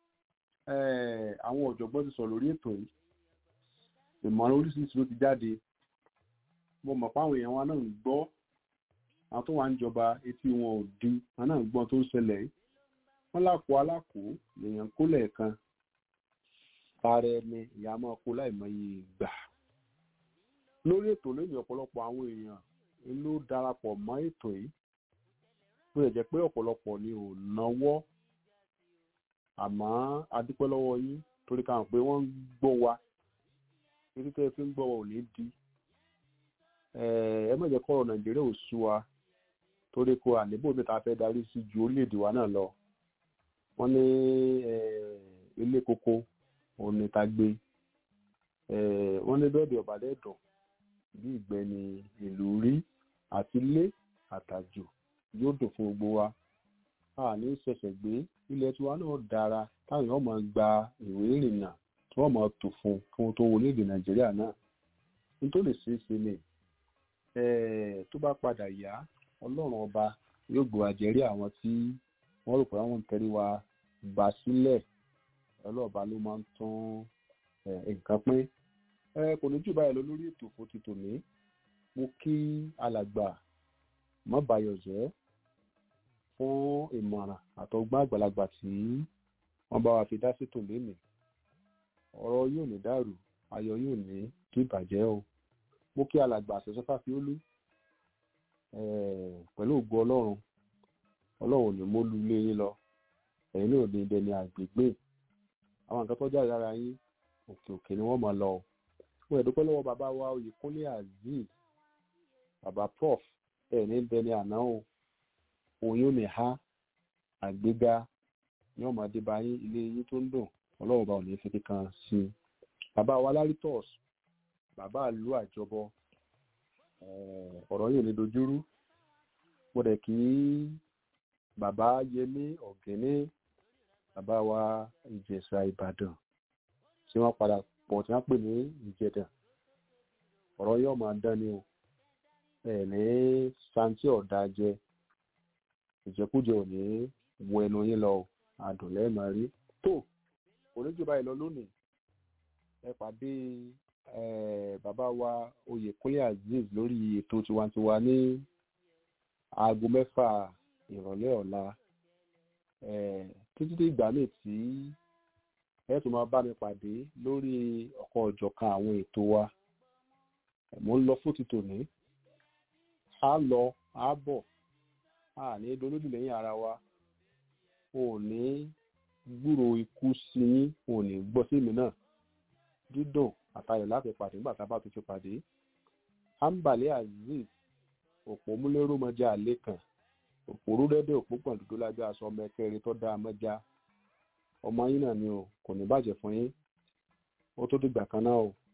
àwọn ọ̀jọ̀gbọ́n ti sọ̀rọ̀ lórí ètò yìí ìmọ̀ràn oríṣiríṣi ló ti jáde mo mọ̀ páwọn èèyàn wa náà ń gbọ́ àwọn tó wà ń jọba etí wọn ò di wọn náà ń gbọ́n tó ń ṣẹlẹ̀ yìí wọ́n lákòó alákòó lèèyàn kó lẹ́ẹ̀kan tààrẹ ẹni ìyá máa kó láìmọye ìgbà lórí ètò lónìí ọ̀pọ̀lọpọ̀ àwọn èèyàn ló darapọ̀ mọ́ ètò yìí bó lè jẹ́ pé ọ̀pọ̀lọpọ̀ ni ò náwó àmọ́ a dúpẹ́ lọ́wọ́ yín torí ká hàn pé wọ́n ń gbọ́ wa títí tẹ́ fi ń gbọ́ wa ò ní di ẹ má jẹ́ kọ́rọ̀ nàìjíríà ò sú wa torí kó àníbò mi ta fẹ́ darí sí ju orílẹ̀-èdè wa náà lọ wọ́n ní ilé koko òun ni ta gbé wọ́n ní bẹ́ẹ̀dì ọ̀bàdẹ́dọ̀ bí ìgbẹ́ ni ìlú rí àti ilé àtàjò yóò dùn fún gbogbo wa a ní ṣẹ̀ṣẹ̀ gbé ilẹ̀ tiwa náà dára táwọn èèyàn máa gba ìwé ìrìnnà tí wọ́n máa tò fún kí wọ́n tó wọlé èdè nàìjíríà náà nítorí ṣeé ṣe ni tó bá padà yá ọlọ́run ọba yóò gbọ́ àjẹrí àwọn tí wọ́n rò pé àwọn ń tẹrí wa gbà sílẹ̀ ọlọ́ọ̀ba ló máa ń tún nǹkan pín kò ní jù báyìí lọ lórí ètò fún ti tòní mo kí alàgbà mọ́bàyọ̀jẹ́ fún ìmọ̀ràn àtọgbọ́n àgbàlagbà tí wọ́n bá wa fi dá sétò lénìí ọ̀rọ̀ yóò ní dàrú ayọ̀ yóò ní kí ìbàjẹ́ o mo kí alàgbà àṣẹṣọ́fà fi ó lú pẹ̀lú ògo ọlọ́run ọlọ́run ní mo lu ilé yín lọ ẹ̀yin náà ní ibẹ̀ ní àgbègbè àwọn nǹkan tó jáde lára yín òkè òkè ni wọ́n máa lọ mo ẹ̀dúpẹ́ lọ́wọ́ bàbá wa oyèkúnlé azeez bàbá prof ẹ̀ ní ibẹ̀ ní àná o oyún ní ha àgbéga ní ọmọdé bá yín ilé yín tó ń dùn ọlọ́run bá ò ní fi kíkan sí i bàbá wa lárítọ́s bàbá ìlú àjọbọ ọ̀rọ̀ yìí ò ní dojúrú mo dẹ̀ kí bàbá yẹmí ọ̀gẹ́ní bàbá wa ìjẹ̀ṣà ìbàdàn tí wọ́n padà pọ̀ tí wọ́n pè ní ìjẹ̀dàn ọ̀rọ̀ yóò máa dán ni o ẹ̀ ní santi ọ̀dà jẹ ìjẹkújẹ ò ní wọ ẹnu yín lọ adùn lẹ́ẹ̀mọ́ rí tó oníjù báyìí lọ lónìí ẹ pàdé bàbá wa oyèkúnlé azeez lórí ètò tiwantiwa ní aago mẹ́fà ìrọ̀lẹ́ ọ̀la títí tí ìgbà míì tí ẹ tún máa bá mi pàdé lórí ọ̀kan ọ̀jọ̀kan àwọn ètò wa mo ń lọ fún ti tòní a lọ a bọ̀ a ní dolójú lẹ́yìn ara wa o ní gbúrò ikú sí yín o ní gbọ́ sí mi náà dídùn àtayọ̀ láti pàdé nígbà tá a bá tún fi pàdé ambale azeez òpó múlẹ́rú mọ́jà àlẹ́ kan òpó rúdẹ́dẹ́ òpó pọ̀ dúdú lábẹ́ aṣọ ọmọ ẹkẹrin tó dáa mọ́jà ọmọ yín náà ni o kò ní bàjẹ́ fún yín ó tó dìgbà kan náà o.